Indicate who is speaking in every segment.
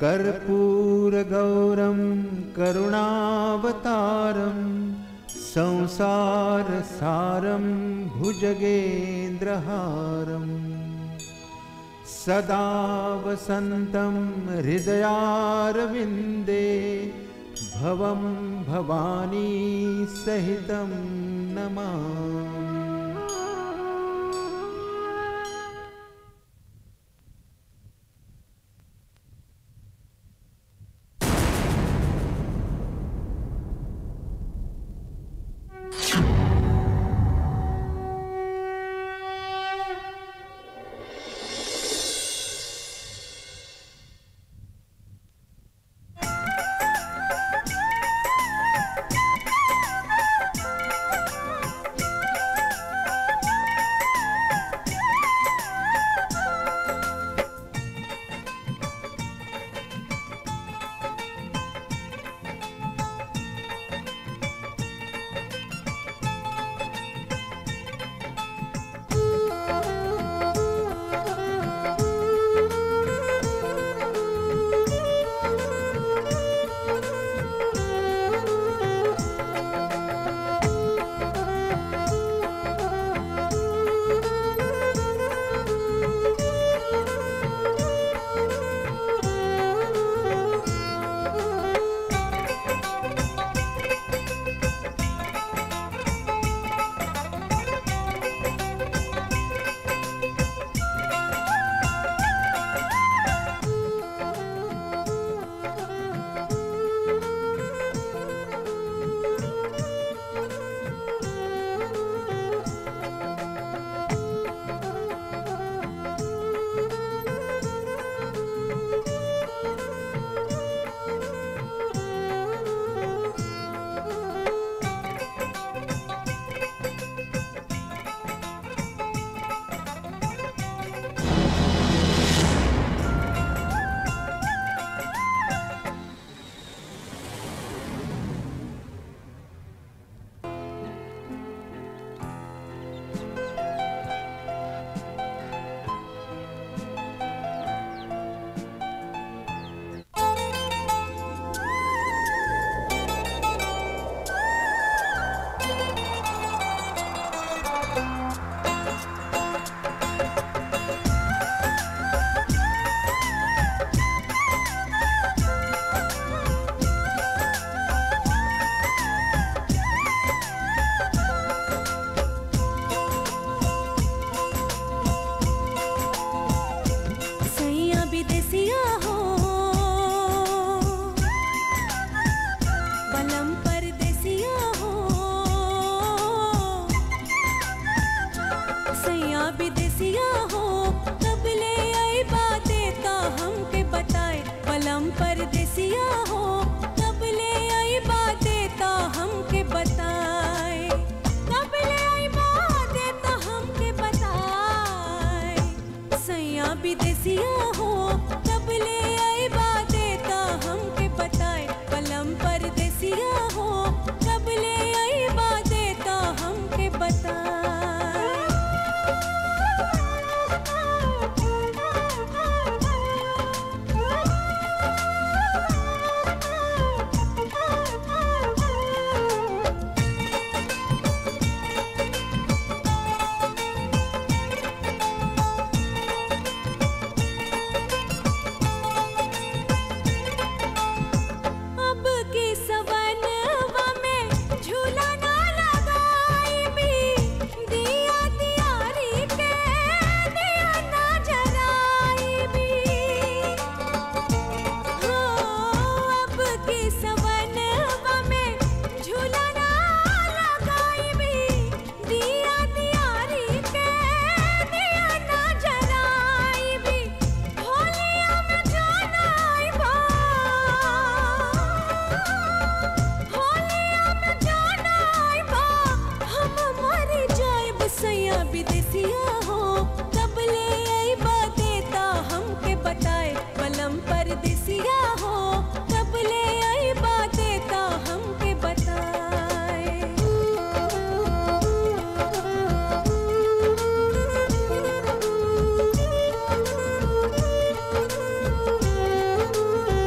Speaker 1: कर्पूरगौरं करुणावतारं संसारसारं भुजगेन्द्रहारम् सदा वसन्तं हृदयारविन्दे भवं भवानी सहितं नमामि
Speaker 2: सैया विदेसिया हो बलम परदेसिया हो सैया विदेसिया हो कब ले आई बातें तो हमके बताए बलम परदेसिया हो कब ले आई बातें तो हमके बताए कब ले आई बातें तो हमके बताए सैया विदेसिया हो कब ले आई बातें तो हमके बताए पलम परदेसिया हो कब ले आई बातें तो हमके बताए अब की सवनवा में झूला ना लगाई भी दिया दियारी के दिया ना जराई भी हो अब की सवनवा में झूला ना लगाई भी दिया दियारी के दिया ना जराई भी होलिया में जाना आई बा होलिया में जाना आई बा हम मर जाए सैया विदेसिया हो कब ले आई बातें ता हमके बताए बलम परदेसिया हो कब ले आई बातें ता हमके बताए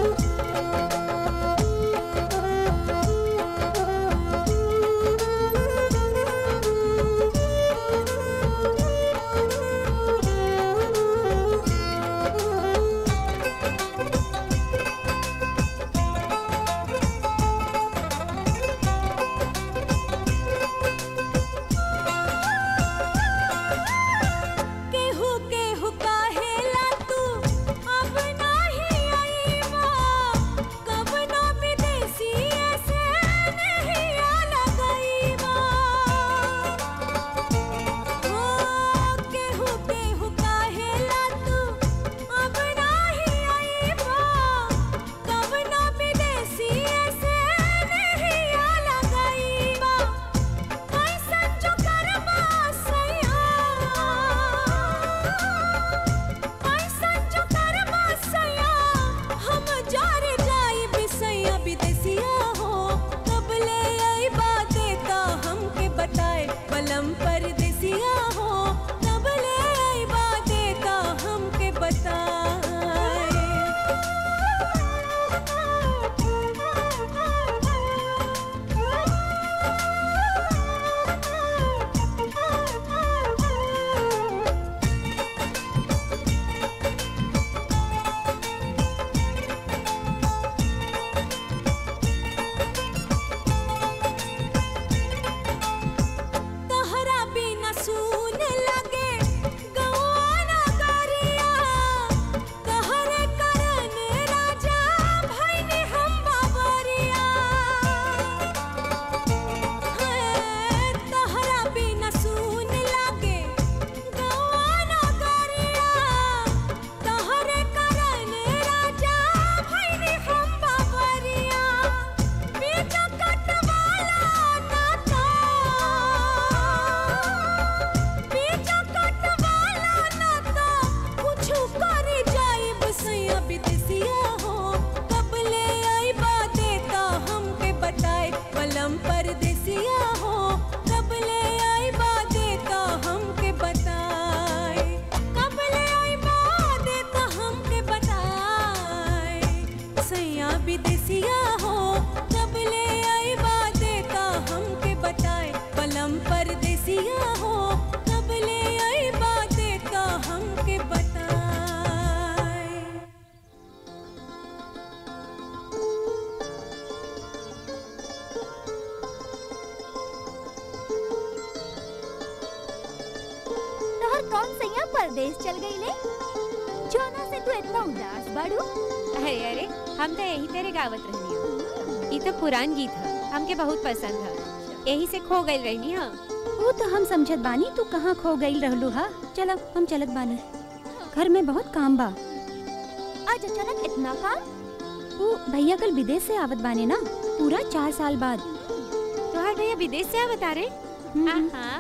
Speaker 3: कौन सैया परदेश चल गई ले जोना से तू इतना उदास बाड़ू
Speaker 4: अरे अरे हम तो यही तेरे गावत रहनी हो ये तो पुरान गीत है हमके बहुत पसंद है यही से खो गई रहनी हाँ
Speaker 5: वो तो हम समझत बानी तू कहाँ खो गई रहलू हा चल अब हम चलत बानी घर में बहुत काम बा
Speaker 3: आज अचानक इतना काम
Speaker 5: वो भैया कल विदेश से आवत बाने ना पूरा चार साल बाद
Speaker 4: तोहार भैया विदेश से बता रहे
Speaker 5: हम्म,
Speaker 4: हाँ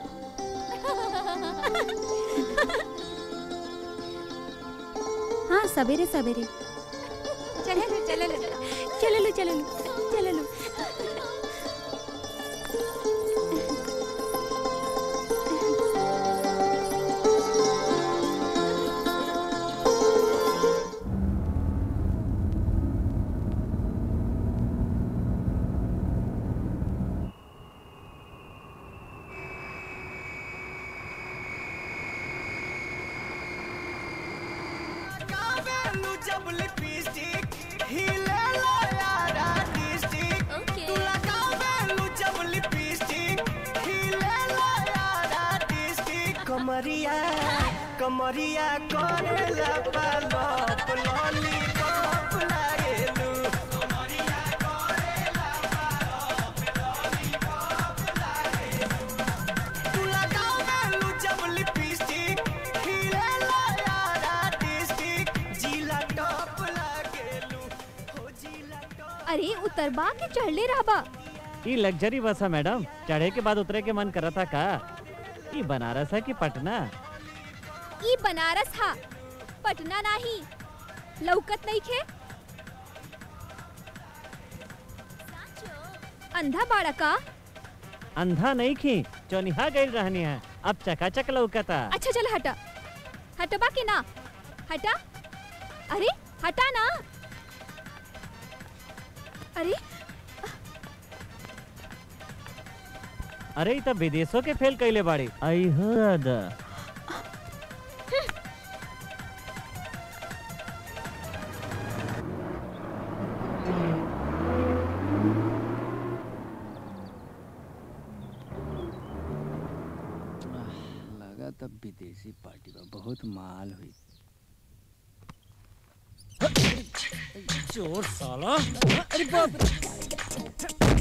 Speaker 5: हाँ सवेरे सवेरे
Speaker 4: चले लो चले लो
Speaker 5: चलो लो चलो लो चलो लो
Speaker 6: कावेलू जब लिपस्टिक हिले लो यारा डिस्टिक तू लगावेलू जब लिपस्टिक हिले लो यारा डिस्टिक कमरिया कमरिया करेला पालप लॉलीपॉप लागेलू कमरिया करेला पालप लॉलीपॉप लागेलू तू लगावेलू जब लिपस्टिक हिले लो यारा डिस्टिक जिला टॉप लागेलू हो जिला टॉप
Speaker 3: अरे उतरबा के चढ़ले रहबा
Speaker 7: ई लग्जरी बस है मैडम चढ़े के बाद उतरे के मन कर था का ई बनारस है कि पटना
Speaker 3: ई बनारस हा पटना नाही लौकत नहीं खे अंधा बाड़ा का
Speaker 7: अंधा नहीं खी चौनिहा गई रहनी है अब चकाचक लौकता
Speaker 3: अच्छा चल हटा हटबा के ना हटा अरे हटा ना अरे
Speaker 7: अरे ई त विदेशों के फेल कैले बाड़ी आई हो दादा
Speaker 8: लगा तब विदेशी पार्टी बा बहुत माल हुई
Speaker 7: चोर साला अरे बाप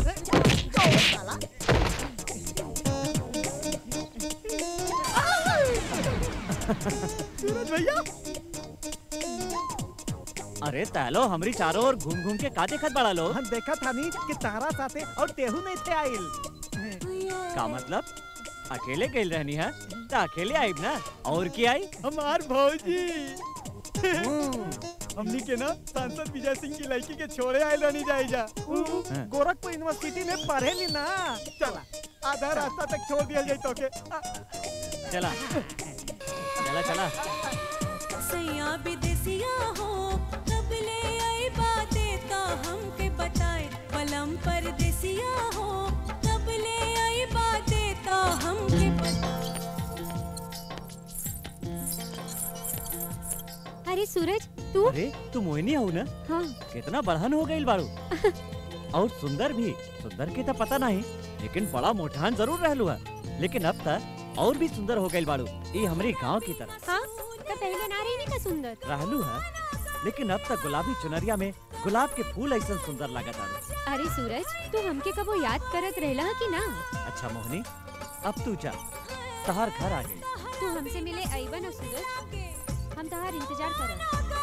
Speaker 7: अरे तालो हमरी चारों ओर घूम घूम के का देखत बड़ा लो
Speaker 6: हम देखा था नहीं कि तारा साथे और तेहू नहीं थे आइल
Speaker 7: का मतलब अकेले गई रहनी है तो अकेले आई ना और की आई
Speaker 6: हमार भौजी हमनी के ना सांसद विजय सिंह की लड़की के छोड़े आयल रहनी जाई जा उ
Speaker 7: हाँ।
Speaker 6: गोरखपुर यूनिवर्सिटी में पढ़े ली ना चला आधा रास्ता तक छोड़ दिया जाए तो के आ,
Speaker 7: चला चला चला
Speaker 2: सैया विदेसिया हो कब ले आई बातें तो हमके बताए पलम परदेसिया हो कब ले आई बातें तो हमके बताए
Speaker 4: अरे सूरज तू
Speaker 7: अरे तू मोहिनी हो ना
Speaker 4: हाँ
Speaker 7: कितना बढ़न हो गई बाड़ू और सुंदर भी सुंदर के तो पता नहीं लेकिन बड़ा मोटान जरूर रहलू है लेकिन अब तक और भी सुंदर हो गई बाड़ू ये हमारे गांव की तरह
Speaker 4: हाँ तो पहले ना रही का सुंदर
Speaker 7: रहलू है लेकिन अब तक गुलाबी चुनरिया में गुलाब के फूल ऐसा सुंदर लागत आलू
Speaker 4: अरे सूरज तू हमके कबो याद करत रहला कि ना
Speaker 7: अच्छा मोहिनी अब तू जा तहार घर आ गई
Speaker 4: तू हमसे मिले आईबा ना सूरज हम तहार इंतजार करब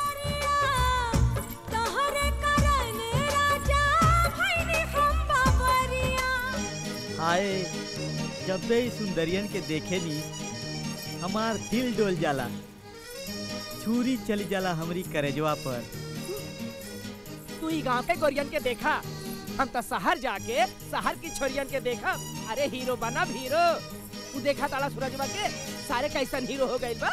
Speaker 2: तोहरे करन राजा भइनी हम बाबरिया
Speaker 8: हाय जब भी सुंदरियन के देखे नी हमार दिल डोल जाला छुरी चली जाला हमरी करेजवा पर
Speaker 6: तू ही गांव के गोरियन के देखा हम तो शहर जाके शहर की छोरियन के देखा अरे हीरो बना हीरो तू देखा ताला सूरजवा के सारे कैसन हीरो हो गइल बा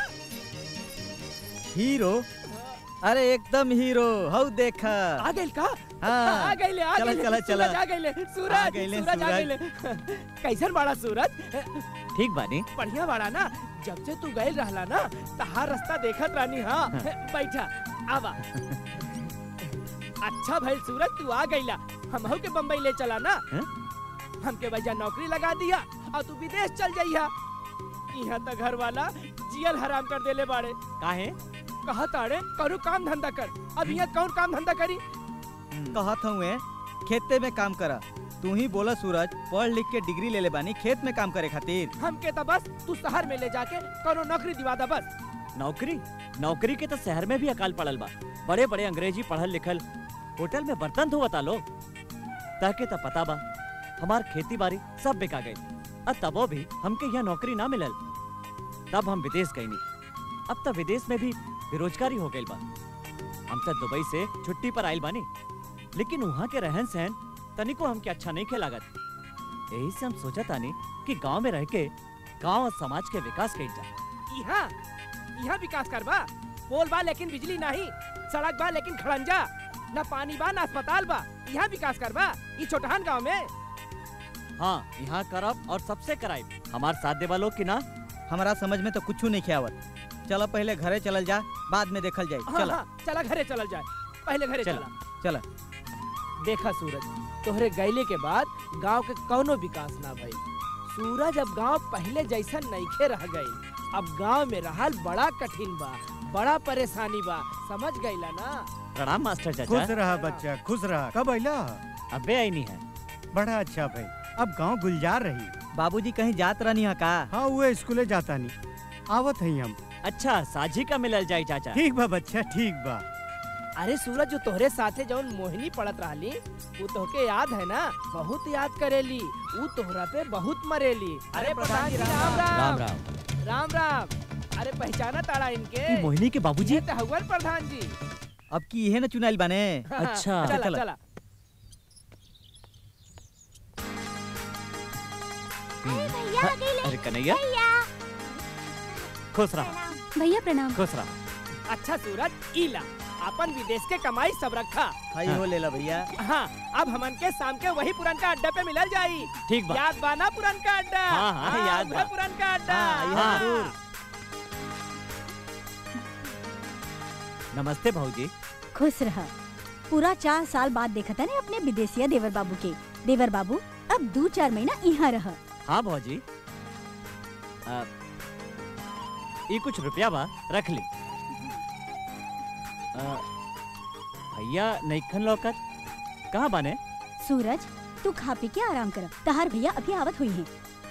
Speaker 8: हीरो अरे एकदम हीरो हौ देखा
Speaker 6: आ गइल का
Speaker 8: हाँ।
Speaker 6: आ गइले आ
Speaker 8: चला,
Speaker 6: गइले
Speaker 8: चला, चला।
Speaker 6: सूरज आ गइले
Speaker 8: आ
Speaker 6: सूरज
Speaker 8: गइले,
Speaker 6: सूरज आ
Speaker 8: सूरज।
Speaker 6: गइले कैसन बड़ा सूरज
Speaker 7: ठीक बानी
Speaker 6: बढ़िया बड़ा ना जब से तू गइल रहला ना तहार रास्ता देखत रानी हाँ बैठा आवा अच्छा भइल सूरज तू आ गइला हमहू के बम्बई ले चला ना
Speaker 7: हैं?
Speaker 6: हमके वजह नौकरी लगा दिया और तू विदेश चल जाइया यहाँ तो घर वाला जियल हराम कर देले बाड़े
Speaker 7: काहे
Speaker 6: कहा ताड़े करू काम धंधा कर अब यहाँ कौन काम धंधा करी
Speaker 8: कहत हूँ खेते में काम करा तू ही बोला सूरज पढ़ लिख के डिग्री ले ले बानी खेत में काम करे खातिर
Speaker 6: हमके तो बस तू शहर में ले जाके कौनो नौकरी दिवा दा बस
Speaker 7: नौकरी नौकरी के तो शहर में भी अकाल पड़ल बा बड़े बड़े अंग्रेजी पढ़ल लिखल होटल में बर्तन धोवता लोग ताके तो पता बा हमार खेती बाड़ी सब बिका गई और तबो भी हमके यहाँ नौकरी ना मिलल तब हम विदेश गई अब तो विदेश में भी बेरोजगारी हो गई बा हम तो दुबई से छुट्टी पर आइल बानी लेकिन वहाँ के रहन सहन तनिको हमके अच्छा नहीं खे लागत यही से हम सोचा तानी कि गांव में रह के गांव और समाज के विकास कइल जाए
Speaker 6: यहाँ यहाँ विकास कर बा पोल बा लेकिन बिजली नहीं सड़क बा लेकिन खड़ंजा न पानी बा न अस्पताल बा यहाँ विकास कर बा ई छोटहन गांव में
Speaker 7: हाँ यहाँ करब और सबसे कराइब हमार साथ देवा लोग की ना
Speaker 8: हमारा समझ में तो कुछ नहीं खियावत चलो पहले घरे चलल जा बाद में देखल जाए
Speaker 6: हाँ,
Speaker 8: चला
Speaker 6: हाँ, चला घरे चलल जाए पहले घरे
Speaker 7: चला।
Speaker 6: चला
Speaker 8: चला
Speaker 6: देखा सूरज तोहरे गैले के बाद गांव के कौनो विकास ना भई सूरज अब गांव पहले जैसा नईखे रह गई अब गांव में रहल बड़ा कठिन बा बड़ा परेशानी बा समझ गईला ना
Speaker 7: प्रणाम मास्टर
Speaker 9: खुश
Speaker 7: चाचा
Speaker 9: रहा बच्चा खुश रहा कब अला
Speaker 7: अबे आई नहीं है
Speaker 9: बड़ा अच्छा भाई अब गांव गुलजार रही
Speaker 8: बाबूजी कहीं जात रहनी है का
Speaker 9: हाँ वो स्कूले जाता नहीं आवत हई हम
Speaker 7: अच्छा साझी का मिलल जाए चाचा
Speaker 9: ठीक बा बच्चा ठीक बा
Speaker 6: अरे सूरज जो तोहरे साथे जौन मोहिनी पड़त रहली वो तोहके याद है ना बहुत याद करेली वो तोहरा पे बहुत मरेली अरे प्रधान जी राम
Speaker 7: राम
Speaker 6: राम
Speaker 7: राम
Speaker 6: राम राम अरे पहचाना ताड़ा इनके
Speaker 7: ई मोहिनी के बाबूजी
Speaker 6: ये तो हवन प्रधान जी
Speaker 8: अब की इहे न चुनाइल बने
Speaker 7: अच्छा।
Speaker 6: चला
Speaker 8: चला।
Speaker 6: चला
Speaker 3: भैया आ गइले।
Speaker 7: अरे कन्हैया
Speaker 3: भैया
Speaker 7: खुश रहा
Speaker 5: भैया प्रणाम
Speaker 7: खुश रहा
Speaker 6: अच्छा सूरज इला अपन विदेश के कमाई सब रखा
Speaker 8: हाई हो लेला भैया
Speaker 6: हाँ अब हमन के शाम के वही पुरनका अड्डा पे मिलल जाई
Speaker 7: ठीक बा
Speaker 6: याद बा ना पुरनका अड्डा
Speaker 7: हाँ, हाँ, याद
Speaker 6: उहे
Speaker 7: बा।
Speaker 6: पुरनका अड्डा
Speaker 8: हाँ,
Speaker 7: हाँ।
Speaker 8: जरूर।
Speaker 7: नमस्ते भाऊजी
Speaker 5: खुश रहा पूरा चार साल बाद देखा था ने अपने विदेशिया देवर बाबू के देवर बाबू अब दो चार महीना यहाँ रह
Speaker 7: हाँ भाऊजी आ, ये कुछ रुपया बा रख ली आ, भैया नईखन लौकत कहाँ बाने
Speaker 5: सूरज तू खा पी के आराम कर तहार भैया अभी आवत हुई हैं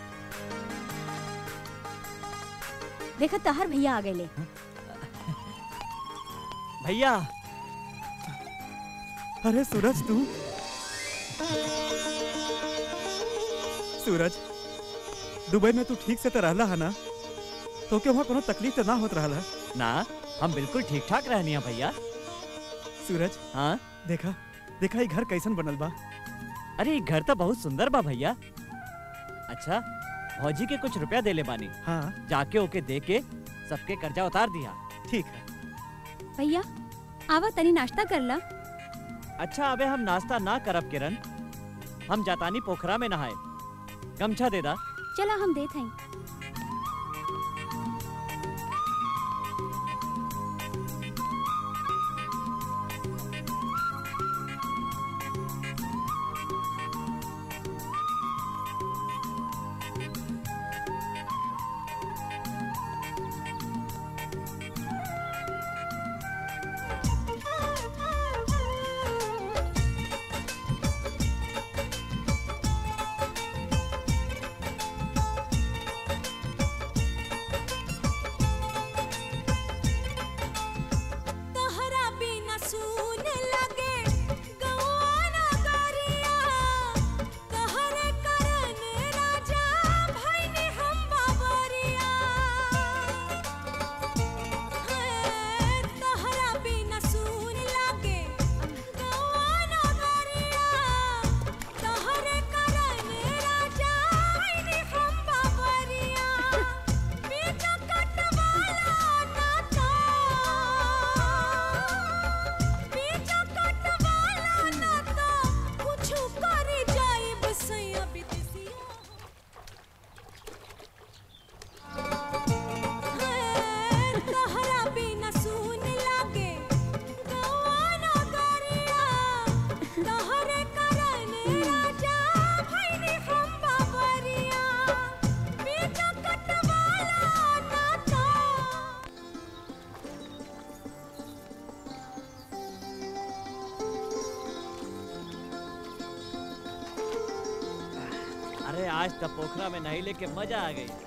Speaker 5: देखा तहार भैया आ गए
Speaker 7: भैया
Speaker 9: अरे सूरज तू सूरज दुबई में तू ठीक से तो रहला है ना तो के वहाँ कोनो तकलीफ तो ना होत रहला
Speaker 7: ना हम बिल्कुल ठीक ठाक रहनी है भैया
Speaker 9: सूरज
Speaker 7: हाँ
Speaker 9: देखा देखा ये घर कैसन बनल बा
Speaker 7: अरे ये घर तो बहुत सुंदर बा भैया अच्छा भौजी के कुछ रुपया दे ले बानी
Speaker 9: हाँ
Speaker 7: जाके ओके दे के सबके कर्जा उतार दिया
Speaker 9: ठीक है
Speaker 5: भैया आवा तनी नाश्ता कर ला
Speaker 7: अच्छा अबे हम नाश्ता ना करब किरण हम जातानी पोखरा में नहाए गमछा दे दा
Speaker 5: चला हम देत हई
Speaker 7: आज तब पोखरा में नहाइले के मजा आ गई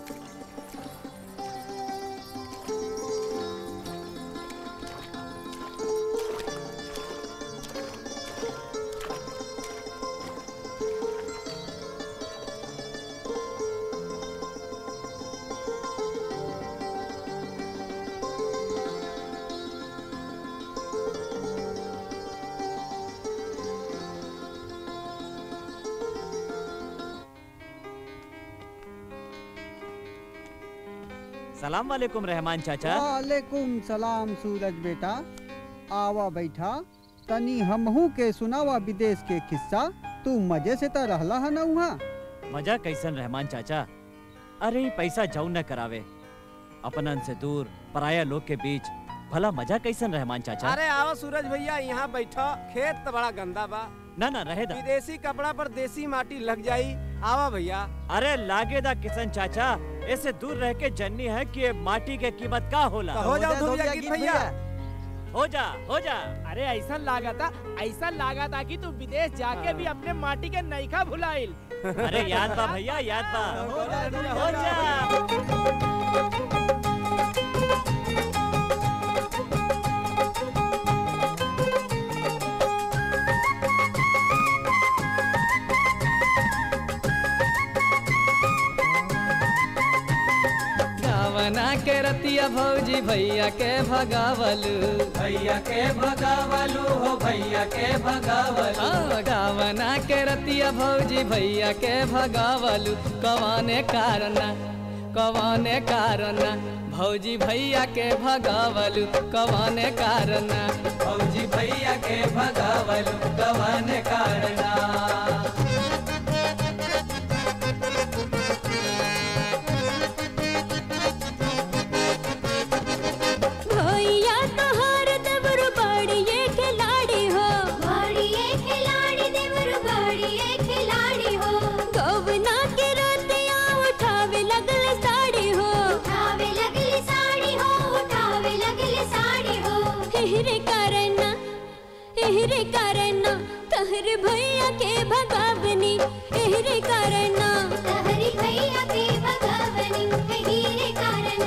Speaker 7: सलाम वालेकुम रहमान चाचा
Speaker 10: वालेकुम सलाम सूरज बेटा आवा बैठा तनी हमहू के सुनावा विदेश के किस्सा तू मजे से त रहला है ना वहाँ
Speaker 7: मजा कैसन रहमान चाचा अरे पैसा जाऊ न करावे अपनन से दूर पराया लोग के बीच भला मजा कैसन रहमान चाचा
Speaker 6: अरे आओ सूरज भैया यहाँ बैठो खेत तो बड़ा गंदा बा
Speaker 7: ना ना रहे दा
Speaker 6: विदेशी कपड़ा पर देसी माटी लग जाई आवा भैया
Speaker 7: अरे लागे दा किशन चाचा ऐसे दूर रह के जन्नी है कि ये माटी के कीमत का होला
Speaker 6: तो हो जाओ धोबिया गीत भैया
Speaker 7: हो जा हो जा
Speaker 6: अरे ऐसा लागा था ऐसा लागा था कि तू विदेश जाके भी अपने माटी के नईखा भुलाइल
Speaker 7: अरे याद बा भैया याद बा हो जा
Speaker 11: गावना के रतिया भौजी भैया के भगावलू भैया के भगावलू हो भैया के भगावलू गावना के रतिया भौजी भैया के भगावलू कवाने कारण कवाने कारण भौजी भैया के भगावलू कवाने कारण भौजी भैया के भगावलू कवाने कारण
Speaker 2: भैया तोहार देवर बड़िए खिलाड़ी हो
Speaker 12: बड़िए खिलाड़ी देवर बड़िए खिलाड़ी हो
Speaker 2: गौवना के रतिया उठावे लगल साड़ी हो
Speaker 12: उठावे लगली साड़ी हो उठावे लगली साड़ी हो
Speaker 2: एहरे कारण एहरे कारण तहर भैया के भगावनी एहरे कारण
Speaker 12: तहरी भैया के भगवनी हीरे कारण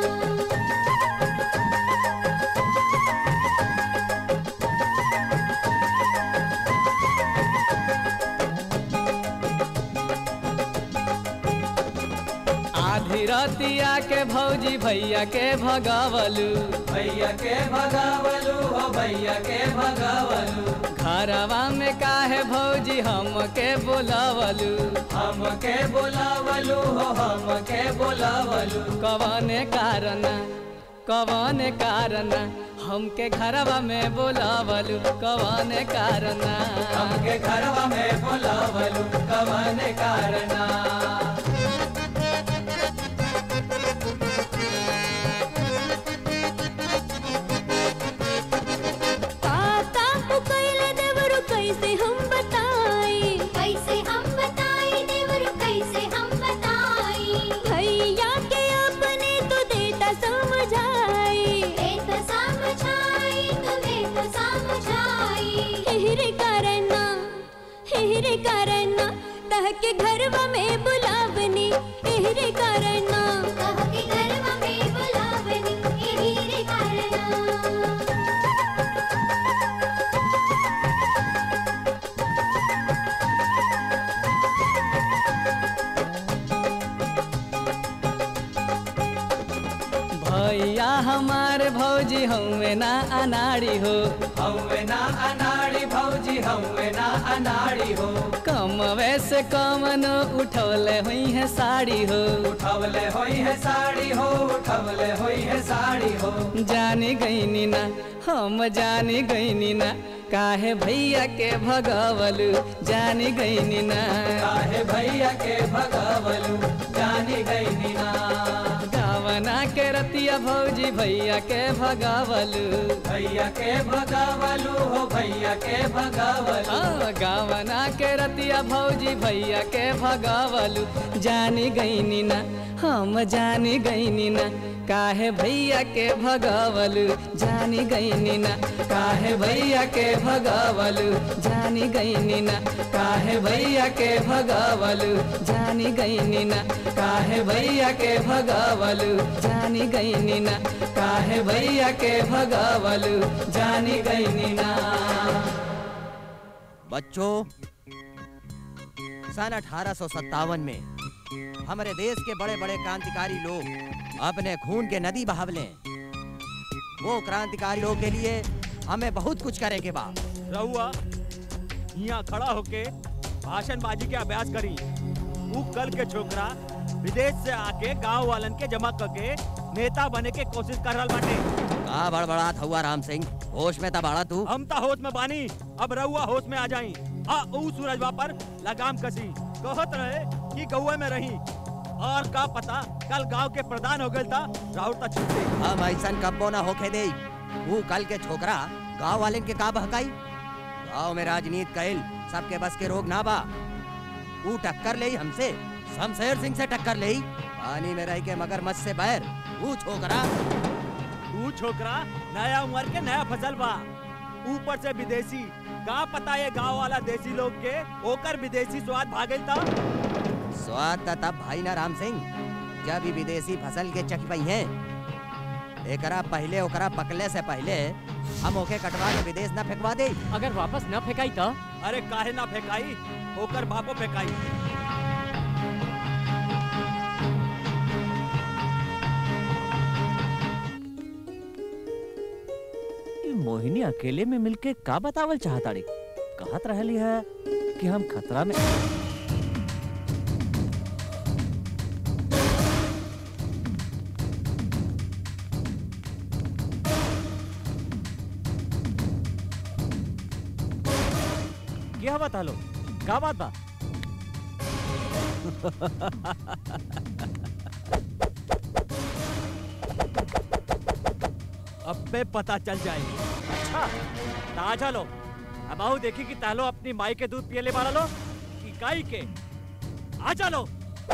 Speaker 11: आधी रतिया के भौजी भैया के भगावलू भैया के भगावलू हो भैया के भगावलू घरवा में काहे भौजी हम के बोलावलू हम के बोलावलू हो हम के बोलावलू कवने कारण कवने कारण हमके घरवा में बोलावलू कवने कारण हमके घरवा में बोलावलू कवने कारण
Speaker 2: ताता पुकैल देवर कैसे हम बताई
Speaker 12: कैसे हम बताई देवर कैसे हम बताई
Speaker 2: भैया के अपने तो देता समझाई
Speaker 12: दे तो समझाई तू दे तो समझाई
Speaker 2: हेरे कारण हेरे कारण तह के घरवा में बुलावनी एहरे कारण
Speaker 12: कह के घरवा में बुलावनी हीरे कारण
Speaker 11: भैया हमारे भौजी हमें ना अनाड़ी हो हमें ना अनाड़ी भौजी हमें ना अनाड़ी हो कम वैसे कम न उठवले हुई है साड़ी हो उठवले हुई है साड़ी हो उठवले हुई है साड़ी हो जानी गईनी ना हम जानी गईनी ना काहे भैया के भगावलू जानी गईनी ना काहे भैया के भगावलू जानी गईनी ना गावन गावना के रतिया भौजी भैया के भगावलू भैया के भगावलू हो भैया के भगावलू गावना के रतिया भौजी भैया के भगावलू जानी गईनी ना हम जानी गईनी ना काहे भैया के भगावलू जानी गईनी ना काहे भैया के भगावलू जानी गईनी ना काहे भैया के भगावलू जानी गईनी ना काहे भैया के भगावलू जानी गईनी ना काहे भैया के भगावलू जानी गईनी ना
Speaker 13: बच्चों सन अठारह में हमारे देश के बड़े बड़े क्रांतिकारी लोग अपने खून के नदी बहावले वो क्रांतिकारी लोग के लिए हमें बहुत कुछ करे के बा
Speaker 9: रहुआ यहाँ खड़ा होके भाषणबाजी के अभ्यास करी ऊ कल के छोकरा विदेश से आके गांव वालन के जमा करके नेता बने के कोशिश कर रहा बाटे
Speaker 13: का बड़बड़ात हुआ राम सिंह होश में तबाड़ा तू
Speaker 9: हम ता होश में बानी अब रहुआ होश में आ जाई आ ऊ सूरजवा पर लगाम कसी कहत रहे कि गौए में रही और का पता कल गांव के प्रधान हो गए था राहुल ता छुट्टी
Speaker 13: हम ऐसा कब्बो ना होके दे वो कल के छोकरा गांव वालन के का बहकाई गांव में राजनीति कैल सबके बस के रोग ना बा वो टक्कर ले हमसे शमशेर सिंह से टक्कर ले पानी में रह के मगरमच्छ से बैर वो छोकरा
Speaker 9: ऊ छोकरा नया उम्र के नया फसल बा ऊपर से विदेशी का पता ये गांव वाला देसी लोग के ओकर विदेशी स्वाद भागल था
Speaker 13: स्वाद त तब भाई ना राम सिंह जब ही विदेशी फसल के चख पई हैं एकरा पहले ओकरा पकले से पहले हम ओके कटवा के विदेश न फेंकवा दे
Speaker 7: अगर वापस न फेंकाई तो
Speaker 9: अरे काहे ना फेंकाई ओकर बापो फेंकाई
Speaker 7: ई मोहिनी अकेले में मिलके का बतावल चाहताड़ी कहत रहली है कि हम खतरा में क्या बता लो का बात बा
Speaker 9: अब पे पता चल जाएगी अच्छा ता चलो अब आओ देखी कि तालो अपनी माई के दूध पिए ले मारा लो कि गाय के आ चलो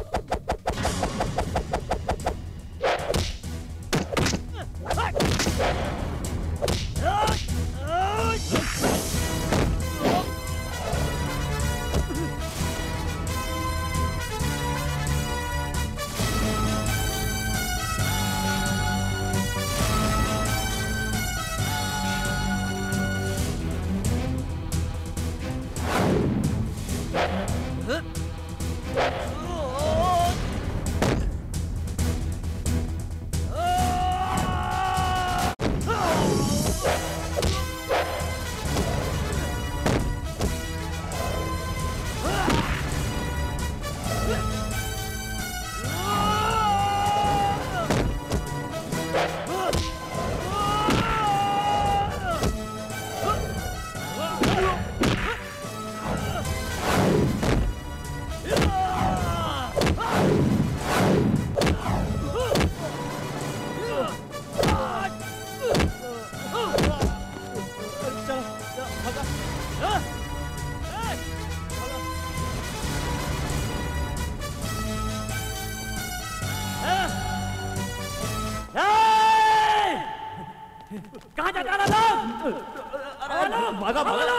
Speaker 14: कहाँ जा रहा लोग
Speaker 9: भागा भागा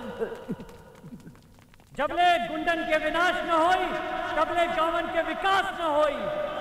Speaker 14: जबले गुंडन के विनाश न होई तबले गावन के विकास न होई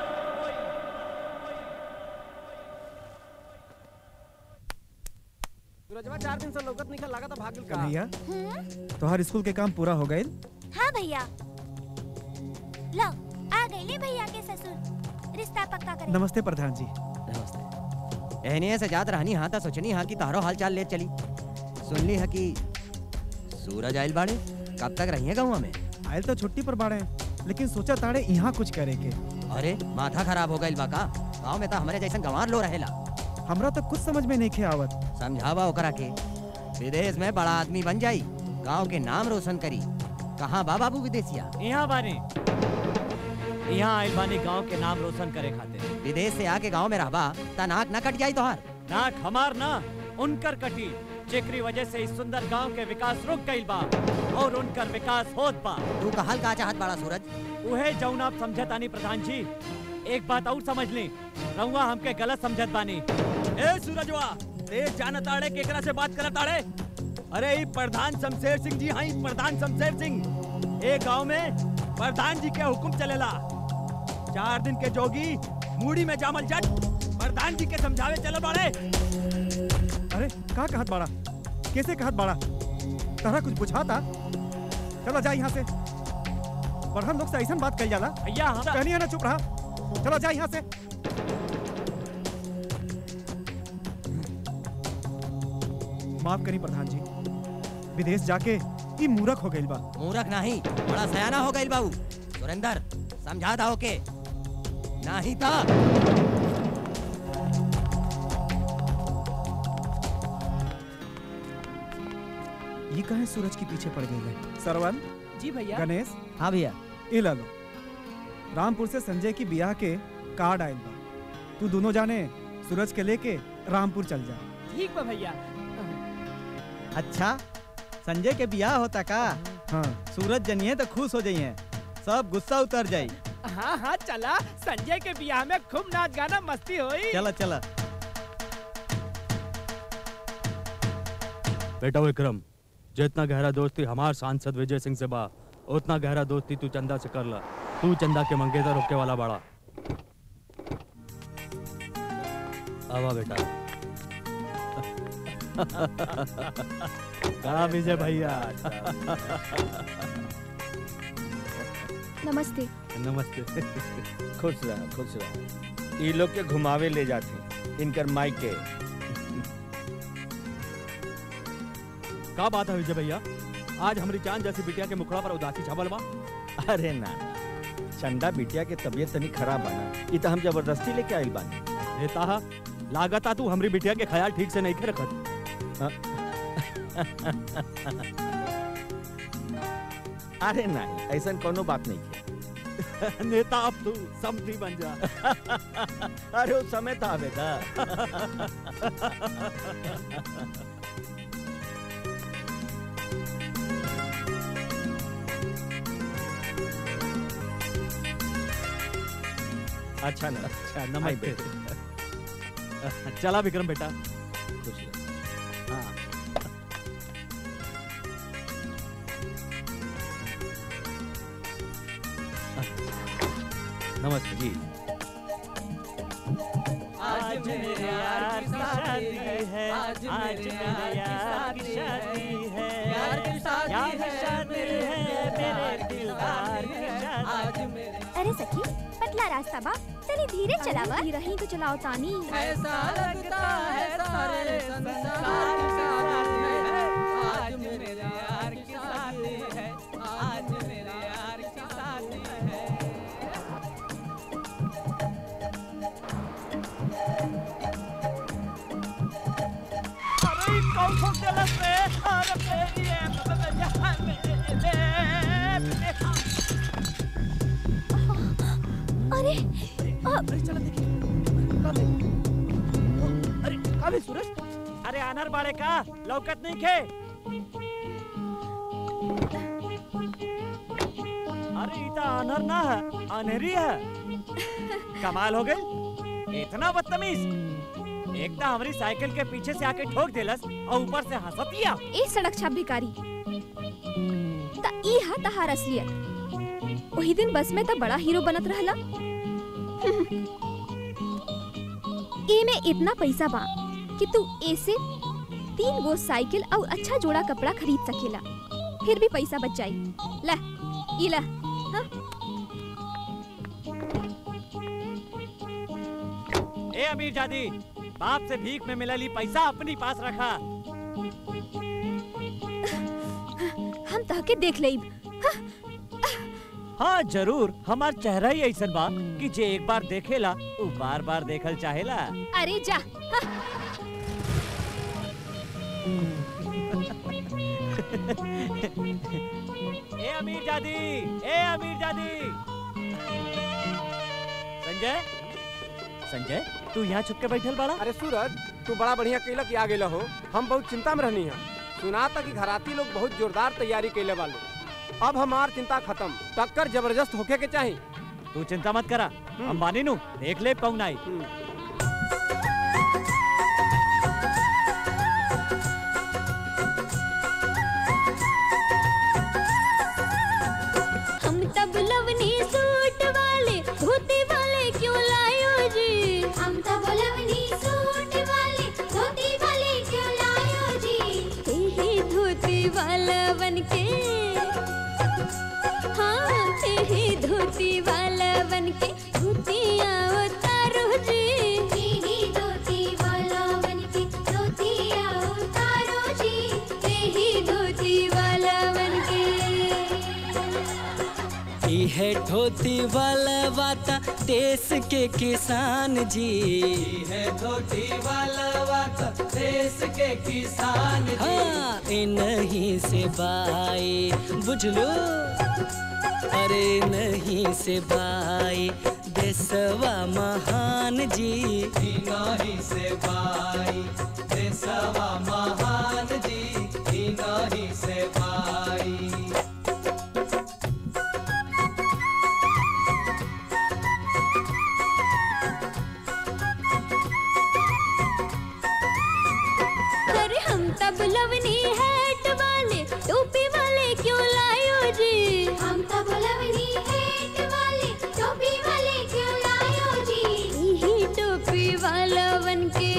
Speaker 6: सूरजवा चार दिन से लौकत निकल लगा था भागल का
Speaker 15: कन्हैया तोहार स्कूल के काम पूरा हो गए
Speaker 12: हाँ भैया लो आ गईले भैया के ससुर रिश्ता पक्का करे
Speaker 15: नमस्ते प्रधान जी
Speaker 13: एहने से जात रहनी हाँ ता सोचनी हाँ कि तारो हाल चाल ले चली सुनली है कि सूरज आयल बाड़े कब तक रही है गाँव में
Speaker 15: आयल तो छुट्टी पर बाड़े लेकिन सोचा ताड़े यहाँ कुछ करे के
Speaker 13: अरे माथा खराब हो गई बाका गाँव में तो हमारे जैसन गंवार लो रहेला
Speaker 15: हमरा तो कुछ समझ में नहीं खे आवत
Speaker 13: समझावा ओकरा के विदेश में बड़ा आदमी बन जाई गांव के नाम रोशन करी कहाँ बा बाबू विदेशिया
Speaker 14: यहाँ बानी
Speaker 7: यहाँ आइल बानी गांव के नाम रोशन करे खातिर
Speaker 13: विदेश से आके गांव में रहबा ता नाक न कट जाई तोहार
Speaker 7: नाक हमार ना उनकर कटी जेकरी वजह से इस सुंदर गांव के विकास रुक गइल बा और उनकर विकास होत बा
Speaker 13: तू कहल का चाहत बड़ा सूरज
Speaker 7: उहे जौन आप समझत आनी प्रधान जी एक बात और समझ ली रहुआ हमके गलत समझत बानी
Speaker 9: ए सूरजवा ते जानत आड़े केकरा से बात करत आड़े अरे ई प्रधान शमशेर सिंह जी हाई प्रधान शमशेर सिंह ए गांव में प्रधान जी के हुक्म चलेला चार दिन के जोगी मूड़ी में जामल जट प्रधान जी के समझावे चलो बाड़े
Speaker 15: अरे का कहत बाड़ा कैसे कहत बाड़ा तारा कुछ बुझाता चलो जा यहाँ से बढ़न लोग से ऐसा बात कही जाला
Speaker 7: भैया हम
Speaker 15: कहनी है ना चुप रहा चलो जा यहाँ से माफ करी प्रधान जी विदेश जाके ई मूरख हो गइल बा
Speaker 13: मूरख नहीं बड़ा सयाना हो गइल बाबू सुरेंदर समझा था ओके नहीं था
Speaker 15: ये कहे सूरज के पीछे पड़ गई है सरवन
Speaker 6: जी भैया
Speaker 15: गणेश
Speaker 8: हाँ भैया
Speaker 15: ये ला लो रामपुर से संजय की बियाह के कार्ड आयल बा तू दोनों जाने सूरज के लेके रामपुर चल जा
Speaker 6: ठीक बा भैया
Speaker 8: अच्छा संजय के बियाह होता का
Speaker 15: हाँ
Speaker 8: सूरज जनिए तो खुश हो जाइए सब गुस्सा उतर जाई
Speaker 6: हाँ हाँ चला संजय के बियाह में खूब नाच गाना मस्ती होई
Speaker 8: चला चला
Speaker 9: बेटा विक्रम जितना गहरा दोस्ती हमार सांसद विजय सिंह से बा उतना गहरा दोस्ती तू चंदा से कर ला तू चंदा के मंगेतर रोके वाला बड़ा आवा बेटा
Speaker 7: कहा विजय भैया
Speaker 3: नमस्ते
Speaker 9: नमस्ते
Speaker 16: खुश रहा खुश रहा ई लोग के घुमावे ले जाते इनकर माइक के
Speaker 9: का बात है विजय भैया आज हमारी जान जैसी बिटिया के मुखड़ा पर उदासी छबल बा
Speaker 16: अरे ना चंदा बिटिया के तबीयत तनी खराब बना ई तो हम जबरदस्ती लेके आइल बानी
Speaker 9: नेता लागता तू हमारी बिटिया के ख्याल ठीक से नहीं के रखत
Speaker 16: अरे नहीं ऐसा कोनो बात नहीं है
Speaker 9: नेता अब तू समझी बन जा
Speaker 16: अरे उस समय था बेटा अच्छा ना
Speaker 9: अच्छा
Speaker 16: आई
Speaker 9: नमस्ते
Speaker 16: बेटे
Speaker 9: चला विक्रम बेटा
Speaker 16: खुश रह
Speaker 9: हाँ नमस्ते जी
Speaker 11: आज मेरे यार की शादी है आज मेरे यार की शादी है यार की शादी है मेरे दिलदार की शादी आज मेरे
Speaker 3: अरे सखी पतला रास्ता बा चली धीरे चलावा धीरे ही तो चलाओ तानी
Speaker 11: ऐसा लगता है सारे संसार की शादी है आज मेरे यार की शादी है आज मेरे यार की शादी है
Speaker 6: अरे कौन कौन गलत रे अरे मेरी ये जान मेरे
Speaker 3: अरे
Speaker 6: अरे चला देखिए अरे का बे सूरज
Speaker 7: अरे अनर बाड़े का लौकत नहीं खे अरे इता अनर ना है अनहरी है कमाल हो गई इतना बदतमीज एक तो हमारी साइकिल के पीछे से आके ठोक देलस और ऊपर से हंसतिया
Speaker 3: ए सड़क छाप भिकारी ता ई हा तहार असलियत वही दिन बस में त बड़ा हीरो बनत रहला ए में इतना पैसा बा कि तू ऐसे तीन गो साइकिल और अच्छा जोड़ा कपड़ा खरीद सकेला फिर भी पैसा बच जाई ला ई ला हाँ?
Speaker 7: ए अमीर जादी बाप से भीख में मिलली पैसा अपनी पास रखा
Speaker 3: हम तहके देख लेब
Speaker 7: हाँ जरूर हमार चेहरा ही ऐसा बा कि जे एक बार देखेला वो बार बार देखल चाहेला
Speaker 3: अरे जा हाँ।
Speaker 7: ए अमीर जादी ए अमीर जादी संजय संजय तू यहाँ छुप के बैठल बाड़ा
Speaker 17: अरे सूरज तू बड़ा बढ़िया कैला कि आ गेला हो हम बहुत चिंता में रहनी है सुना था कि घराती लोग बहुत जोरदार तैयारी कैले वाले अब हमार चिंता खत्म टक्कर जबरदस्त होके के चाहिए
Speaker 7: तू चिंता मत करा अंबानी नु देख ले पौन आई
Speaker 2: हम तब लवनी सूट वाले धोती वाले क्यों लायो जी हम तब लवनी सूट वाले धोती वाले क्यों लायो जी ही धोती वाला बन के हाँ ही धोती वाला बन के धोतियाँ उतारो जी ही धोती वाला बन के धोतियाँ उतारो जी ही धोती वाला बन के
Speaker 11: ई है धोती वाला वाता देश के किसान जी ई है धोती वाला वाता देश के किसान जी हाँ नहीं से बाई बुझलो अरे नहीं से बाई देशवा महान जी नहीं से बाई देशवा महान जी नहीं से बाई
Speaker 2: अरे हम तब लवनी हैट वाले टोपी वाले क्यों लायो जी हम तब लवनी हैट वाले टोपी वाले क्यों लायो जी ही टोपी वाला बन के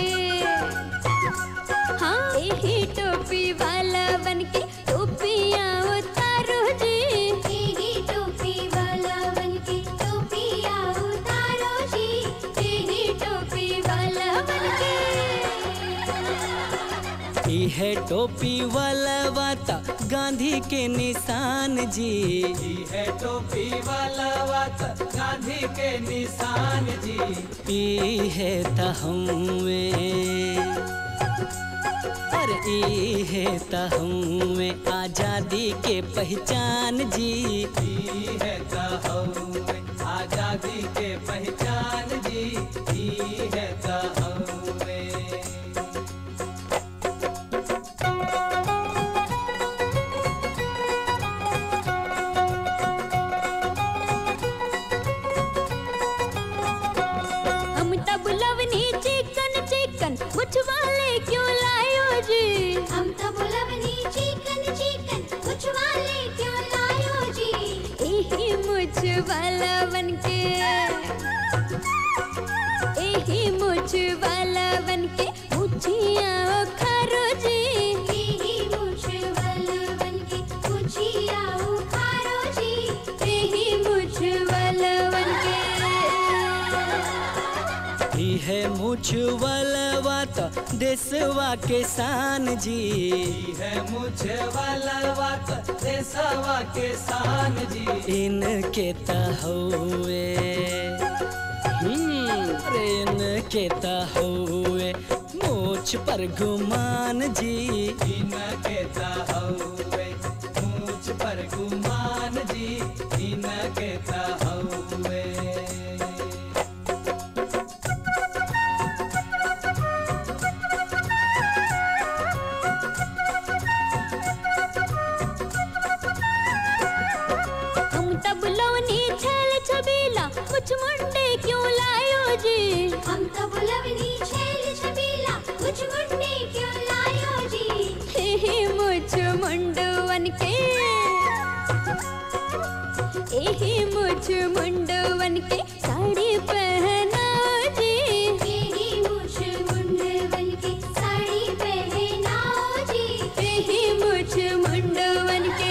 Speaker 2: हाँ ही टोपी वाला बन के टोपियाँ उतारो जी ही टोपी वाला बन के टोपियाँ उतारो जी ही टोपी वाला बन के
Speaker 11: ई है टोपी वाला वाता गांधी के निशान जी ई है टोपी वाला वाता गांधी के निशान जी ई है तहमे अरे ई है तहमे आजादी के पहचान जी ई है तहमे आजादी के पहचान जी ई है तहमे
Speaker 2: हम तब लवनी चिकन चिकन मुछ वाले क्यों लायो जी हम तब लवनी चिकन चिकन मुछ वाले क्यों लायो जी एही मुछ वाला बन के एही मुछ वाला बन के मुछियाँ उखारो जी एही मुछ वाला बन के मुछियाँ उखारो जी एही मुछ वाला बन के
Speaker 11: ई है मुझवलवा तो देशवा के शान जी ई है मुझवलवा तो देशवा के शान जी इनके तहुए अरे इनके तहुए मुझ पर गुमान जी इनके तहुए मुझ पर गुमान जी इनके तहुए
Speaker 2: हम तब लवनी छल छबीला कुछ मुंडे क्यों लायो जी हम तब लवनी छल छबीला कुछ मुंडे क्यों लायो जी हे मुझ मुंडवन के एही मुझ मुंडवन के साड़ी पहनाओ जी एही मुझ मुंडवन के साड़ी पहनाओ जी एही मुझ मुंडवन के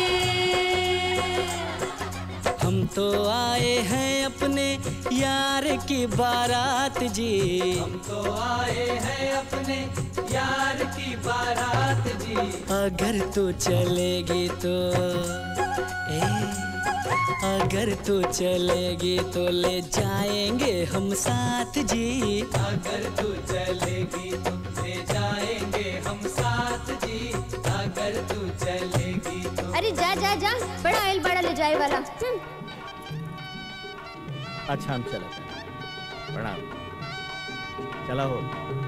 Speaker 11: हम तो आए हैं अपने यार की बारात जी हम तो आए हैं अपने यार की बारात जी अगर तू चलेगी तो ए अगर तू चलेगी तो ले जाएंगे हम साथ जी अगर तू चलेगी तो ले जाएंगे हम साथ जी अगर तू चलेगी तो
Speaker 3: अरे जा जा जा बड़ा आयल बड़ा ले जाए वाला हम्म।
Speaker 16: अच्छा हम चलते हैं
Speaker 8: प्रणाम चला हो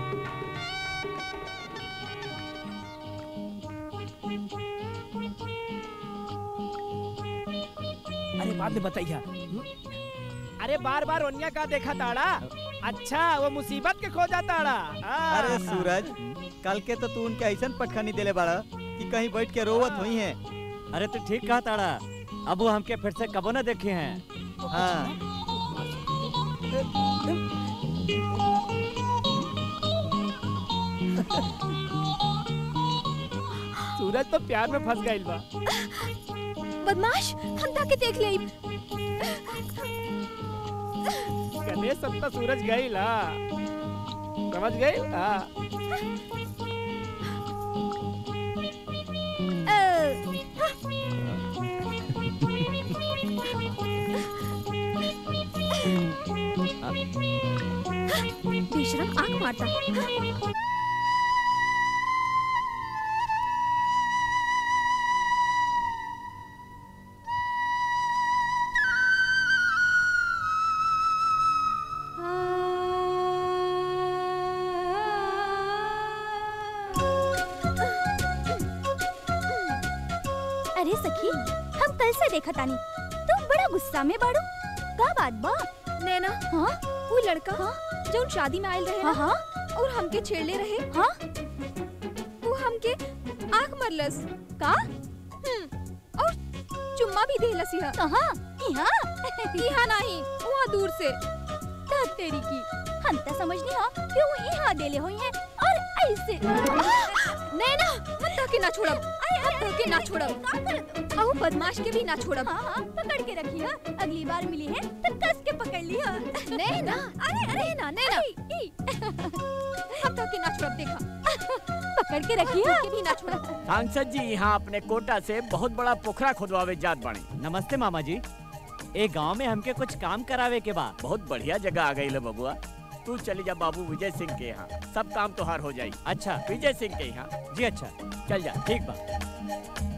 Speaker 6: अरे बाद में बताइया अरे बार बार ओनिया का देखा ताड़ा अच्छा वो मुसीबत के खो जाता आ।
Speaker 8: अरे सूरज कल के तो तू उनके ऐसा पटखनी देले बाड़ा कि कहीं बैठ के रोवत हुई है
Speaker 7: अरे तू ठीक कहा ताड़ा अब वो हमके फिर से कबो न देखे हैं
Speaker 8: हाँ
Speaker 6: सूरज तो प्यार में फंस गइल बा
Speaker 3: बदमाश हम ताके देख ले
Speaker 6: गणेश सब तो सूरज गइल हा समझ गइल हाँ
Speaker 3: बेशरम आंख मारता
Speaker 5: अरे सखी हम कल से देखा तानी तुम बड़ा गुस्सा में बाड़ू का बात बा
Speaker 3: नैना
Speaker 5: हाँ
Speaker 3: वो लड़का जो शादी में आयल रहे
Speaker 5: हाँ,
Speaker 3: ना, और हमके छेड़ले रहे
Speaker 5: हाँ
Speaker 3: वो हमके आंख मरलस
Speaker 5: का
Speaker 3: हम्म, और चुम्मा भी देहलस यह
Speaker 5: कहाँ यहाँ
Speaker 3: यहाँ नहीं वहाँ दूर से
Speaker 5: ता तेरी की हम तो समझनी हो कि वो यहाँ देले हुई है और ऐसे
Speaker 3: नैना मत ताके ना छोड़ब मत ताके ना छोड़ब आओ बदमाश के भी ना छोड़ब
Speaker 5: हाँ हाँ पकड़ के रखी है अगली बार मिली है तो कस के पकड़ ली है
Speaker 3: नैना
Speaker 5: अरे अरे
Speaker 3: नैना नैना हम ताके ना छोड़ब देखा
Speaker 5: पकड़ के रखी है
Speaker 3: के भी ना छोड़ब
Speaker 16: सांसद जी यहाँ अपने कोटा से बहुत बड़ा पोखरा खुदवावे जात बने
Speaker 7: नमस्ते मामा जी ए गांव में हमके कुछ काम करावे के बा
Speaker 16: बहुत बढ़िया जगह आ गई बबुआ तू चली जा बाबू विजय सिंह के यहाँ सब काम तोहार हो जाई
Speaker 7: अच्छा
Speaker 16: विजय सिंह के यहाँ
Speaker 7: जी अच्छा
Speaker 16: चल जा
Speaker 7: ठीक बा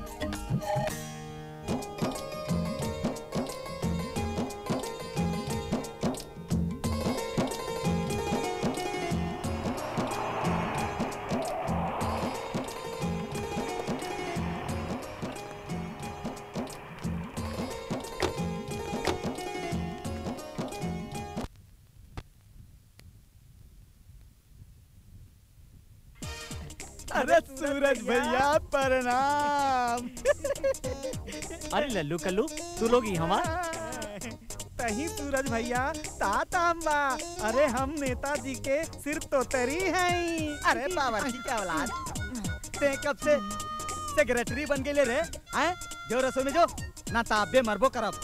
Speaker 8: अरे सूरज भैया प्रणाम
Speaker 7: अरे लल्लू कल्लू तू लोग यहाँ
Speaker 15: तही सूरज भैया ताताम बा अरे हम नेताजी के सिर तो तरी हैं
Speaker 8: अरे बावर्ची क्या औलाद ते कब से सेक्रेटरी बन गेले रे आए जो रसोई में जो ना ताबे मरबो करब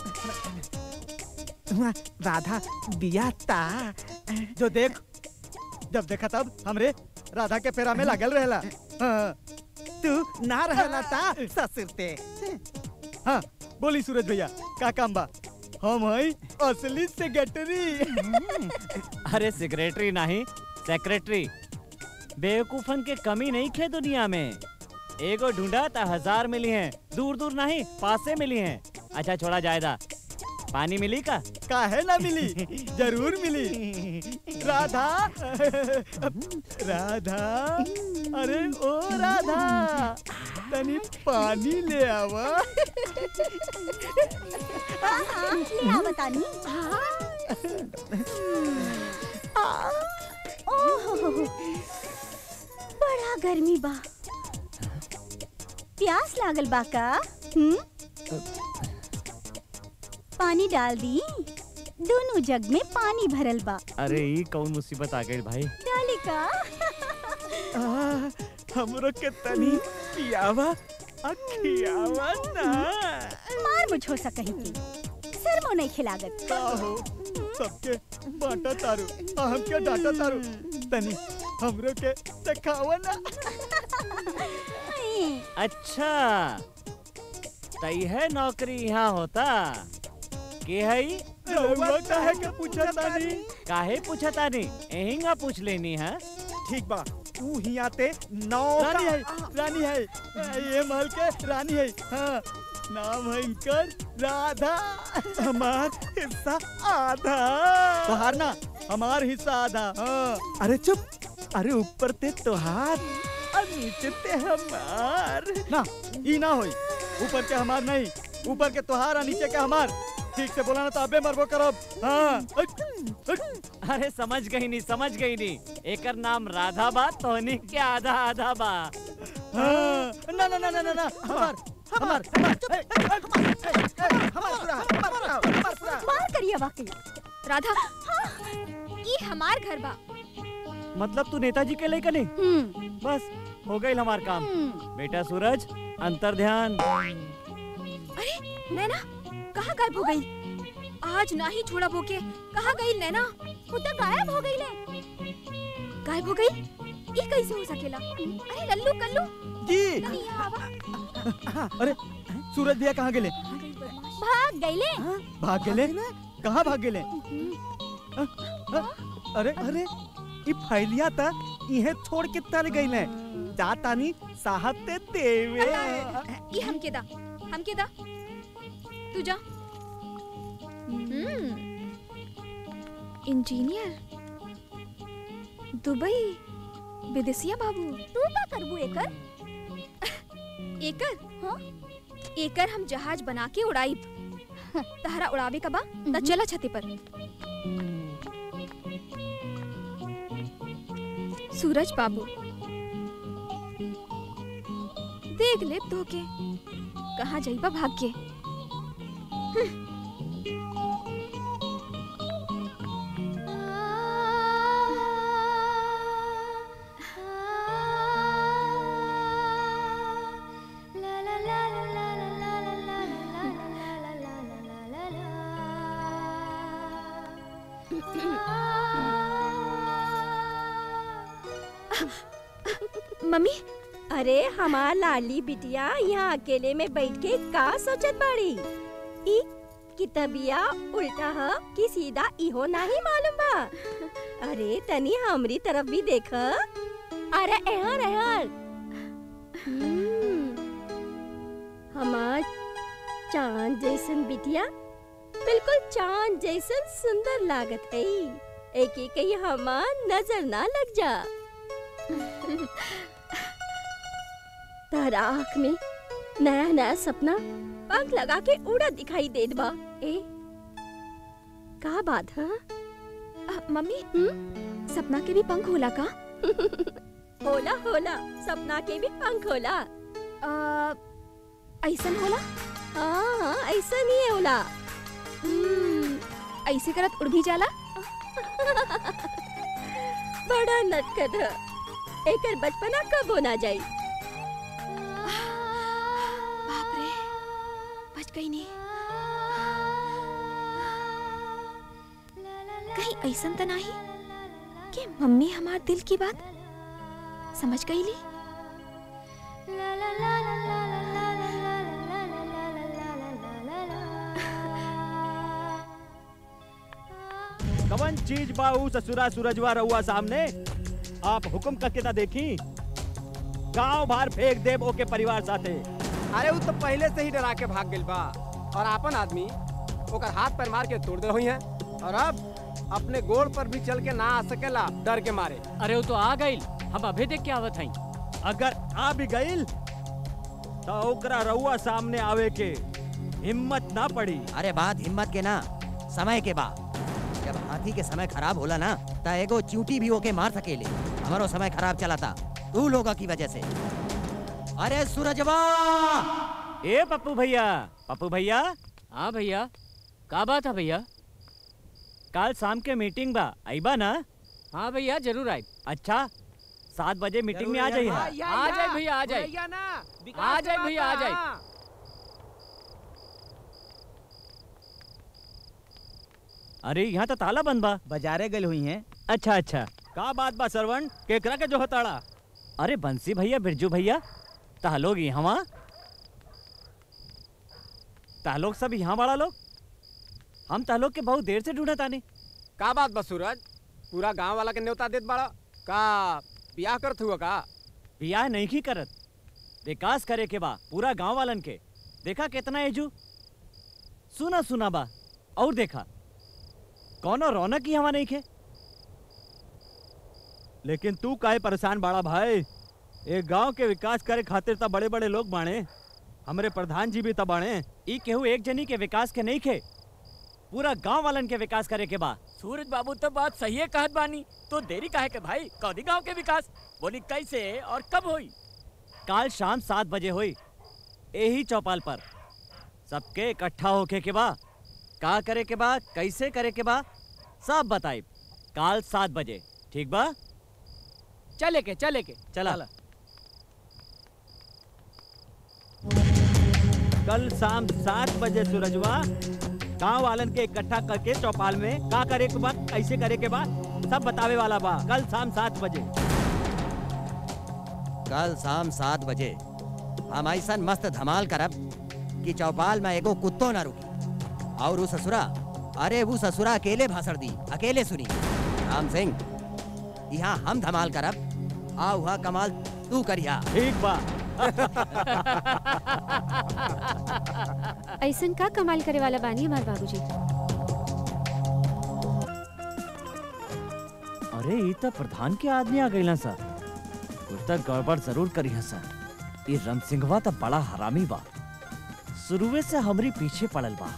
Speaker 15: राधा बिया ता
Speaker 8: जो देख जब देखा तब हमरे राधा के फेरा में लागल रहेला हाँ,
Speaker 15: तू ना रहला ता ससुरते
Speaker 8: हाँ बोली सूरज भैया का काम बा हम हई असली सेक्रेटरी
Speaker 7: अरे सेक्रेटरी नहीं सेक्रेटरी बेवकूफन के कमी नहीं खे दुनिया में एगो ढूंढा था हजार मिली हैं दूर दूर नहीं पास से मिली हैं अच्छा छोड़ा जायदा पानी मिली का
Speaker 8: काहे ना मिली जरूर मिली राधा राधा अरे ओ राधा तनी पानी ले आवा
Speaker 5: हाँ हाँ ले आ बतानी ओहो बड़ा गर्मी बा प्यास लागल बा का हम्म पानी डाल दी दोनों जग में पानी भरल बा
Speaker 7: अरे ई कौन मुसीबत आ गई भाई
Speaker 5: डाली का
Speaker 15: आ, हमरो के तनी पियावा अखियावा ना
Speaker 5: मार मुझ हो सकही की शर्मो नहीं खिलागत
Speaker 8: का हो सबके बांटा तारू आ हमके डांटा तारू तनी हमरो के दिखावा ना
Speaker 7: अच्छा तई है नौकरी यहाँ होता के हई
Speaker 15: रउआ काहे के पूछा तानी
Speaker 7: काहे पूछा तानी एहिंगा पूछ लेनी है
Speaker 15: ठीक बा तू ही आते नौ
Speaker 8: रानी है रानी है ये महल के रानी है हाँ नाम है इनकर राधा
Speaker 15: हमार हिस्सा आधा
Speaker 8: तोहार ना हमार हिस्सा आधा हाँ अरे चुप अरे ऊपर ते तोहार और नीचे ते हमार ना ई ना होई ऊपर के हमार नहीं ऊपर के तोहार और नीचे के हमार ठीक से बोला ना तो अबे मरबो करब हाँ
Speaker 7: अरे समझ गई नहीं समझ गई नहीं एकर नाम राधा बा तोहनी के आधा आधा बा
Speaker 8: हाँ ना ना ना ना ना ना हमार हमार
Speaker 3: मार करिए वाकई राधा ये हमार घर बा
Speaker 7: मतलब तू नेताजी के लेकर नहीं बस हो गई हमार काम बेटा सूरज अंतर ध्यान
Speaker 3: अरे नैना कहाँ गायब हो गई आज ना ही छोड़ा बोके कहाँ गई नैना वो तो गायब हो गई ले गायब हो गई ये कैसे हो सकेला अरे लल्लू कल्लू
Speaker 8: जी
Speaker 3: नहीं आवा
Speaker 8: अरे सूरज भैया कहाँ गेले
Speaker 3: भाग गई ले
Speaker 8: भाग गेले कहाँ भाग गेले अरे अरे ई फैलिया ता इहे छोड़ के तर गईले जा तानी साहब ते देवे
Speaker 3: ये हमके दा हमके दा तू जा हम्म इंजीनियर दुबई विदेशिया बाबू तू का करबू एकर एकर हाँ एकर हम जहाज बना के उड़ाई तहरा उड़ावे का बा त चला छते पर सूरज बाबू देख ले तो के कहाँ जाइबा भाग के मम्मी
Speaker 18: अरे हमार लाली बिटिया यहाँ अकेले में बैठ के का सोचत बाड़ी ई कितबिया उल्टा ह कि सीधा इहो नहीं मालूम बा अरे तनी हमरी तरफ भी देख अरे एहर एहर हम्म, हमार चांद जैसन बिटिया बिल्कुल चांद जैसन सुंदर लागत है एक एक ही हमार नजर ना लग जा तारा आँख में नया नया सपना पंख लगा के उड़ा दिखाई देत बा ए का बात है
Speaker 3: मम्मी सपना के भी पंख होला का
Speaker 18: होला होला सपना के भी पंख होला
Speaker 3: ऐसन होला
Speaker 18: हाँ हाँ ऐसा नहीं होला
Speaker 3: हम्म, ऐसे करत उड़ भी जाला
Speaker 18: बड़ा नटखट है एकर बचपना कब होना जाई
Speaker 3: बाप रे बच गई नहीं कहीं ऐसन तो नहीं कि मम्मी हमार दिल की बात समझ गई ली
Speaker 9: कवन चीज बाऊ ससुरा सूरजवा रहुआ सामने आप हुक्म करके ना देखी गांव बाहर फेंक देब ओके परिवार साथे
Speaker 17: अरे वो तो पहले से ही डरा के भाग गइल बा और आपन आदमी ओकर हाथ पैर मार के तोड़ दे हुई है और अब अपने गोड़ पर भी चल के ना आ सकेला डर के मारे
Speaker 19: अरे वो तो आ गई हम अभी देख के आवत हई
Speaker 9: अगर आ भी गइल तो ओकरा रहुआ सामने आवे के हिम्मत ना पड़ी
Speaker 13: अरे बात हिम्मत के ना समय के बाद जब हाथी के समय खराब होला ना त एगो चूटी भी ओके मार सकेले हमारो समय खराब चला था तू लोगों की वजह से अरे सूरजवा
Speaker 7: ए पप्पू भैया पप्पू भैया
Speaker 19: हाँ भैया का बात है भैया
Speaker 7: कल शाम के मीटिंग बा आईबा ना
Speaker 19: हाँ भैया जरूर आई
Speaker 7: अच्छा सात बजे मीटिंग में आ जाइए
Speaker 19: आ जाए भैया आ जाए
Speaker 17: भैया ना
Speaker 19: आ जाए भैया आ जाए
Speaker 7: अरे यहाँ तो ताला बंद बा
Speaker 8: बाजारे गल हुई हैं
Speaker 7: अच्छा अच्छा
Speaker 9: का बात बा सरवण केकरा के जो हताड़ा
Speaker 7: अरे बंसी भैया बिरजू भैया तालोग यहाँ तालोग सब यहाँ बड़ा लोग हम तालोग के बहुत देर से ढूंढत आने
Speaker 17: का बात बा सूरज पूरा गांव वाला के न्योता देत बाड़ा का बियाह करत हुआ का
Speaker 7: बियाह नहीं की करत विकास करे के बा पूरा गांव वालन के देखा कितना एजू सुना सुना बा और देखा कौनो रौनक ही हवा नहीं खे
Speaker 9: लेकिन तू काहे परेशान बाड़ा भाई एक गांव के विकास करे खातिर त बड़े बड़े लोग बाणे हमरे प्रधान जी भी त बाणे
Speaker 7: ई केहू एक जनी के विकास के नहीं खे पूरा गांव वालन के विकास करे के बा
Speaker 19: सूरज बाबू तो बात सही है कहत बानी तो देरी काहे के भाई कौदी गांव के विकास बोली कैसे और कब होई
Speaker 7: काल शाम सात बजे हुई यही चौपाल पर सबके इकट्ठा होके के बा का करे के बा कैसे करे के बा सब बताई काल सात बजे ठीक बा
Speaker 19: चले के चले के
Speaker 7: चला
Speaker 9: कल शाम सात बजे सूरजवा गांव वालन के इकट्ठा करके चौपाल में का करे के बाद कैसे करे के बाद सब बतावे वाला बा कल शाम सात बजे
Speaker 13: कल शाम सात बजे हम ऐसा मस्त धमाल करब कि चौपाल में एगो कुत्तो ना रुकी और वो ससुरा अरे वो ससुरा अकेले भाषण दी अकेले सुनी राम सिंह यहाँ हम धमाल करब आ हुआ कमाल तू करिया
Speaker 9: ठीक बा
Speaker 4: ऐसन का कमाल करे वाला बानी हमार बाबूजी
Speaker 7: अरे ई त प्रधान के आदमी आ गइला सर कुछ त गड़बड़ जरूर करी है सर ई रम सिंहवा त बड़ा हरामी बा शुरुए से हमरी पीछे पड़ल बा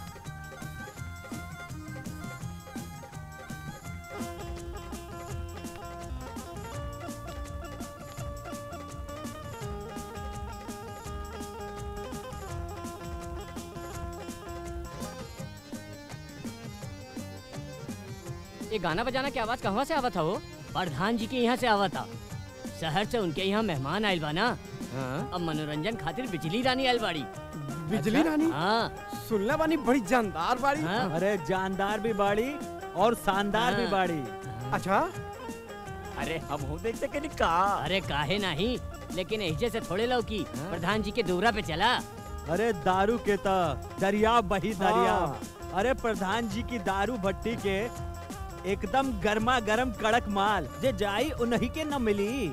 Speaker 19: ये गाना बजाना की आवाज कहाँ से आवत था वो प्रधान जी के यहाँ से आवत था शहर से उनके यहाँ मेहमान आयल बा ना अब मनोरंजन खातिर बिजली रानी आयल बाड़ी
Speaker 17: बिजली रानी
Speaker 19: हाँ
Speaker 17: सुनला बानी बड़ी जानदार बाड़ी
Speaker 9: अरे जानदार भी बाड़ी और शानदार भी
Speaker 19: हाँ।
Speaker 9: बाड़ी
Speaker 17: अच्छा
Speaker 19: अरे हम हो देख सके का अरे काहे नहीं लेकिन ऐसे से थोड़े लौकी प्रधान जी के दोरा पे चला
Speaker 9: अरे दारू के त दरिया बही दरिया
Speaker 19: हाँ।
Speaker 9: अरे प्रधान जी की दारू भट्टी के एकदम गर्मा गर्म कड़क माल जे जाई उन्हीं के न मिली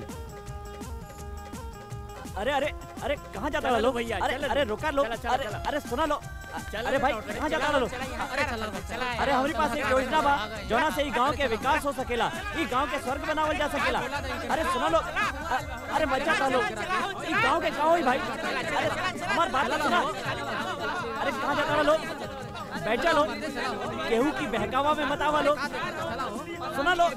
Speaker 7: अरे अरे अरे कहाँ जाता
Speaker 19: चला
Speaker 7: लो
Speaker 19: लो भैया,
Speaker 7: अरे
Speaker 19: चला
Speaker 7: अरे
Speaker 19: लो।
Speaker 7: रुका लो
Speaker 19: चला, चला,
Speaker 7: अरे
Speaker 19: चला।
Speaker 7: अरे सुना लो
Speaker 19: चला
Speaker 7: अरे
Speaker 19: लो,
Speaker 7: भाई
Speaker 19: चला,
Speaker 7: कहाँ
Speaker 19: चला
Speaker 7: जाता
Speaker 19: लो,
Speaker 7: लो
Speaker 19: चला, अरे चला लो, चला,
Speaker 7: अरे हमारे पास एक योजना बा जोना से ई गांव के विकास हो सकेला ई गांव के स्वर्ग बनावल जा सकेला अरे सुना लो अ- अरे बच्चा का लो ई गांव के गांव ही भाई अरे हमार बात तो सुना अरे कहाँ जाता लो बैठ जा लो केहू की बहकावा में मत आवा लो सुना लो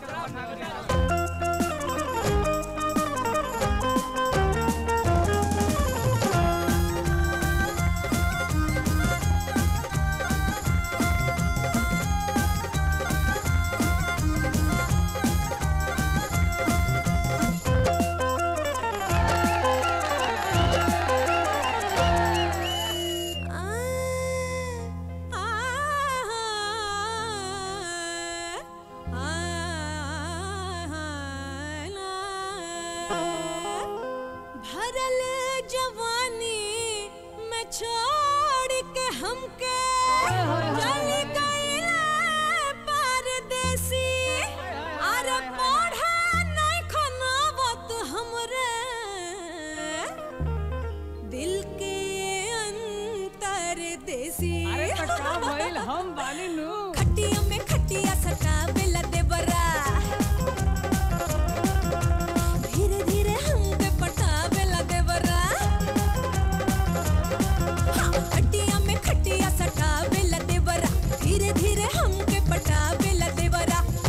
Speaker 2: भरल जवानी में छोड़ के हमके चल गईले परदेसी अरे पढ़े नहीं खनावत हमरे दिल के अंतर देसी
Speaker 19: अरे तो का भइल? हम बानी नु।
Speaker 2: खटिया में खटिया सटा बेला देवरा धीरे धीरे हमके पटावे लगे बरा हाँ, खटिया में खटिया सटावे लगे बरा धीरे धीरे हमके पटावे लगे बरा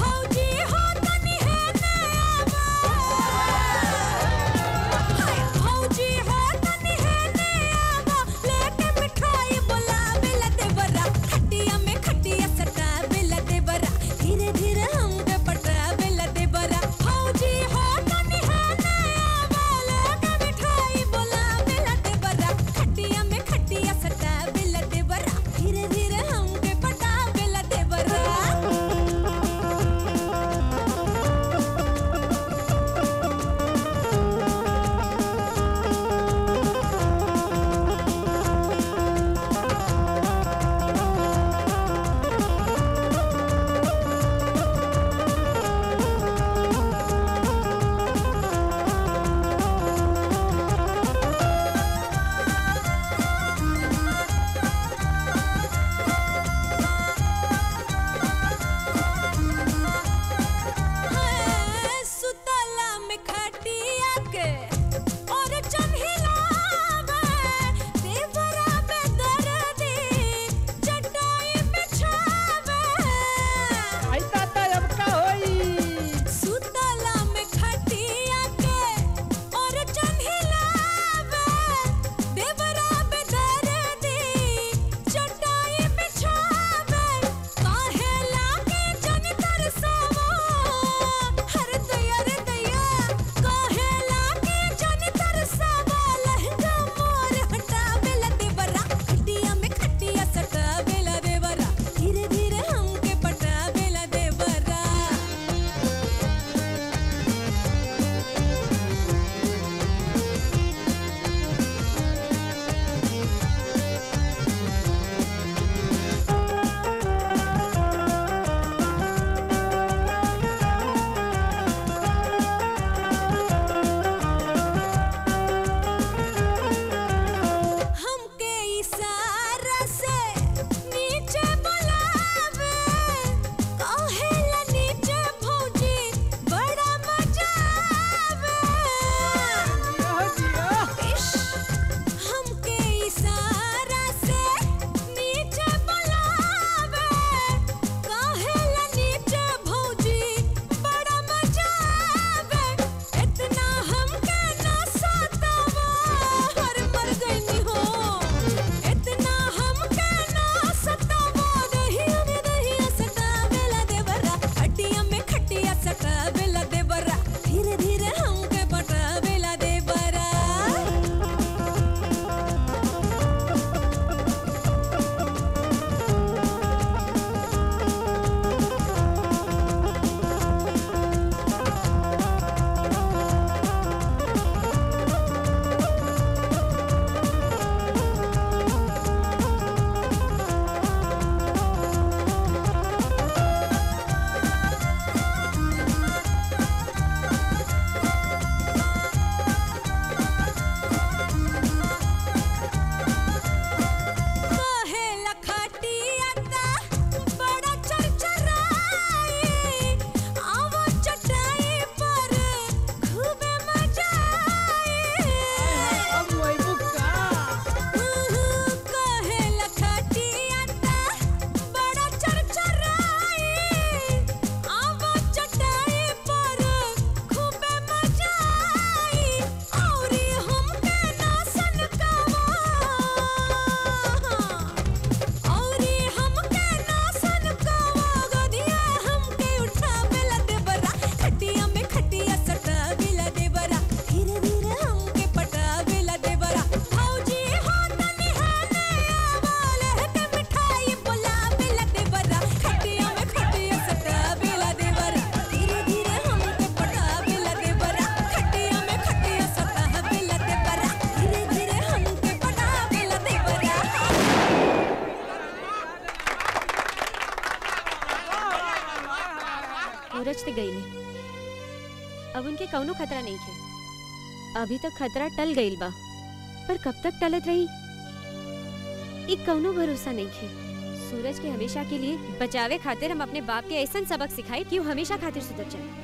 Speaker 4: सूरज ते गई नहीं अब उनके कौनो खतरा नहीं थे अभी तक खतरा टल गईल बा पर कब तक टलत रही एक कौनो भरोसा नहीं थे सूरज के हमेशा के लिए बचावे खातिर हम अपने बाप के ऐसा सबक सिखाए कि वो हमेशा खातिर सुधर जाए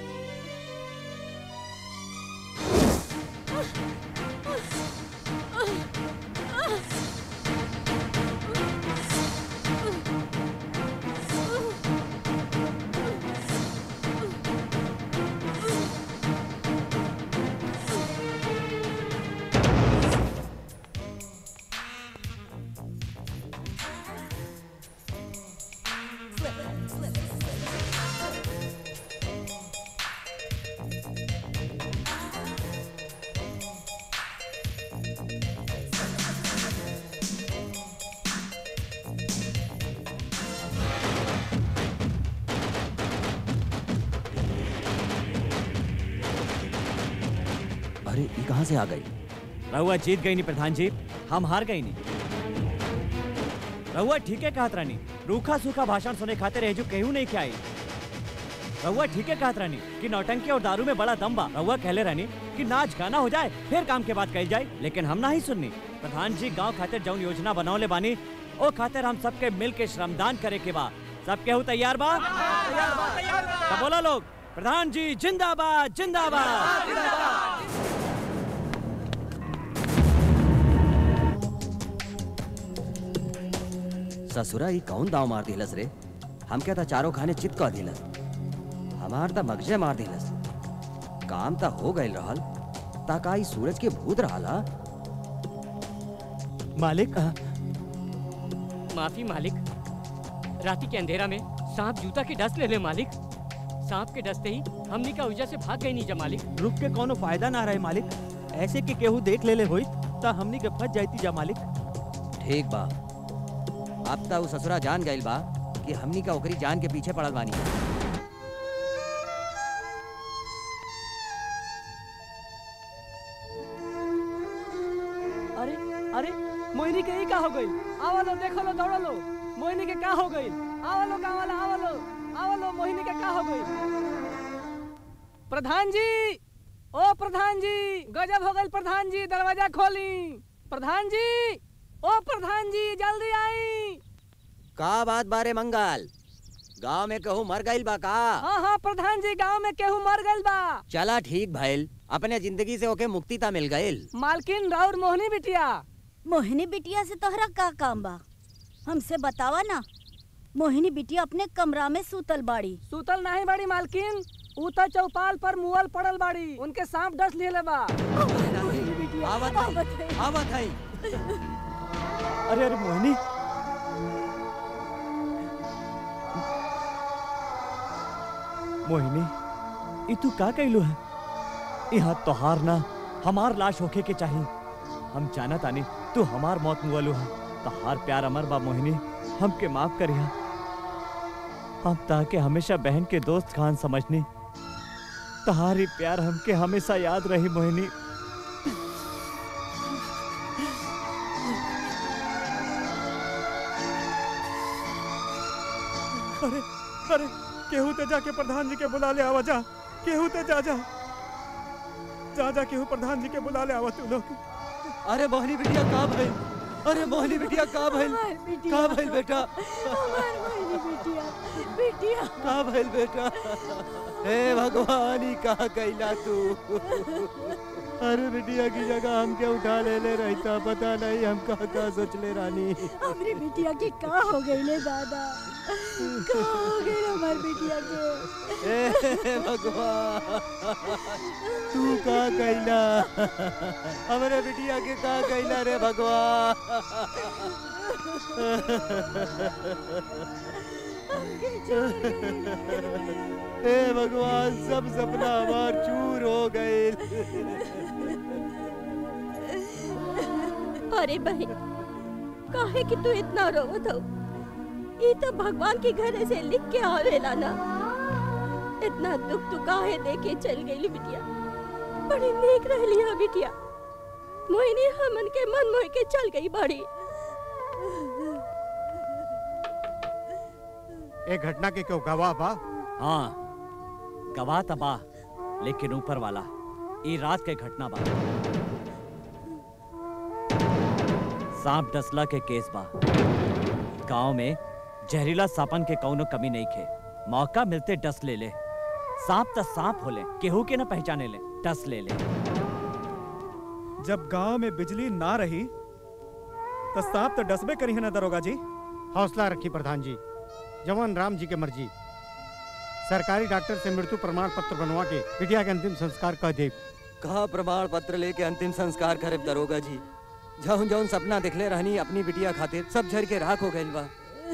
Speaker 13: अरे ये कहाँ से आ गई
Speaker 7: रहुआ जीत गई नहीं प्रधान जी हम हार गई नहीं रहुआ ठीक है कहत रानी रूखा सूखा भाषण सुने खाते रहे जो कहूँ नहीं क्या आई रहुआ ठीक है कहत रानी कि नौटंकी और दारू में बड़ा दम बा रहुआ कहले रानी कि नाच गाना हो जाए फिर काम के बाद कही जाए लेकिन हम ना ही सुननी प्रधान जी गांव खातिर जौन योजना बनावले बानी ओ खातिर हम सबके मिल के श्रमदान करे के बा सब केहू तैयार बा तो बोला लोग प्रधान जी जिंदाबाद जिंदाबाद
Speaker 13: ससुरा ई कौन दाव मार दिलस रे हम क्या था चारों खाने चित कह दिलस हमार त मगजे मार दिलस काम त हो गइल रहल ताका ई सूरज के भूत रहला
Speaker 19: मालिक माफी मालिक राती के अंधेरा में सांप जूता के डस ले ले मालिक सांप के डसते ही हमनी का उजा से भाग गई नीचा मालिक
Speaker 9: रुक के कोनो फायदा ना रहे मालिक ऐसे के केहू देख ले ले होई ता हमनी के फंस जाती जा मालिक
Speaker 13: ठीक बा अब त उ ससुरा जान गइल बा कि हमनी का ओकरी जान के पीछे पड़ल बानी
Speaker 11: अरे अरे मोहिनी के ही का हो गई आवा लो देखो लो दौड़ो लो मोहिनी के का हो गई आवा लो गाँव वाला आवा लो आवा लो मोहिनी के का हो गई प्रधान जी ओ प्रधान जी गजब हो गई प्रधान जी दरवाजा खोली प्रधान जी ओ प्रधान जी जल्दी आई
Speaker 13: का बात बारे मंगल गांव में कहूँ मर गइल बा का
Speaker 11: हाँ हाँ प्रधान जी गांव में केहू मर गइल बा
Speaker 13: चला ठीक भइल अपने जिंदगी से ओके मुक्ति ता मिल गइल
Speaker 11: मालकिन राउर मोहिनी बिटिया
Speaker 5: मोहिनी बिटिया से तोहरा का काम बा हमसे बतावा ना मोहिनी बिटिया अपने कमरा में सूतल बाड़ी
Speaker 11: सूतल नहीं बड़ी मालकिन ऊ तो चौपाल पर मुअल पड़ल बाड़ी उनके सांप डस लिए बा
Speaker 13: आवत हई आवत हई
Speaker 7: अरे अरे मोहिनी मोहिनी ई तू का कैलू है यहाँ तोहार ना हमार लाश होके के चाहिए हम जाना तानी तू हमार मौत मुआलू है तोहार प्यार अमर बा मोहिनी हमके माफ करिया हम ताके हमेशा बहन के दोस्त खान समझनी तहारी प्यार हमके हमेशा याद रही मोहिनी
Speaker 15: अरे अरे केहू ते जाके प्रधान जी के बुला ले आवा जा केहू ते जा जा जा जा केहू प्रधान जी के बुला ले आवा तू लोग
Speaker 13: अरे मोहिनी बिटिया का भइल अरे मोहिनी बिटिया का भइल का भइल बेटा
Speaker 5: बिटिया
Speaker 13: का भइल बेटा हे भगवान ई का कैला तू अरे बिटिया की जगह हम क्या उठा ले ले रहता पता नहीं हम का का सोच ले रानी
Speaker 5: हमारी बिटिया के का हो गई ले दादा का हो गई हमारी बिटिया के
Speaker 13: हे भगवान तू का कैला हमारे बिटिया के का कैला रे भगवान हे भगवान सब सपना हमार चूर हो गए
Speaker 18: अरे बहन काहे कि तू इतना रोवत हो ये तो भगवान के घर से लिख के आवेला ना इतना दुख तू काहे देके चल गई बिटिया बड़ी नेक रह लिया बिटिया मोहिनी हमन के मन मोह के चल गई बड़ी
Speaker 20: एक घटना के क्यों गवाह बा
Speaker 7: हाँ गवाह तबाह लेकिन ऊपर वाला ई रात के घटना बा सांप डसला के केस बा गांव में जहरीला सापन के कौनो कमी नहीं खे मौका मिलते डस ले ले सांप त सांप होले केहू के न पहचाने ले डस ले ले
Speaker 15: जब गांव में बिजली ना रही तो सांप तो डसबे करी है ना दरोगा जी
Speaker 20: हौसला रखी प्रधान जी जवान राम जी के मर्जी सरकारी डॉक्टर से मृत्यु प्रमाण पत्र बनवा के बिटिया के अंतिम संस्कार कह दे
Speaker 13: कहा प्रमाण पत्र लेके अंतिम संस्कार करे दरोगा जी जौन जौन सपना दिखले रहनी अपनी बिटिया खातिर सब झर के राख हो गइल बा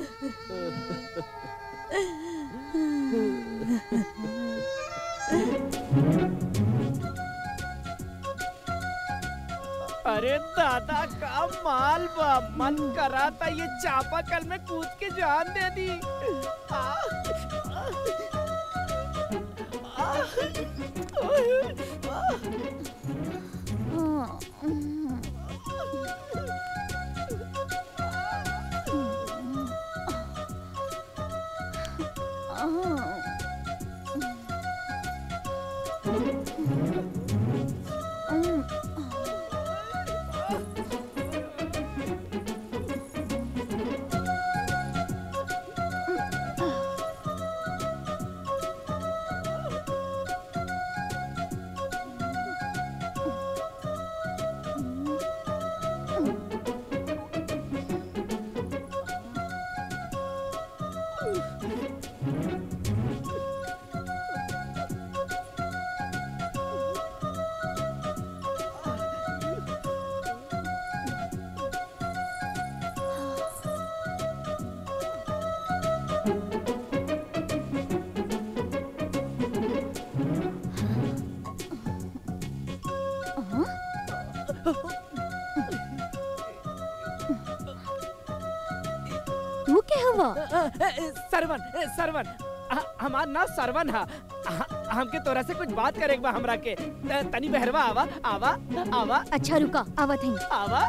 Speaker 6: अरे दादा का माल बा मन करा था ये चापा कल में कूद के जान दे दी आ, आ, आ, आ,
Speaker 3: तू के हवा
Speaker 6: सरवन ए, सरवन ह- हमार नाम सरवन है हमके तोरा से कुछ बात करे बा हमरा के त- तनी बहरवा आवा आवा आवा
Speaker 3: अच्छा रुका आवत हई
Speaker 6: आवा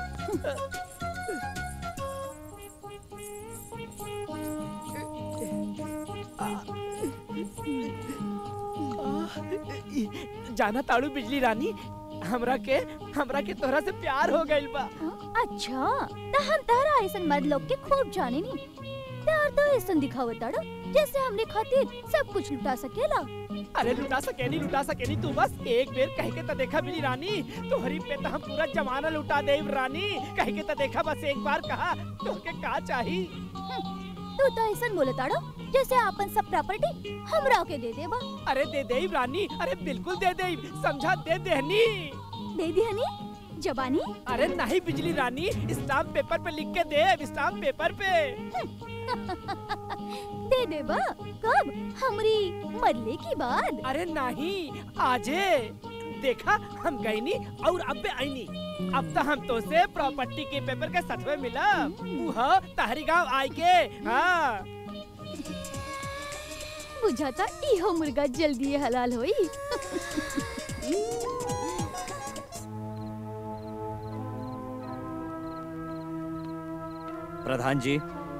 Speaker 6: जाना ताड़ू बिजली रानी हमरा के हमरा के तोरा से प्यार हो गइल बा
Speaker 3: अच्छा त हम तारा ऐसन मर्द लोग के खूब जाने नी प्यार तो ऐसन दिखावत ताड़ा जैसे हमने खातिर सब कुछ लुटा सकेला
Speaker 6: अरे लुटा सके नहीं लुटा सके नहीं तू बस एक बेर कह के तो देखा मिली रानी तोहरी पे तो हम पूरा जमाना लुटा दे रानी कह के तो देखा बस एक बार कहा तोहके का चाही
Speaker 3: तू तो ऐसन बोले ताड़ा जैसे आपन सब प्रॉपर्टी हमरा के दे देबा
Speaker 6: अरे दे दे रानी अरे बिल्कुल दे दे समझा दे देहनी
Speaker 3: दे दिहनी जबानी
Speaker 6: अरे नहीं बिजली रानी स्टाम्प पेपर पे लिख के दे स्टाम्प पेपर पे
Speaker 3: दे देबा कब हमरी मरले की बात
Speaker 6: अरे नहीं आजे देखा हम गईनी और अब आईनी अब तो हम तो से प्रॉपर्टी के पेपर के सचवे मिला वह तहरी गांव आई के हाँ
Speaker 3: बुझाता इहो मुर्गा जल्दी हलाल होई
Speaker 7: प्रधान जी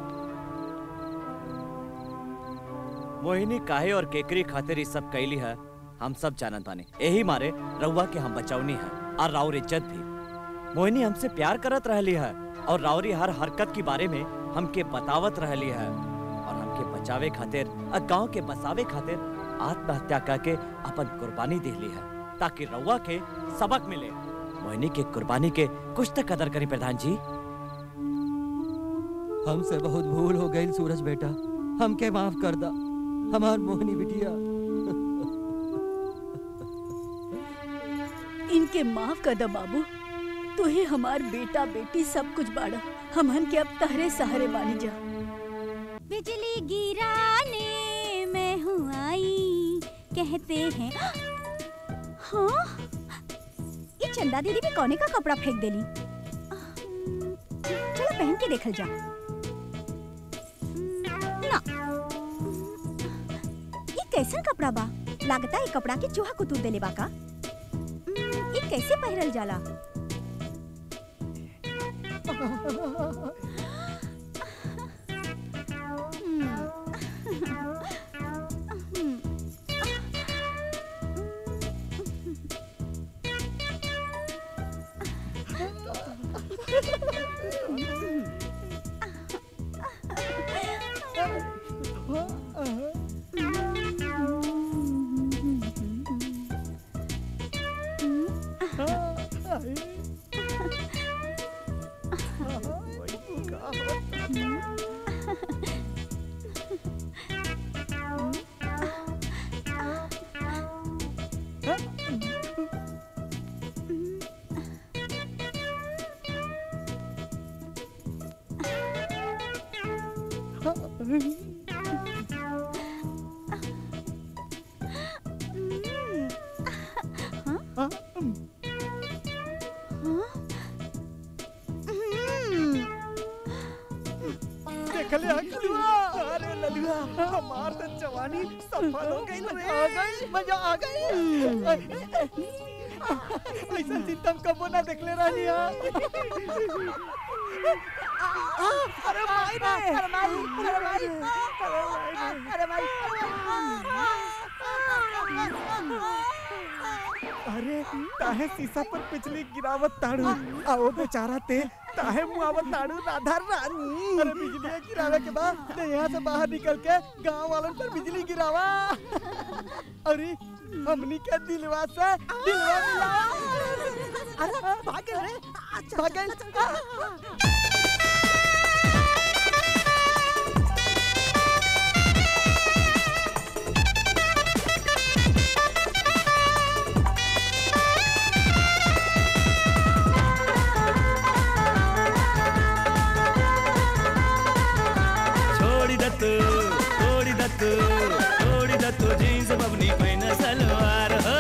Speaker 7: मोहिनी काहे और केकरी खातिर ई सब कैली है हम सब जानत बानी यही मारे रउआ के हम बचौनी है और राउर इज्जत भी मोहिनी हमसे प्यार करत रहली है और राउरी हर हरकत के बारे में हमके बतावत रहली है और हमके बचावे खातिर और गांव के बसावे खातिर आत्महत्या करके अपन कुर्बानी देली है ताकि रउआ के सबक मिले मोहिनी के कुर्बानी के कुछ तक कदर करी प्रधान जी
Speaker 13: हमसे बहुत भूल हो गई सूरज बेटा हमके माफ कर दा हमार मोहनी बिटिया
Speaker 5: इनके माफ कर दो बाबू तू ही हमार बेटा बेटी सब कुछ बाड़ा हमहन के अब तहरे सहारे बानी जा
Speaker 12: बिजली गिराने में हूँ आई कहते हैं
Speaker 5: हाँ ये चंदा दीदी भी कोने का कपड़ा फेंक देली चलो पहन के देखल जा ना ये कैसन कपड़ा बा लागता है कपड़ा के चूहा कुतूर देले बा का ये कैसे पहरल जाला
Speaker 8: देख ले ललुआ अरे ललुआ हमार तो जवानी सफल हो गई रे आ गई मजा आ गई ऐसा चिंतम कबो ना देखले रहनी हा अरे भाई रे अरे भाई अरे भाई अरे भाई अरे ताहे शीशा पर पिछली गिरावत ताड़ू आओ बेचारा ते ताहे मुआवत ताड़ू राधा रानी अरे बिजली गिरावे के बाद ते यहाँ से बाहर निकल के गांव वालों पर बिजली गिरावा अरे हमनी के दिलवा से दिलवा मिला अरे भाग रे भाग
Speaker 11: छोड़ी दत्तू छोड़ी दत्तू छोड़ी दत्तू जीन्स बबनी पहन सलवार हो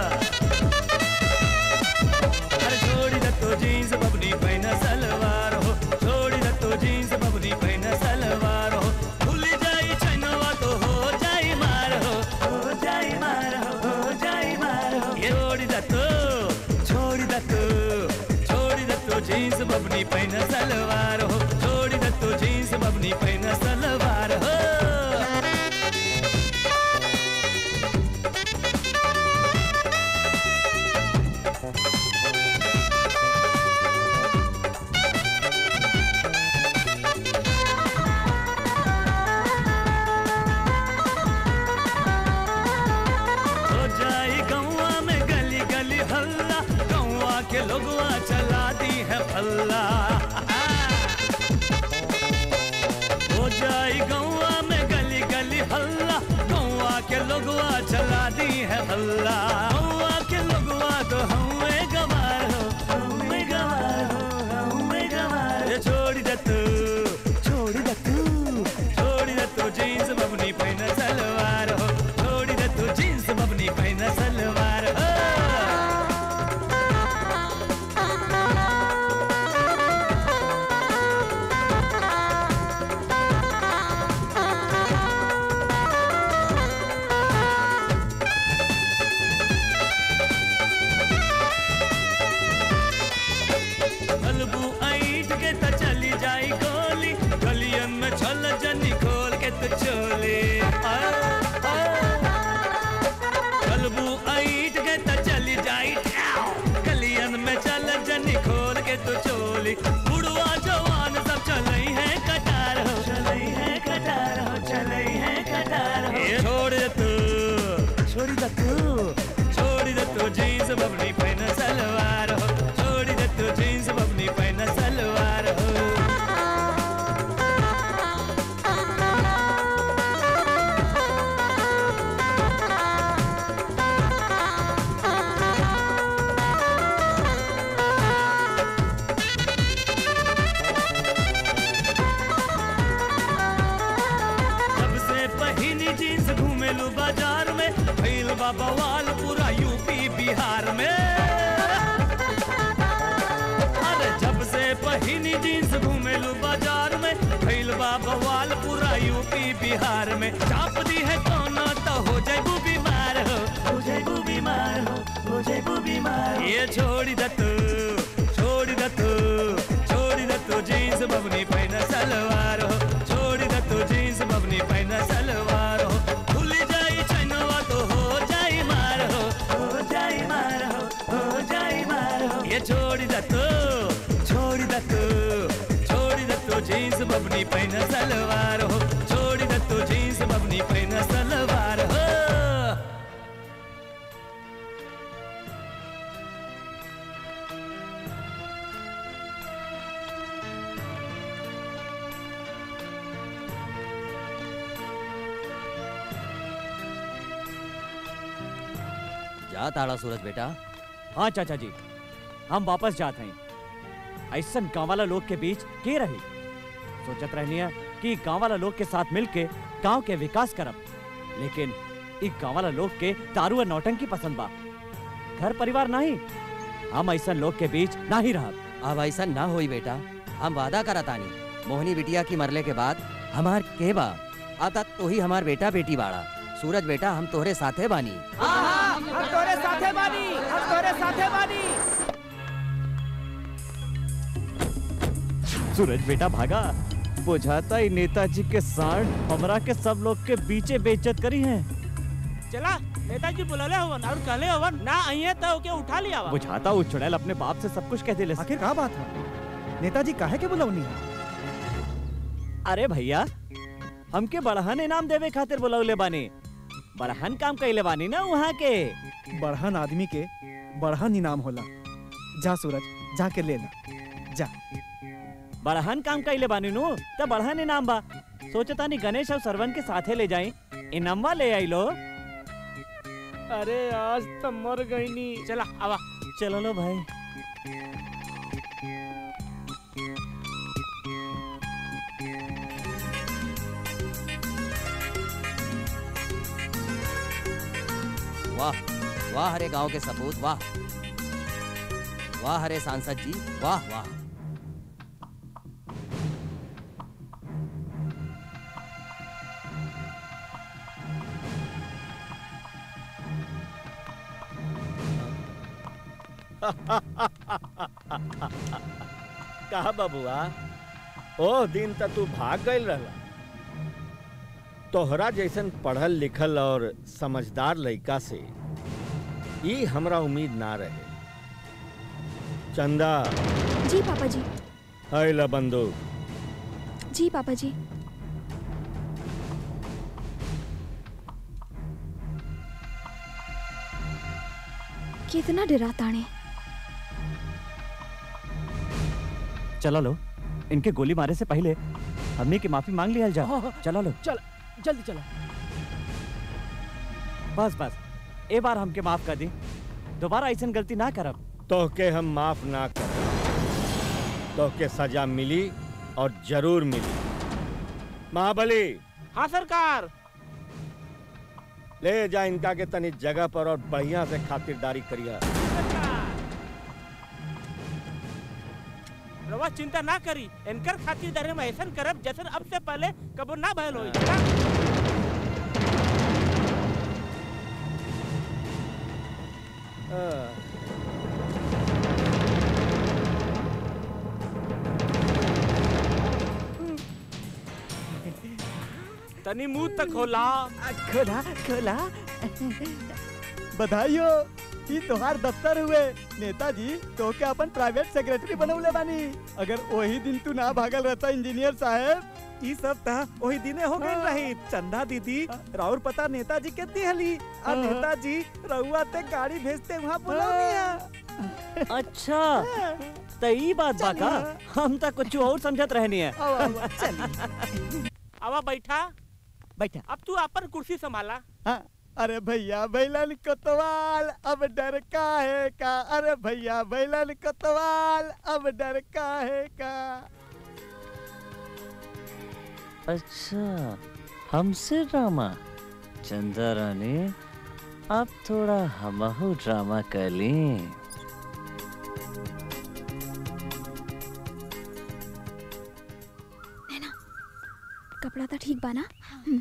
Speaker 11: अरे छोड़ी दत्तू जीन्स बबनी पहन सलवार हो छोड़ी दत्तू जीन्स बबनी पहन सलवार हो भूल जाई चनवा तो हो जाई मार हो हो जाई मार हो हो जाई मार हो ये छोड़ी दत्तू छोड़ी दत्तू छोड़ी दत्तू जीन्स बबनी पहन सलवार हो छोड़ी दत्तू जीन्स बबनी पहन सलवार हो हो जाई गौवा में गली गली हल्ला गौवा के लोगवा चला दी है फल्ला हो जाई गौवा में गली गली हल्ला गौवा के लोगवा चला दी है हल्ला गौवा के लोगवा तो हमें गवार हो हमें गवार हो हमें गवार ये छोड़ी दे तू छोड़ी दे तू छोड़ी दे तू जीन्स बबनी पहन सलवार हो छोड़ी दे तू जीन्स बबनी पहन सलवार हो बलबू ऐठ के त चली जाई गोली गलियन में छल जनी खोल के तो चोली बलबू ऐठ के त चली जाई ठाव गलियन में चल जनी खोल के तो चोली बुढ़वा जवान सब चलई है कटार हो चलई है कटार हो चलई है कटार हो ये छोड़ दे तू छोड़ी दे तू छोड़ी दे तू जीन्स बबनी पहन सलवार हो छोड़ी दे तू जीन्स बबनी पहन सलवार हो जब से पहिनी जीन्स घूमेलू बाजार में भइल बा बवाल पूरा यूपी बिहार में अरे जब से पहिनी जीन्स घूमेलू बाजार में भइल बा बवाल पूरा यूपी बिहार में चाप दी है कोना तो हो जाएगू बीमार हो हो जाएगू बीमार हो हो जाएगू बीमार ये छोड़ी दे तू छोड़ी दे तू छोड़ी दे तू जीन्स बबनी पहन सलवार हो छोड़ी दे तू जीन्स बबनी पहन सलवार हो भूल जाई चनवा तो हो जाई मार हो हो जाई मार हो हो जाई मार हो ये छोड़ी दे तू छोड़ी दे तू छोड़ी दे तू जीन्स बबनी पहन सलवार हो छोड़ी दे तू जीन्स बबनी पहन सलवार हो
Speaker 13: जा ताड़ा सूरज बेटा
Speaker 7: हाँ चाचा जी हम वापस जाते हैं ऐसन गाँव वाला लोग के बीच के रही सोचत रहनी है कि गांव वाला लोग के साथ मिलके गांव के विकास करब लेकिन इ गांव वाला लोग के दारू और नौटंकी पसंद बा घर परिवार नहीं हम ऐसा लोग के बीच ना ही रहब
Speaker 13: अब ऐसा ना होई बेटा हम वादा करतानी मोहनी बिटिया की मरले के बाद हमार के बा अब तक तो ही हमार बेटा बेटी बाड़ा सूरज बेटा हम तोहरे साथे बानी
Speaker 6: हम तोरे साथे बानी हम तोरे साथे बानी
Speaker 7: सूरज बेटा भागा बुझाता ही नेताजी के साथ हमरा के सब लोग के बीचे बेइज्जत करी है
Speaker 9: चला नेताजी बुलले हवन और कहले हवन ना आइए तो ओके उठा लिया वा।
Speaker 7: बुझाता वो चुड़ैल अपने बाप से सब कुछ कह दिले
Speaker 15: आखिर का बात है नेताजी काहे के बुलौनी है
Speaker 7: अरे भैया हमके बड़हन इनाम देवे खातिर बुलौले बानी बड़हन काम कइले बानी ना वहाँ के
Speaker 15: बढ़हन आदमी के बढ़हन इनाम होला जा सूरज जाके ले ला जा
Speaker 7: बड़हन काम कइले बानी नु त बड़हन इनाम बा सोचता नहीं गणेश और सरवन के साथे ले जाई इनामवा ले आई लो
Speaker 9: अरे आज तो मर गई नी चला आवा
Speaker 7: चलो लो भाई
Speaker 13: वाह वाह हरे गांव के सपूत वाह वाह हरे सांसद जी वाह वाह
Speaker 16: कहा बबुआ ओ दिन त तू भाग गईल रहला तोहरा जैसन पढ़ल लिखल और समझदार लड़का से ई हमरा उम्मीद ना रहे चंदा
Speaker 3: जी पापा जी
Speaker 16: है ला बंदूक
Speaker 3: जी पापा जी कितना डराताने
Speaker 7: चलो लो इनके गोली मारे से पहले हमने की माफी मांग लिया जा चलो लो
Speaker 6: चल जल्दी चलो
Speaker 7: बस बस ए बार हमके माफ कर दी दोबारा ऐसा गलती ना करब
Speaker 16: तोहके हम माफ ना कर तोहके सजा मिली और जरूर मिली महाबली
Speaker 9: हाँ सरकार
Speaker 16: ले जा इनका के तनी जगह पर और बढ़िया से खातिरदारी करिया
Speaker 9: रवा चिंता ना करी इनकर खातिरदारी में ऐसा करब जैसे अब से पहले कबो ना भयल होई चला। तनी मुंह तक खोला
Speaker 15: खोला खोला बधाई हो ई तोहार दफ्तर हुए नेताजी तो के अपन प्राइवेट सेक्रेटरी बनौले बानी अगर वही दिन तू ना भागल रहता इंजीनियर साहब ई सब ता वही दिने हो गई रही चंदा दीदी राउर पता नेताजी के दिहली आ नेताजी रउआ ते गाड़ी भेजते वहाँ बुलौनी है
Speaker 7: अच्छा तो ई बात बा का हम तो कुछ और समझत रहनी है
Speaker 9: आवा बैठा
Speaker 15: बैठा
Speaker 9: अब तू अपन कुर्सी संभाला
Speaker 15: हाँ, अरे भैया बैलन कोतवाल अब डर का है का अरे भैया बैलन कोतवाल अब डर का है का
Speaker 7: अच्छा हमसे ड्रामा चंदा रानी अब थोड़ा हमहू ड्रामा कर लें
Speaker 3: कपड़ा तो ठीक बा ना हम्म।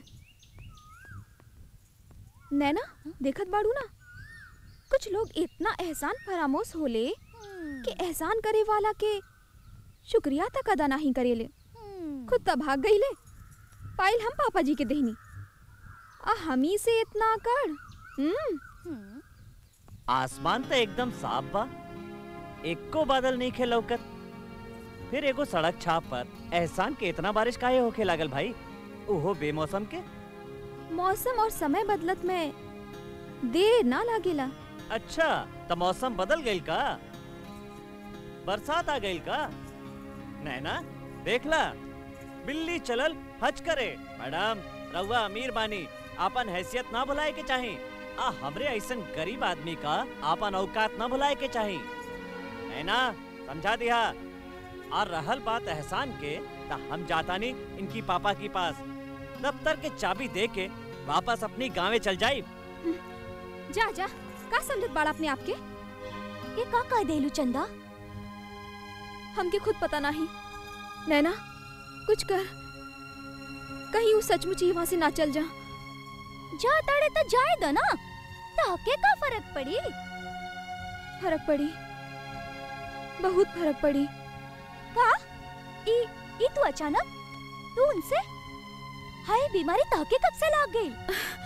Speaker 3: नैना देखत बाड़ू ना कुछ लोग इतना एहसान फरामोश होले कि एहसान करे वाला के शुक्रिया तक अदा नहीं करेले खुद तो भाग गईले पाइल हम पापा जी के देहनी आ हमी से इतना कर हम्म
Speaker 7: आसमान तो एकदम साफ बा एको बादल नहीं खे लौकत फिर एगो सड़क छाप पर एहसान के इतना बारिश काहे होखे लागल भाई ओहो बेमौसम के
Speaker 3: मौसम और समय बदलत में देर ना लागेला
Speaker 7: अच्छा तो मौसम बदल गईल का बरसात आ गईल का नैना देख ला बिल्ली चलल हज करे मैडम रउआ अमीर बानी आपन हैसियत ना भुलाए के चाही आ हमरे ऐसन गरीब आदमी का आपन औकात ना भुलाए के चाही नैना समझा दिया और रहल बात एहसान के ता हम जाता नहीं इनकी पापा के पास दफ्तर के चाबी दे के वापस अपनी गाँव चल जाए
Speaker 3: जा जा का समझत बाड़ा अपने आप के
Speaker 12: ये का कह देलू चंदा
Speaker 3: हमके खुद पता नहीं नैना कुछ कर कहीं वो सचमुच ही वहाँ से ना चल जा
Speaker 12: जा ताड़े तो जाए दो ना ताके का फर्क पड़ी
Speaker 3: फर्क पड़ी बहुत फर्क पड़ी
Speaker 12: का ई ई तू अचानक तू उनसे हाय बीमारी ताके कब से लाग गई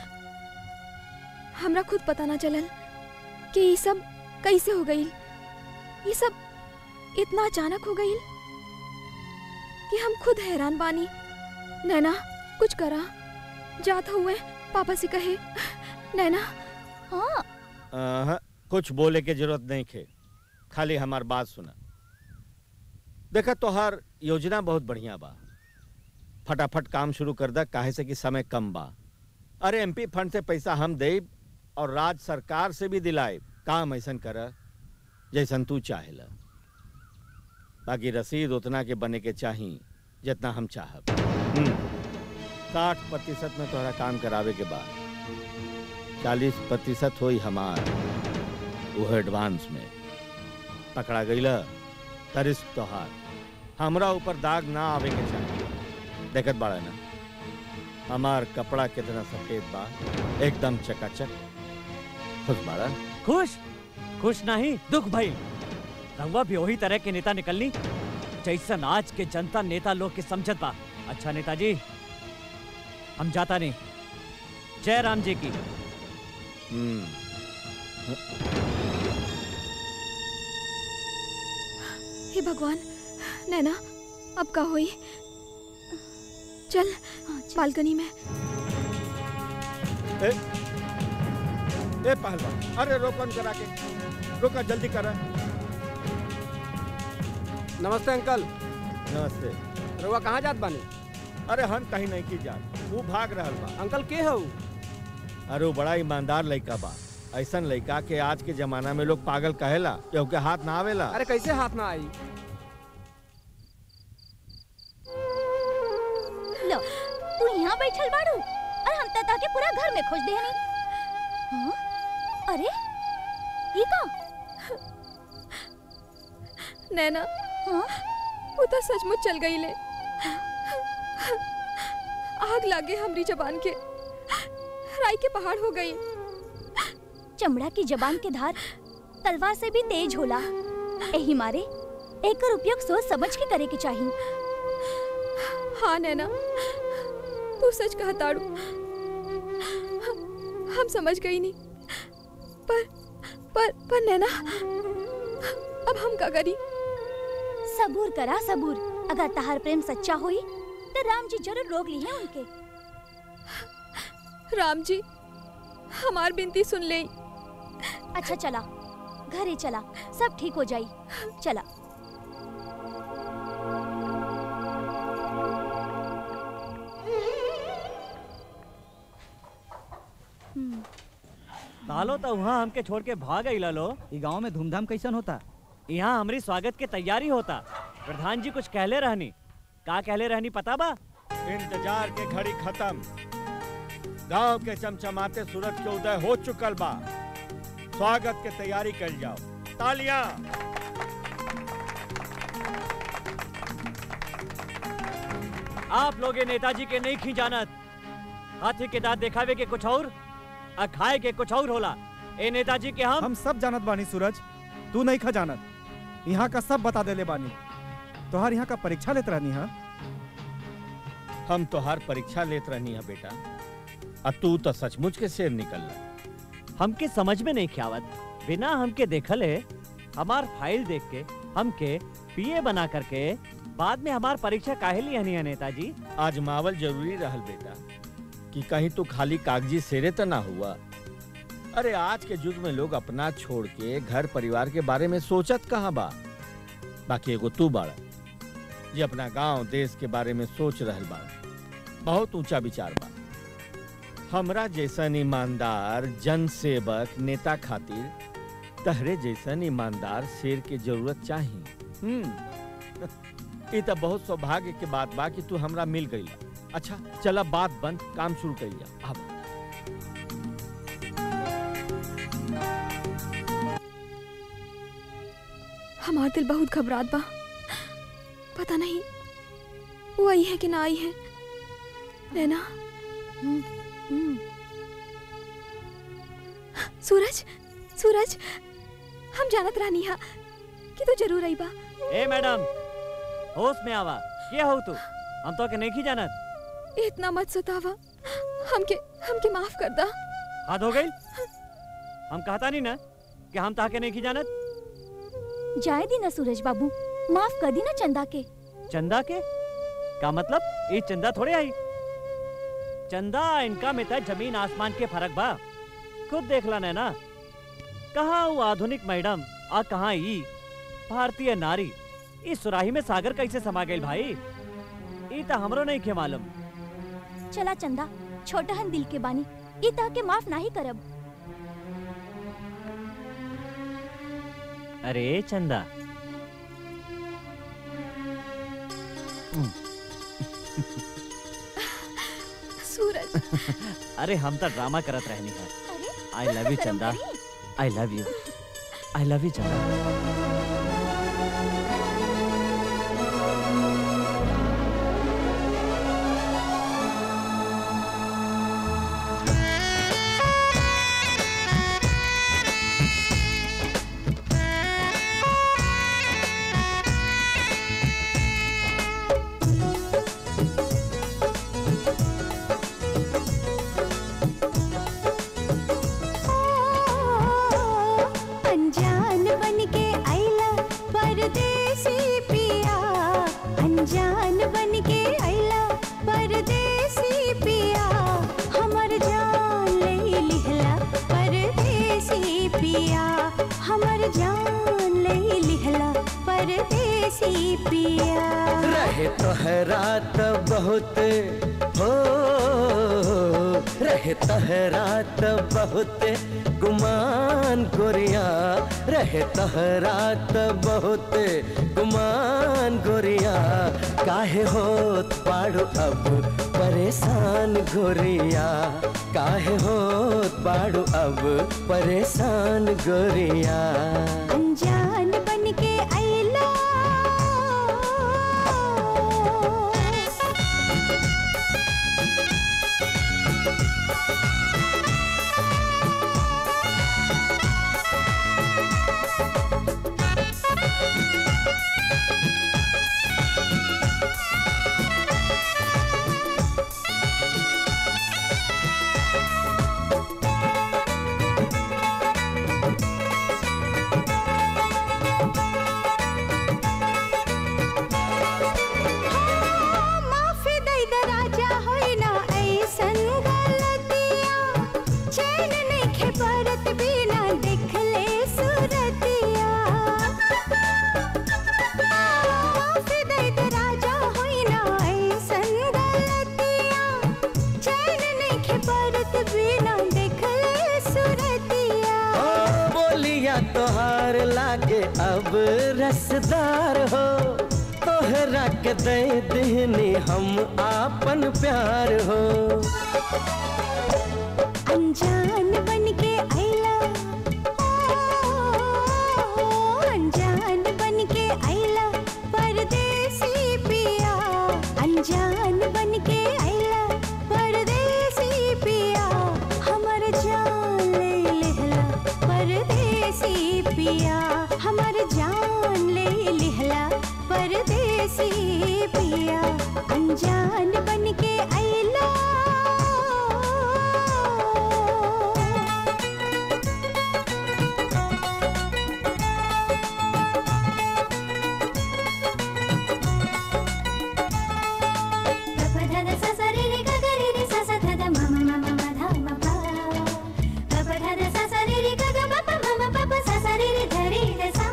Speaker 3: हमरा खुद पता ना चलल कि ये सब कैसे हो गई ये सब इतना अचानक हो गई कि हम खुद हैरान बानी नैना कुछ करा जात हुए पापा से कहे नैना
Speaker 12: हाँ
Speaker 16: अहं, कुछ बोले के जरूरत नहीं खे खाली हमार बात सुना देखा तोहार योजना बहुत बढ़िया बा फटाफट काम शुरू कर दा काहे से कि समय कम बा अरे एमपी फंड से पैसा हम देब और राज्य सरकार से भी दिलाए काम ऐसन कर जैसन तू चाहेला बाकी रसीद उतना के बने के चाही जितना हम चाहब हम्म, साठ प्रतिशत में तोहरा काम करावे के बाद चालीस प्रतिशत होई हमार वो एडवांस में पकड़ा गईला तरिस तोहार हमरा ऊपर दाग ना आवे के चाहिए देखत बाड़ा ना हमार कपड़ा कितना सफेद बा एकदम चकाचक खुश बाड़ा
Speaker 7: खुश खुश नहीं दुख भाई रहुआ भी वही तरह के नेता निकलनी जैसन आज के जनता नेता लोग के समझत बा अच्छा नेताजी हम जाता नहीं जय राम जी की
Speaker 3: हे भगवान नैना अब का हुई चल बालकनी में
Speaker 16: ए, ए पहलवान अरे रोकन करा के रोका जल्दी करा
Speaker 17: नमस्ते अंकल
Speaker 16: नमस्ते
Speaker 17: रउआ कहाँ जात बानी
Speaker 16: अरे हम कहीं नहीं की जात वो भाग रहल बा
Speaker 17: अंकल के हो
Speaker 16: अरे वो बड़ा ईमानदार लड़का बा ऐसन लड़का के आज के जमाना में लोग पागल कहेला क्योंकि हाथ ना आवेला
Speaker 17: अरे कैसे हाथ ना आई
Speaker 12: लो तू यहाँ बैठल बाड़ू और हम तता के पूरा घर में खोज देहनी हाँ? अरे ई का
Speaker 3: नैना वो तो सचमुच चल गई ले आग लागे हमरी जबान के राई के पहाड़ हो गई
Speaker 12: चमड़ा की जबान के धार तलवार से भी तेज होला एही मारे एकर उपयोग सोच समझ के करे के चाहिए
Speaker 3: हाँ नैना तू सच कहा ताड़ू हम समझ गई नहीं पर पर पर नैना अब हम का करी
Speaker 12: सबूर करा सबूर अगर तहार प्रेम सच्चा होई तो राम जी जरूर रोक ली है उनके
Speaker 3: राम जी हमार बिनती सुन ले
Speaker 12: अच्छा चला घरे चला सब ठीक हो जाई चला
Speaker 7: तालो तो वहाँ हमके छोड़ के भाग गई लो
Speaker 8: ई गांव में धूमधाम कैसन होता
Speaker 7: यहाँ हमारी स्वागत की तैयारी होता प्रधान जी कुछ कहले रहनी का कहले रहनी पता बा
Speaker 16: इंतजार के घड़ी खत्म गांव के चमचमाते सूरज के उदय हो चुकल बा स्वागत के तैयारी कर जाओ तालियां
Speaker 7: आप लोग ये नेताजी के नहीं खी जानत हाथी के दांत दिखावे के कुछ और और खाए के कुछ और होला ए नेताजी के हम
Speaker 15: हम सब जानत बानी सूरज तू नहीं खा जानत यहाँ का सब बता देले बानी तोहार यहाँ का परीक्षा लेत रहनी है
Speaker 16: हम तोहार परीक्षा लेत रहनी है बेटा और तू तो सचमुच के शेर निकल
Speaker 7: हमके समझ में नहीं ख्यावत बिना हमके देखले हमार फाइल देख के हमके पीए बना करके बाद में हमार परीक्षा काहे लिया नहीं है नेताजी
Speaker 16: आजमावल जरूरी रहल बेटा कि कहीं तू खाली कागजी शेरे तो ना हुआ अरे आज के युग में लोग अपना छोड़ के घर परिवार के बारे में सोचत कहाँ बा बाकी एगो तू बाड़ा जे अपना गांव देश के बारे में सोच रहल बा बहुत ऊंचा विचार बा हमरा जैसन ईमानदार जन सेवक नेता खातिर तहरे जैसन ईमानदार शेर के जरूरत चाहिए हम्म ई त बहुत सौभाग्य के बात बा कि तू हमरा मिल गई अच्छा चला बात बंद काम शुरू कइल जा अब
Speaker 3: हमार दिल बहुत घबरात बा पता नहीं वो आई है कि ना आई है नैना सूरज सूरज हम जानत रहनी हा कि तू जरूर आई बा
Speaker 7: ए मैडम होश में आवा के हो तू हम तो के नहीं जानत
Speaker 3: इतना मत सतावा हमके हमके माफ कर दा
Speaker 7: हाथ हो गई हम कहता नहीं ना कि हम ताके नहीं जानत
Speaker 12: जाए दी ना सूरज बाबू माफ कर दी ना चंदा के
Speaker 7: चंदा के का मतलब ये चंदा थोड़े आई चंदा इनका में तो जमीन आसमान के फर्क बा खुद देख ला ना कहाँ वो आधुनिक मैडम और कहाँ ई भारतीय नारी इस सुराही में सागर कैसे समा गई भाई ई तो हमरो नहीं के मालूम
Speaker 12: चला चंदा छोटहन दिल के बानी ई ता के माफ नहीं करब
Speaker 7: अरे चंदा
Speaker 3: सूरज
Speaker 7: अरे हम तो ड्रामा करत रहनी है I love you Chanda I love you I love you Chanda
Speaker 2: अनजान बन के आइला परदेसी पिया अनजान बन के आइला परदेसी पिया हमर जान ले लिहला परदेसी पिया हमर जान ले लिहला परदेसी पिया
Speaker 21: रहे तोहरा त बहुत हो रहे तोहरा त बहुत गुमान गोरिया रहे तोहरा त बहुत गुमान गोरिया काहे होत पाड़ो अब परेशान गोरिया काहे होत पाड़ो अब परेशान गोरिया
Speaker 2: अनजान बन के आइला माफी दई द राजा होई ना ऐसन गलतिया चैन नइखे परत बिना देखले सूरतिया माफी दई द राजा होई ना ऐसन गलतिया चैन नइखे परत बिना देखले सूरतिया
Speaker 21: ओ बोलिया तोहार लागे अब रसदार हो तोहरा के दे देहनी हम आपन प्यार हो
Speaker 2: अनजान बन के आइला ओ, अनजान बन के आइला परदेसी पिया अनजान बन के आइला परदेसी पिया हमर जान ले लिहला परदेसी पिया हमर जान ले लिहला परदेसी पिया अनजान बन के आइला
Speaker 22: ಗಪಧದ ಸಸರಿ ರಿ ಗಗರಿ ರಿ ಸಸ ಧದ ಮಮ ಮಮ ಮಧ ಮಪ ಗಪಧದ ಸಸರಿ ರಿ ಗಗ ಪಪ ಮಮ ಪಪ ಸಸರಿ ರಿ ಧರಿ ದ ಸ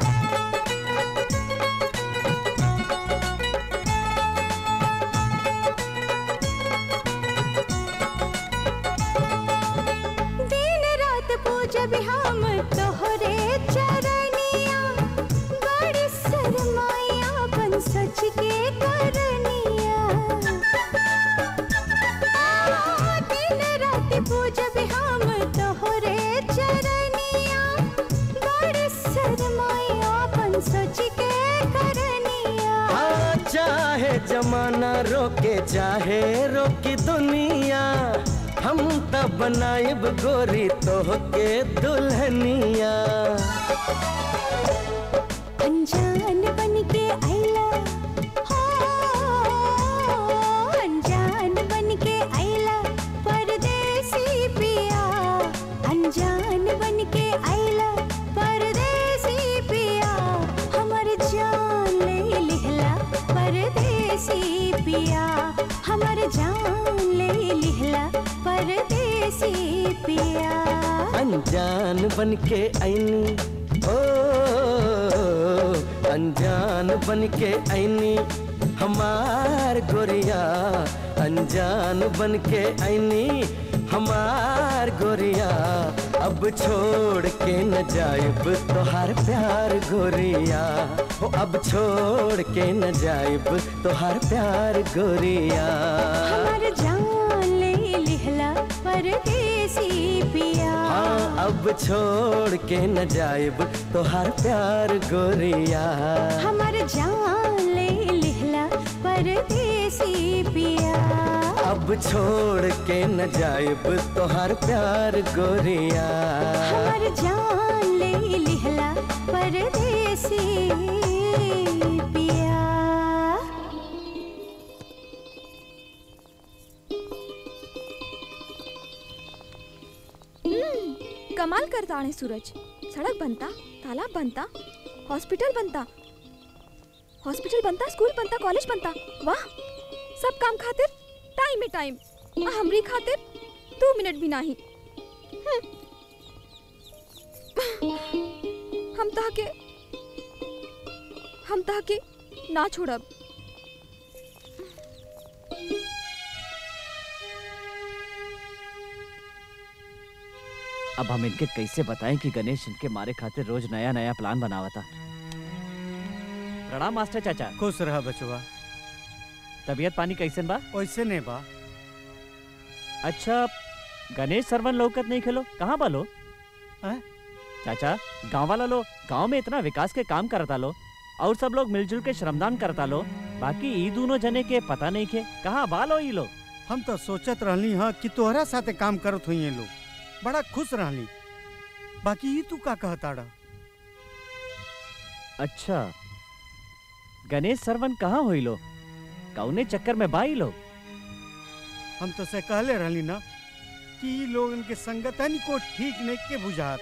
Speaker 2: दिन रात पूजब हम तोहरे चरनिया बड़ी शरमाइया बन सच के
Speaker 21: जमाना रोके चाहे रोकी दुनिया हम तब बनाइब गोरी तोहके दुल्हनिया
Speaker 2: अनजान बन के आइला हो अनजान बन के आइला परदेसी पिया अनजान बन के आइला परदेसी पिया हमर जान ले लिहला परदेसी पिया हमर जान ले लिहला परदेसी पिया
Speaker 21: अनजान बन के ऐनी ओ अनजान बन के ऐनी हमार गोरिया अनजान बन के ऐनी हमार गोरिया अब छोड़ के न जाइब तोहार प्यार गोरिया हो अब छोड़ के न जाइब तोहार प्यार गोरिया
Speaker 2: हमर जान ले लिहला परदेसी पिया
Speaker 21: हाँ अब छोड़ के न जाइब तोहार प्यार गोरिया
Speaker 2: हमर जान ले लिहला परदेसी पिया
Speaker 21: अब छोड़ के न जाइब तोहार प्यार गोरिया
Speaker 2: हमर जान ले लिहला परदेसी पिया
Speaker 3: हम्म, कमाल करता आहे सूरज सड़क बनता तालाब बनता हॉस्पिटल बनता हॉस्पिटल बनता स्कूल बनता कॉलेज बनता वाह सब काम खातिर टाइम में टाइम आ हमरी खातिर दो मिनट भी नहीं हम्म। हम ताके हम ताके ना छोड़ब
Speaker 7: अब हम इनके कैसे बताएं कि गणेश इनके मारे खातिर रोज नया नया प्लान बनावता प्रणाम मास्टर चाचा
Speaker 20: खुश रहा बचवा
Speaker 7: तबीयत पानी कैसन बा
Speaker 20: वैसे नहीं बा
Speaker 7: अच्छा गणेश सरवन लौकत नहीं खेलो कहाँ बा लो चाचा गांव वाला लो गांव में इतना विकास के काम करता लो और सब लोग मिलजुल के श्रमदान करता लो बाकी ई दोनों जने के पता नहीं के कहाँ बा लो ई लो
Speaker 20: हम तो सोचत रहली हाँ कि तोहरा साथे काम करत हुई लोग बड़ा खुश रहली बाकी ये तू का कहताड़ा
Speaker 7: अच्छा गणेश सरवन कहाँ हुई लो कौने चक्कर में बाई लो
Speaker 20: हम तो से कहले रहली ना कि ई लोगन के संगत है को ठीक नहीं के बुझात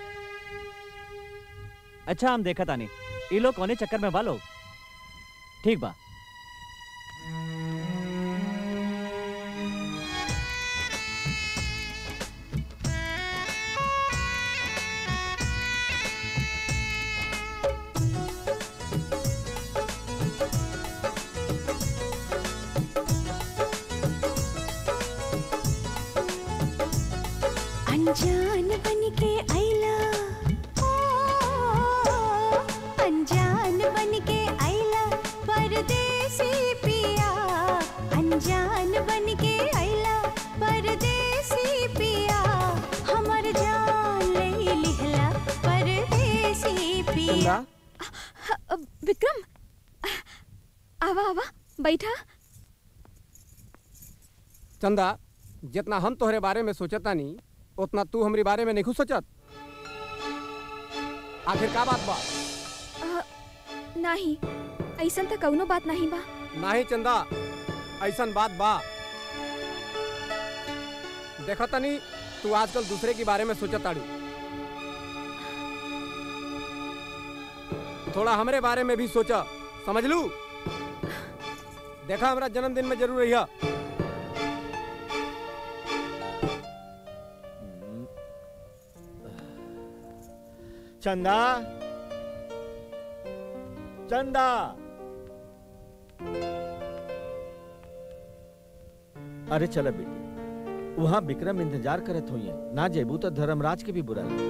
Speaker 7: अच्छा हम देखा तानी ई लोग कौने चक्कर में बा लो ठीक बा
Speaker 2: अनजान बन के आइला ओ, अनजान बन के आइला परदेसी पिया अनजान बन के आइला परदेसी पिया हमर जान ले लिहला परदेसी पिया
Speaker 3: अ, विक्रम आवा आवा बैठा
Speaker 17: चंदा जितना हम तोहरे बारे में सोचता नहीं उतना तू हमारे बारे में नहीं सोचत आखिर का बात बा
Speaker 3: अ, नाही ऐसन तो कौनो बात नहीं बा
Speaker 17: नाही चंदा ऐसन बात बा देखा तनी तू आजकल दूसरे के बारे में सोचत ताड़ी थोड़ा हमरे बारे में भी सोचा समझ लू देखा हमरा जन्मदिन में जरूर रहिया
Speaker 16: चंदा चंदा अरे चल बेटी वहाँ विक्रम इंतजार करत हुई ना जेबू तो धर्मराज के भी बुरा लगे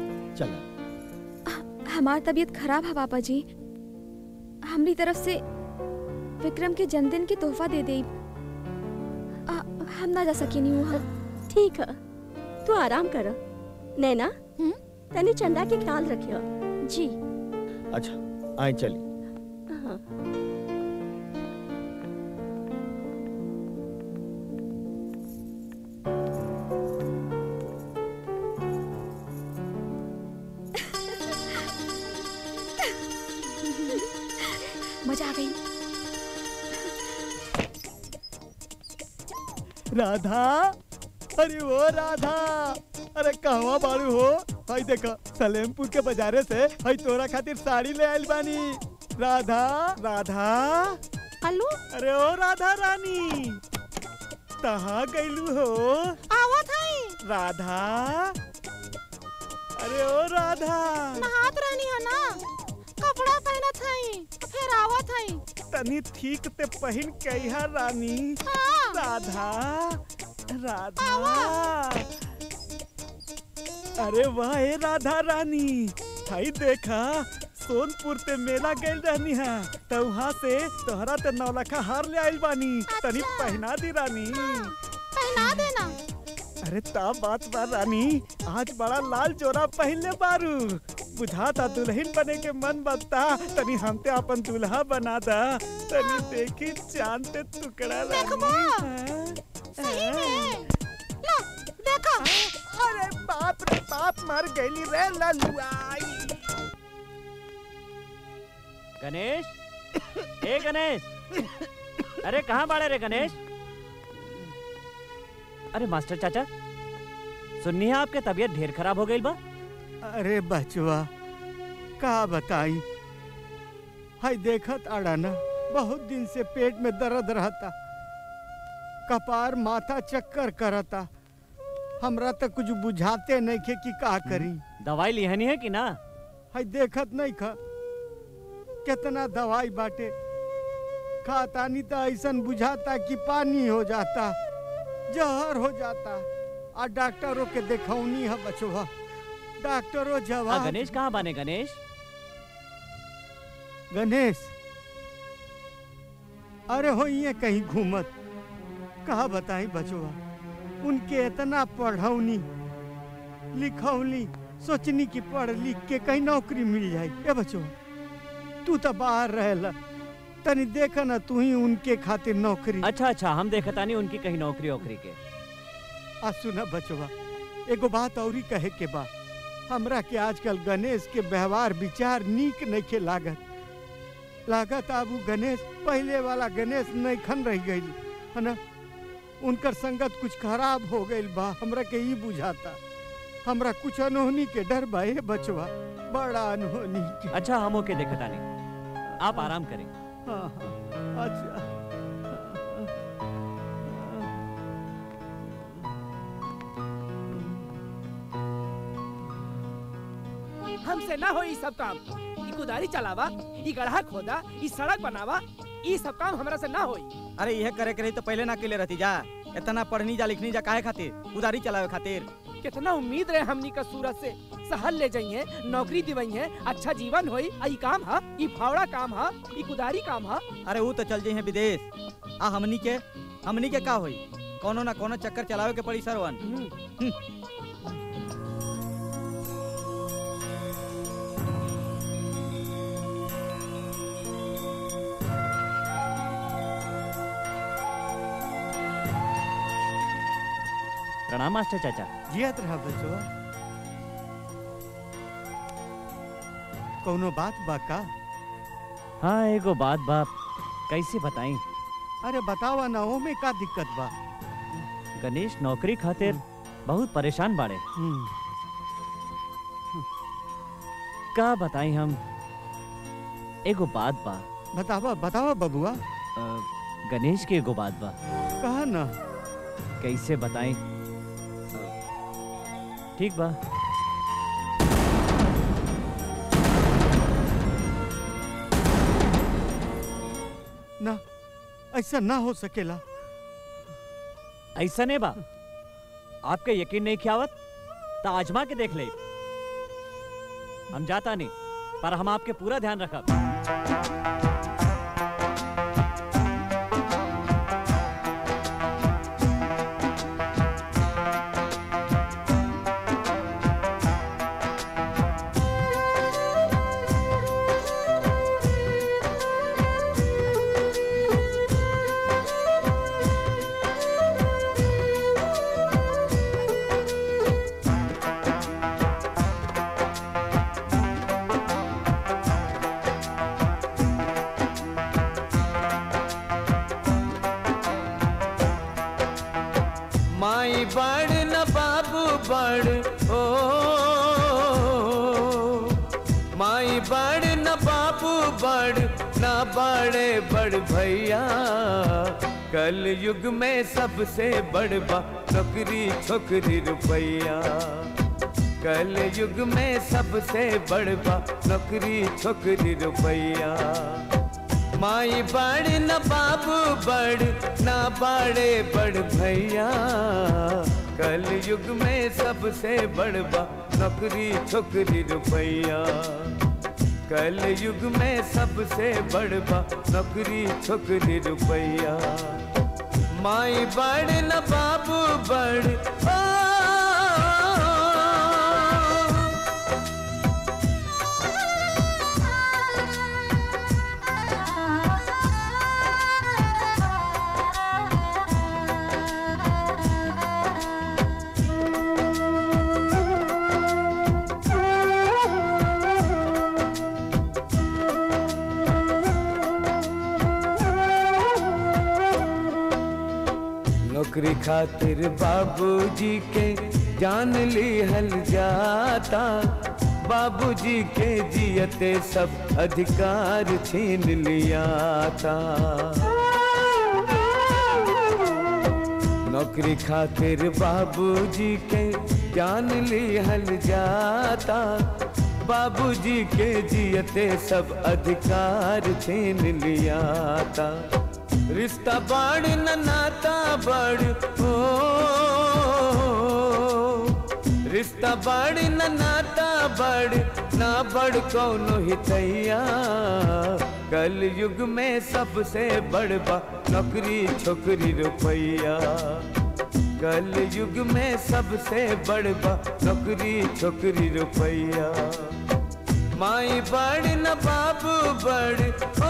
Speaker 16: चला
Speaker 3: हमार तबीयत खराब है पापा जी हमरी तरफ से विक्रम के जन्मदिन के तोहफा दे दे आ, हम ना जा सकेनी वहाँ
Speaker 18: ठीक है तू आराम कर नैना तनी चंदा के ख्याल रखियो
Speaker 3: जी
Speaker 16: अच्छा आए चली
Speaker 18: हाँ।
Speaker 3: मजा आ गई
Speaker 15: राधा अरे वो राधा अरे कहवा बारू हो हई देखो सलेमपुर के बाजारे से हई तोरा खातिर साड़ी ले आइल बानी राधा राधा
Speaker 1: हेलो
Speaker 15: अरे ओ राधा रानी कहाँ गईलू हो
Speaker 1: आवत हई
Speaker 15: राधा अरे ओ राधा
Speaker 1: नहात रहनी है ना कपड़ा पहनत हई फिर आवत हई
Speaker 15: तनी ठीक ते पहन के यहाँ रानी
Speaker 1: हाँ।
Speaker 15: राधा राधा अरे वाह ए राधा रानी भाई देखा सोनपुर ते मेला गइल रहनी है तो वहाँ से तोहरा ते नौलखा हार ले आइल बानी तनी पहना दी रानी
Speaker 1: पहना देना
Speaker 15: अरे ता बात बा रानी आज बड़ा लाल जोरा पहनले बारू बुझाता दुल्हन बने के मन बता तनी हमते अपन दूल्हा बना दा तनी देखी चांद ते टुकड़ा
Speaker 1: देखबो। सही में लो देखो
Speaker 15: अरे बाप रे बाप मर गईली रे ललुआई
Speaker 7: गणेश ए गणेश अरे कहाँ बाड़े रे गणेश अरे मास्टर चाचा सुननी है आपके तबीयत ढेर खराब हो गई बा
Speaker 20: अरे बचवा का बताई हाय देखत आड़ा ना बहुत दिन से पेट में दर्द रहता कपार माथा चक्कर करता हमरा तक कुछ बुझाते नहीं खे कि का करी
Speaker 7: दवाई लिहनी है कि ना
Speaker 20: हाय देखत नहीं खा कितना दवाई बाटे खातानी तो ऐसन बुझाता कि पानी हो जाता जहर हो जाता आ डॉक्टरों के देखौनी है बचवा डॉक्टरों
Speaker 7: आ,
Speaker 20: जवाब
Speaker 7: गणेश कहाँ बाने गणेश
Speaker 20: गणेश अरे हो ये कहीं घूमत कहा बताई बचवा उनके इतना पढ़ौनी लिखौनी सोचनी कि पढ़ लिख के कहीं नौकरी मिल जाए ए बचवा तू तो बाहर रहेला तनी देखा ना तू ही उनके खातिर नौकरी
Speaker 7: अच्छा अच्छा हम देखता नहीं उनकी कहीं नौकरी वोकरी के
Speaker 20: आ सुना बचवा एगो बात औरी कहे के बा हमरा के आजकल गणेश के व्यवहार विचार नीक नहीं के लागत लागत अब उ गणेश पहले वाला गणेश नहीं खन रह गई है ना उनकर संगत कुछ खराब हो गई बा हमरा के ई बुझाता हमरा कुछ अनहोनी के डर बा ए बचवा बड़ा अनहोनी के
Speaker 7: अच्छा हम ओके देखता नहीं आप आराम करें
Speaker 20: हाँ हाँ अच्छा
Speaker 6: हमसे ना हो ई सब काम ई कुदारी चलावा ई गड्ढा खोदा ई सड़क बनावा ई सब काम हमरा से ना होई
Speaker 8: अरे यह करे के रही तो पहले ना केले रहती जा इतना पढ़नी जा लिखनी जा काहे खातिर उधारी चलावे खातिर
Speaker 6: कितना उम्मीद रहे हमनी का सूरत से सहल ले जाइए नौकरी दिवइए अच्छा जीवन होई आ ई काम हा ई फावड़ा काम हा ई कुदारी काम हा
Speaker 8: अरे वो तो चल जाइए विदेश आ हमनी के हमनी के का होई कोनो ना कोनो चक्कर चलावे के पड़ी सरवन हम्म।
Speaker 7: प्रणाम मास्टर चाचा
Speaker 20: जियत रहा बचवा कोनो बात बा का
Speaker 7: हाँ एगो बात बाप कैसे बताई
Speaker 20: अरे बतावा ना ओमे का दिक्कत बा
Speaker 7: गणेश नौकरी खातिर बहुत परेशान बाड़े का बताई हम एगो बात बा
Speaker 20: बतावा बतावा बबुआ
Speaker 7: अ, गणेश के एगो बात बा
Speaker 20: कहा ना
Speaker 7: कैसे बताई ठीक बा
Speaker 20: ना ऐसा ना हो सकेला
Speaker 7: ऐसा नहीं बा आपके यकीन नहीं खियावत तो आजमा के देख ले हम जाता नहीं पर हम आपके पूरा ध्यान रखब
Speaker 10: बड़ ना बड़े बड़ भैया कल युग में सबसे बड़ बा नौकरी छोकरी रुपैया कल युग में सबसे बड़ बा नौकरी छोकरी रुपैया माई बड़ न बाबू बड़ ना बड़े बड़ भैया कल युग में सबसे बड़ बा नौकरी छोकरी रुपैया कल युग में सबसे बड़ बा नौकरी छोकरी रुपैया माई बड़ न बाबू बड़ ओ नौकरी खातिर बाबूजी के जान ली हल जाता बाबूजी के जियते सब अधिकार छीन लिया था नौकरी खातिर बाबूजी के जान ली हल जाता बाबूजी के जियते सब अधिकार छीन लिया था रिश्ता बड़ न नाता बड़ हो रिश्ता बड़ न नाता बड़ ना बड़ कौनो हितैया कल युग में सबसे बड़ बा नौकरी छोकरी रुपैया कल युग में सबसे बड़ बा नौकरी छोकरी रुपैया माई बड़ न बाबू बड़ ओ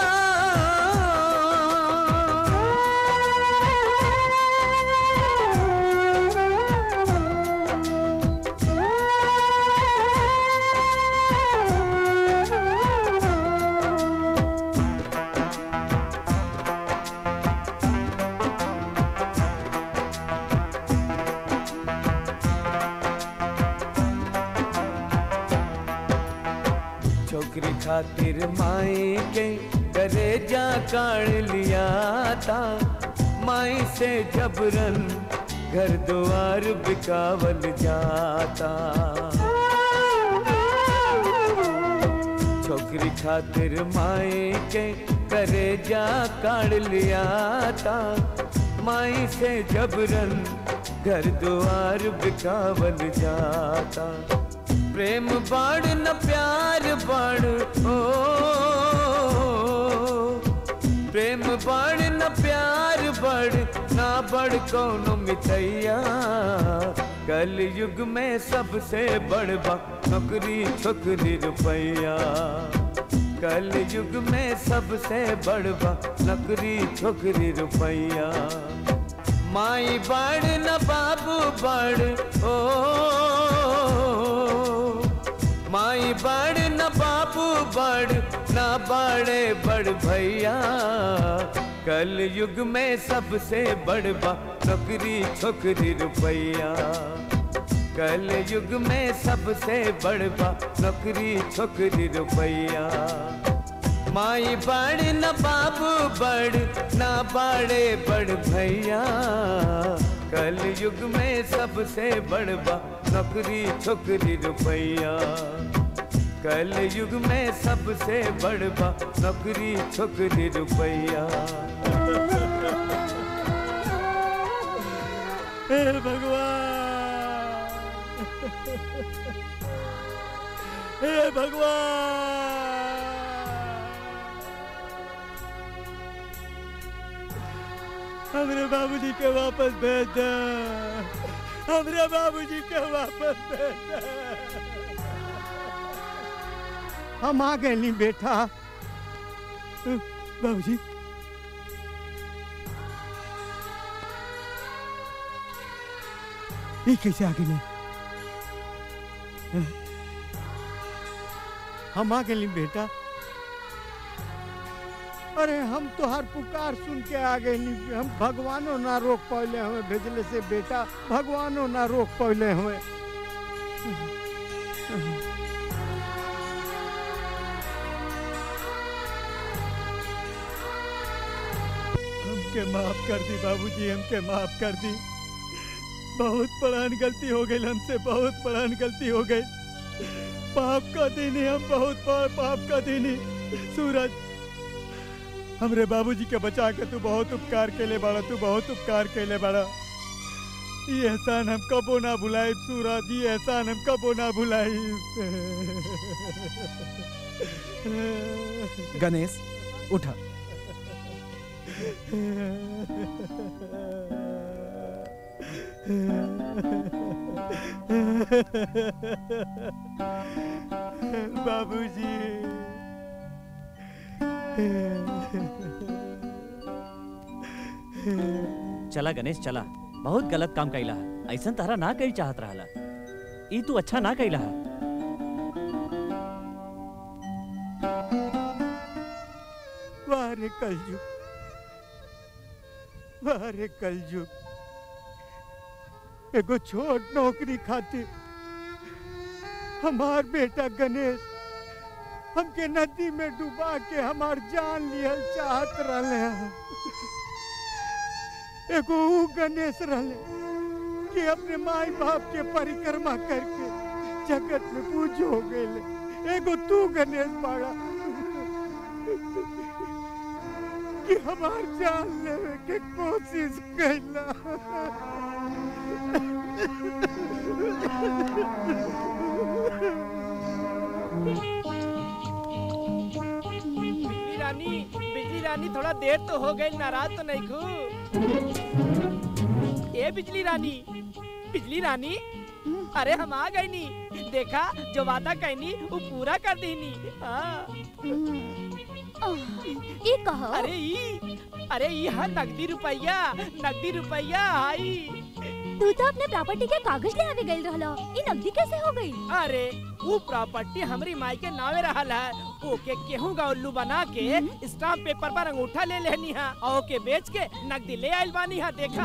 Speaker 10: छोकरी खातिर माई के करे जा काढ़ लिया था माई से जबरन घर द्वार बिकावल जाता छोकरी खातिर माई के करे जा काढ़ लिया था माई से जबरन घर द्वार बिकावल जाता प्रेम बाढ़ न प्यार बाढ़ ओ प्रेम बाढ़ न प्यार बढ़ ना बढ़ कौनो मितैया कल युग में सबसे बड़ बा नौकरी छोकरी रुपैया कल युग में सबसे बड़ बा नौकरी छोकरी रुपैया माई बड़ न बाबू बड़ ओ माई बड़ न बाबू बड़ ना बड़े बड़ भैया कल युग में सबसे बड़ बा नौकरी छोकरी रुपैया कल युग में सबसे बड़ बा नौकरी छोकरी रुपैया माई बड़ न बाबू बड़ ना बड़े बड़ भैया कल युग में सबसे बड़ बा नौकरी छोकरी रुपैया कल युग में सबसे बड़ बा नौकरी छोकरी रुपैया
Speaker 20: हे भगवान हे भगवान हमरे बाबूजी के वापस भेज दे हमरे बाबूजी के वापस भेज दे हम आ गए नी बेटा बाबूजी ये कैसे आ गए हम आ गए बेटा अरे हम तोहार पुकार सुन के आ गए हम भगवानो ना रोक पौले हमें भेजले से बेटा भगवानो ना रोक पौले हमें हमके माफ कर दी बाबूजी हमके माफ कर दी बहुत बड़ान गलती हो गई हमसे बहुत बड़ान गलती हो गई पाप का दिन ही हम बहुत बड़ पाप का दिन ही सूरज हमरे बाबूजी के बचा के तू बहुत उपकार केले बाड़ा तू बहुत उपकार केले बाड़ा ये एहसान हम कबो ना भुलाई सूरज ये एहसान हम कबो ना भुलाई
Speaker 6: गणेश उठा
Speaker 20: बाबूजी
Speaker 7: चला गणेश चला बहुत गलत काम कैला है ऐसा तारा ना कही चाहत रहला ई तू अच्छा ना कैला है
Speaker 20: वाह रे कलयुग वाह रे कलयुग एगो छोट नौकरी खातिर हमार बेटा गणेश हमके नदी में डुबा के हमार जान लिहल चाहत रहले हैं। एगो ऊ गणेश रहले कि अपने माई बाप के परिक्रमा करके जगत में पूज हो गए एगो तू गणेश बाड़ा कि हमार जान लेवे के कोशिश कैला
Speaker 6: बिजली रानी बिजली रानी थोड़ा देर तो हो गई नाराज तो नहीं खू ए बिजली रानी बिजली रानी अरे हम आ गई नी देखा जो वादा कहनी वो पूरा कर दीनी हाँ।
Speaker 3: ये कहा
Speaker 6: अरे ई अरे ई है नकदी रुपया नकदी रुपया आई
Speaker 3: तू तो अपने प्रॉपर्टी के कागज ले आवे गइल रहला ई नकदी कैसे हो गई
Speaker 6: अरे वो प्रॉपर्टी हमारी माई के नावे रहल है ओके केहू का उल्लू बना के स्टाम्प पेपर पर अंगूठा ले लेनी है और ओके बेच के नकदी ले आइल बानी है देखा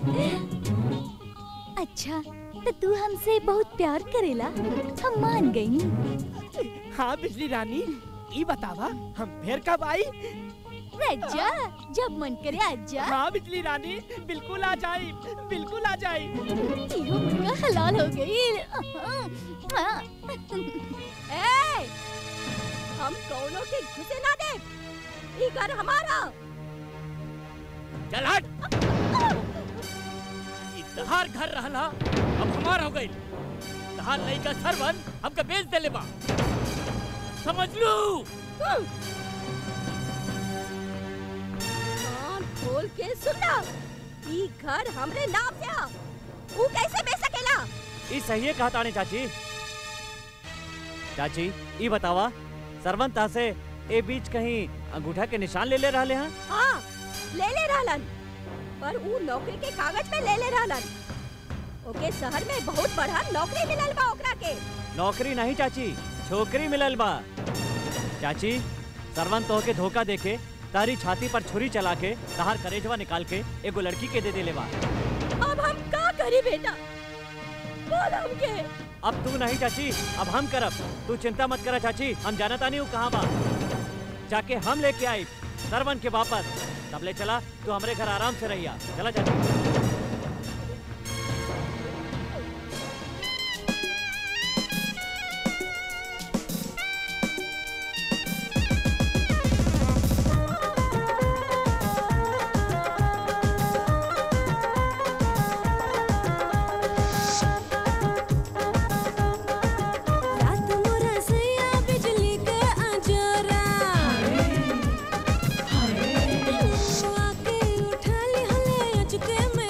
Speaker 12: अच्छा तो तू हमसे बहुत प्यार करेला हम मान गई
Speaker 6: हाँ बिजली रानी ई बतावा हम फिर कब आई
Speaker 12: रज्जा जब मन करे आजा
Speaker 6: हाँ बिजली रानी बिल्कुल आ जाई बिल्कुल आ जाई
Speaker 12: इहो मुर्गा हलाल हो गई
Speaker 18: ए, हम कौनों के घुसे ना दे ई घर हमारा
Speaker 19: चल हट ई तहार घर रहला अब हमार हो गई तहार लइका सरवन हमके बेच देले बा समझ लू
Speaker 18: कान खोल के सुनना ई घर हमरे नाम से आ ऊ कैसे बेच सकेला
Speaker 7: ई सही कहा ताने चाची चाची ई बतावा सरवन ता से ए बीच कहीं अंगूठा के निशान ले ले रहले हैं
Speaker 18: हाँ ले ले रहलन पर ऊ नौकरी के कागज पे ले ले रहलन ओके शहर में बहुत बड़ा नौकरी मिलल बा ओकरा के
Speaker 7: नौकरी नहीं चाची छोकरी मिलल बा चाची सरवन तो के धोखा देके तारी छाती पर छुरी चला के तहार करेजवा निकाल के एगो लड़की के दे देले बा
Speaker 18: अब हम का करी बेटा बोल हमके
Speaker 7: अब तू नहीं चाची अब हम करब तू चिंता मत करा चाची हम जाना तानी हूँ कहाँ बा जाके हम लेके आई सरवन के वापस तब ले चला तू हमरे घर आराम से रहिया चला चाची
Speaker 2: रात मोरा सैया बिजली के अंजोरा आके उठा ली हले अचके में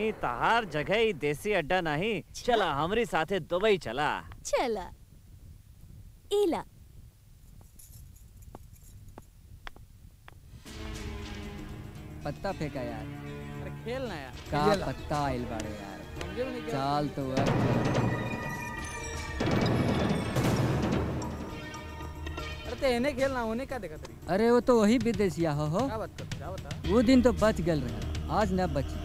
Speaker 7: नहीं तहार जगह ही देसी अड्डा नहीं चला हमरी साथे दुबई चला
Speaker 12: चला इला
Speaker 11: पत्ता फेंका यार
Speaker 17: अरे खेलना यार
Speaker 11: का
Speaker 17: खेल।
Speaker 11: पत्ता आइल बाड़े यार
Speaker 17: समझे में नहीं क्या?
Speaker 11: चाल तो अब
Speaker 17: अरे ते एने खेलना होने का देखा तरी
Speaker 11: अरे वो तो वही विदेशिया हो हो
Speaker 17: क्या बात कर क्या बता
Speaker 11: वो दिन तो बच गल रहे आज न बची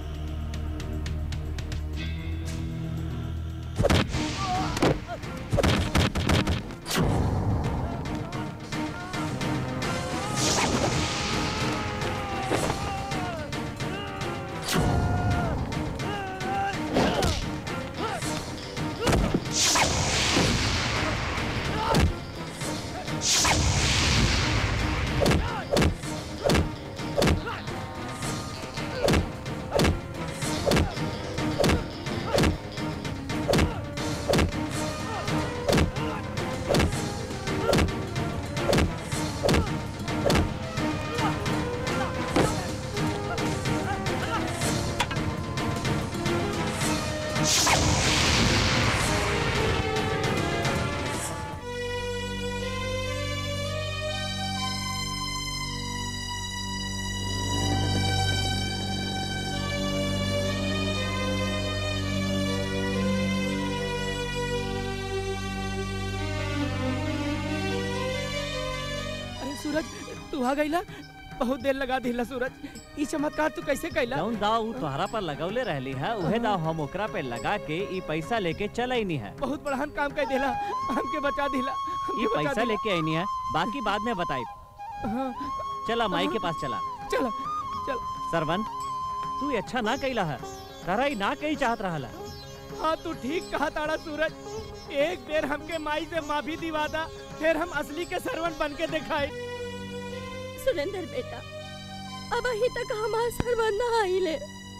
Speaker 6: अरे सूरज तू आ गईला बहुत देर लगा दिला सूरज ई चमत्कार तू कैसे कैला
Speaker 7: जौन दाव उ तोहरा पर लगौले रहली है उहे दाव हम ओकरा पे लगा के ई पैसा लेके चल आईनी है
Speaker 6: बहुत बड़हन काम कर देला हमके बचा दिला हमके
Speaker 7: ये
Speaker 6: बचा
Speaker 7: पैसा
Speaker 6: दिला।
Speaker 7: लेके आईनी है बाकी बाद में बताई
Speaker 6: हाँ,
Speaker 7: चला माई के पास चला
Speaker 6: चला चल
Speaker 7: सरवन तू ये अच्छा ना कैला है तारा ई ना कही चाहत रहला
Speaker 6: हाँ तू ठीक कहा ताड़ा सूरज एक बेर हमके माई से माफी दिवादा फिर हम असली के सरवन बन के दिखाई
Speaker 18: सुरेंद्र बेटा अब अही तक हमार सरवन ना आइले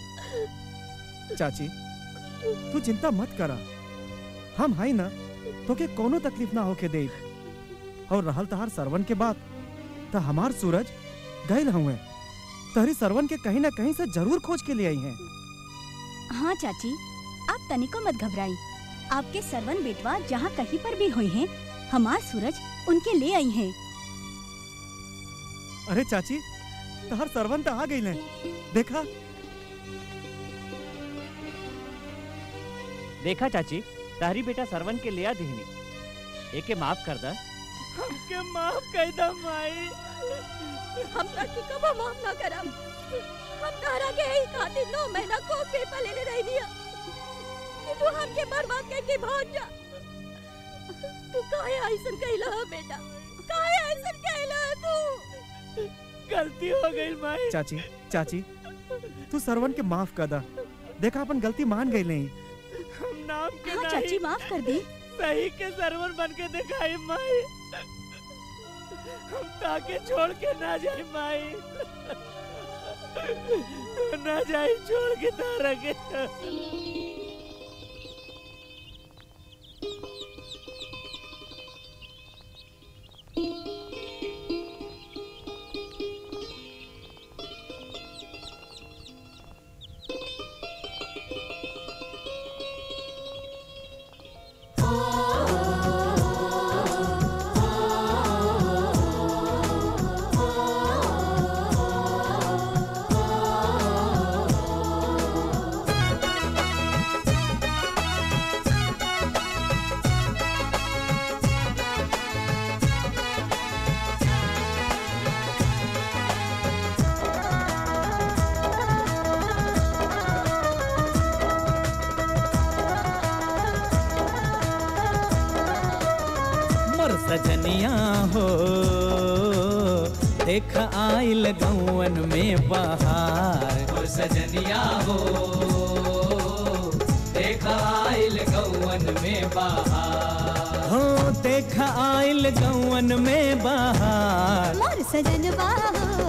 Speaker 15: चाची तू चिंता मत करा हम हाई ना तोके कोनो तकलीफ ना होके दे और रहल तहार सरवन के बात त हमार सूरज गए हुए तहरी सरवन के कहीं ना कहीं से जरूर खोज के ले आई हैं
Speaker 5: हाँ चाची आप तनिको मत घबराई आपके सरवन बेटवा जहाँ कहीं पर भी हुए हैं हमार सूरज उनके ले आई हैं
Speaker 15: अरे चाची तहार सरवन तो आ गई ले देखा
Speaker 7: देखा चाची तारी बेटा सरवन के लिया दिहनी एके माफ कर दा
Speaker 6: हमके माफ कर दा माई
Speaker 18: हम तक की कबो माफ ना करम हम तारा के ही खातिर नौ महीना को पेपर ले ले रही दिया कि तू हमके बर्बाद करके भाग जा तू काहे ऐसन कहला है बेटा काहे ऐसन कहला है तू
Speaker 6: गलती हो गई माई
Speaker 15: चाची चाची तू सरवन के माफ कर दा देखा अपन गलती मान गई नहीं
Speaker 6: हम नाम के
Speaker 5: हाँ
Speaker 6: नहीं,
Speaker 5: चाची माफ कर दी
Speaker 6: सही के सरवन बन के दिखाई माई हम ताके छोड़ के ना जाए माई ना जाए छोड़ के तारा के
Speaker 4: मोर सजनिया हो देख आइल गौवन में बहार
Speaker 11: मोर सजनिया हो देख आइल गौवन में बहार
Speaker 4: हो देख आइल गौवन में बहार
Speaker 22: मोर सजनवा हो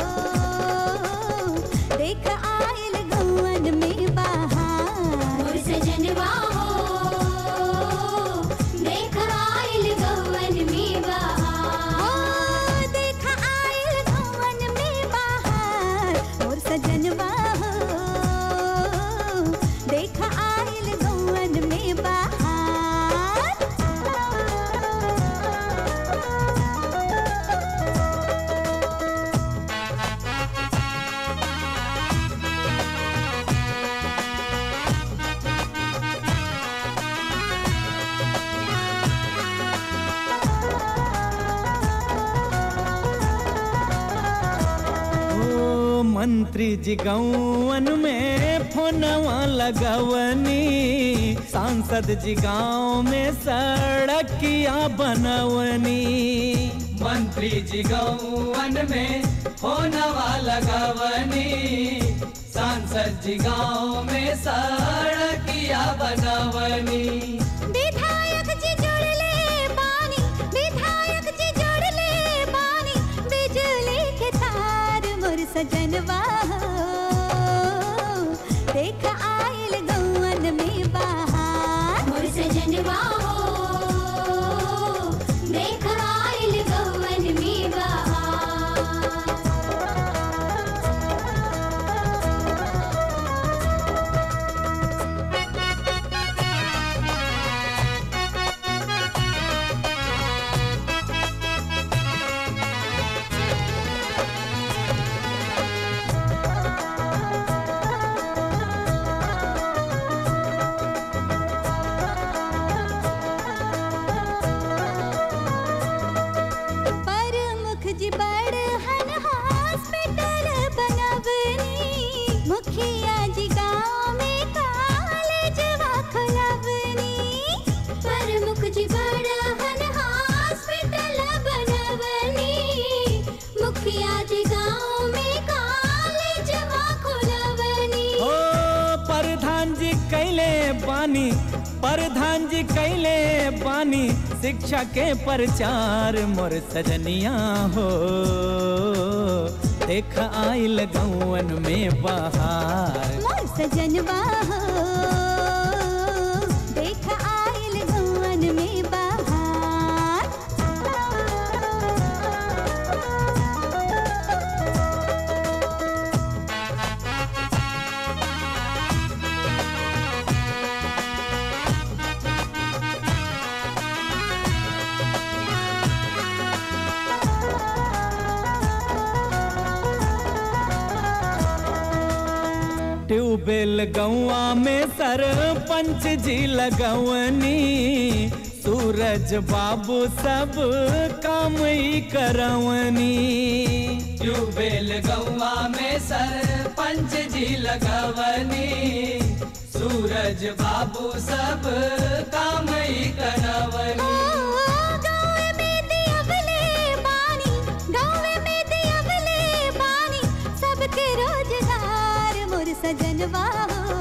Speaker 22: देख आइल गौवन में बहार मोर सजनवा हो देख आइल गौवन में बहार हो देख आइल गौवन में बहार मोर सजनवा हो
Speaker 4: मंत्री जी गौवन में फोनवा लगवनी सांसद जी गांव में सड़किया बनवनी
Speaker 11: मंत्री जी गौवन में होनवा लगवनी सांसद जी गाँव में सड़किया बनवनी
Speaker 22: विधायक जी जोड़ले पानी विधायक जी जोड़ले पानी बिजली के तार मोर सजनवा हो। देख आइल गौवन में बहार मोर सजनवा हो देख आइल गौवन में बहार प्रमुख जी बड़हन हॉस्पिटल बनवनी मुखिया जी गाँव में कॉलेजवा खोलवनी प्रमुख जी बड़हन हॉस्पिटल बनवनी मुखिया जी गाँव में कॉलेजवा खोलवनी
Speaker 4: ओ प्रधान जी कैले बानी प्रधान जी कैले बानी शिक्षा के प्रचार मोर सजनिया हो देख आइल गौवन में बहार
Speaker 22: मोर सजनवा हो देख आइल गौवन में बहार
Speaker 4: ट्यूबवेल गौआ में सरपंच जी लगवनी सूरज बाबू सब काम ही करवनी
Speaker 11: ट्यूबवेल गौवा में सरपंच जी लगवनी सूरज बाबू सब काम ही करवनी
Speaker 22: गाँव में दियवले बानी गाँव में दियवले बानी सबके रोजगार मोर सजनवा हो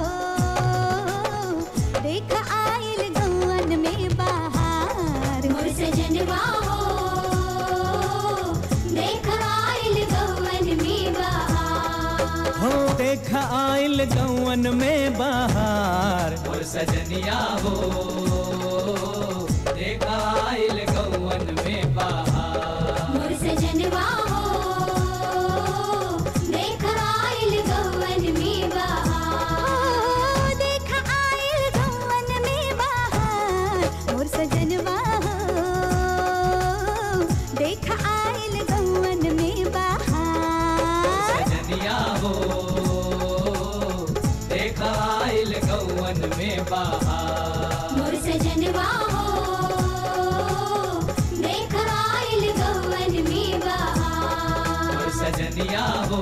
Speaker 22: देख आइल गौवन में बहार मोर सजनवा हो देख आइल गौवन में बहार
Speaker 4: हो देख आइल गौवन में बहार
Speaker 11: और सजनिया हो देखा आइल गौवन में बहार
Speaker 22: मोर सजनवा हो देख आइल गौवन में बहार देख आइल गौवन में बहार मोर सजनवा हो देख आइल गौवन में बहार
Speaker 11: सजनिया हो देखा आइल गौवन में बहार
Speaker 22: मोर सजनवा हो देख आइल गौवन में बहार
Speaker 11: और सजनिया हो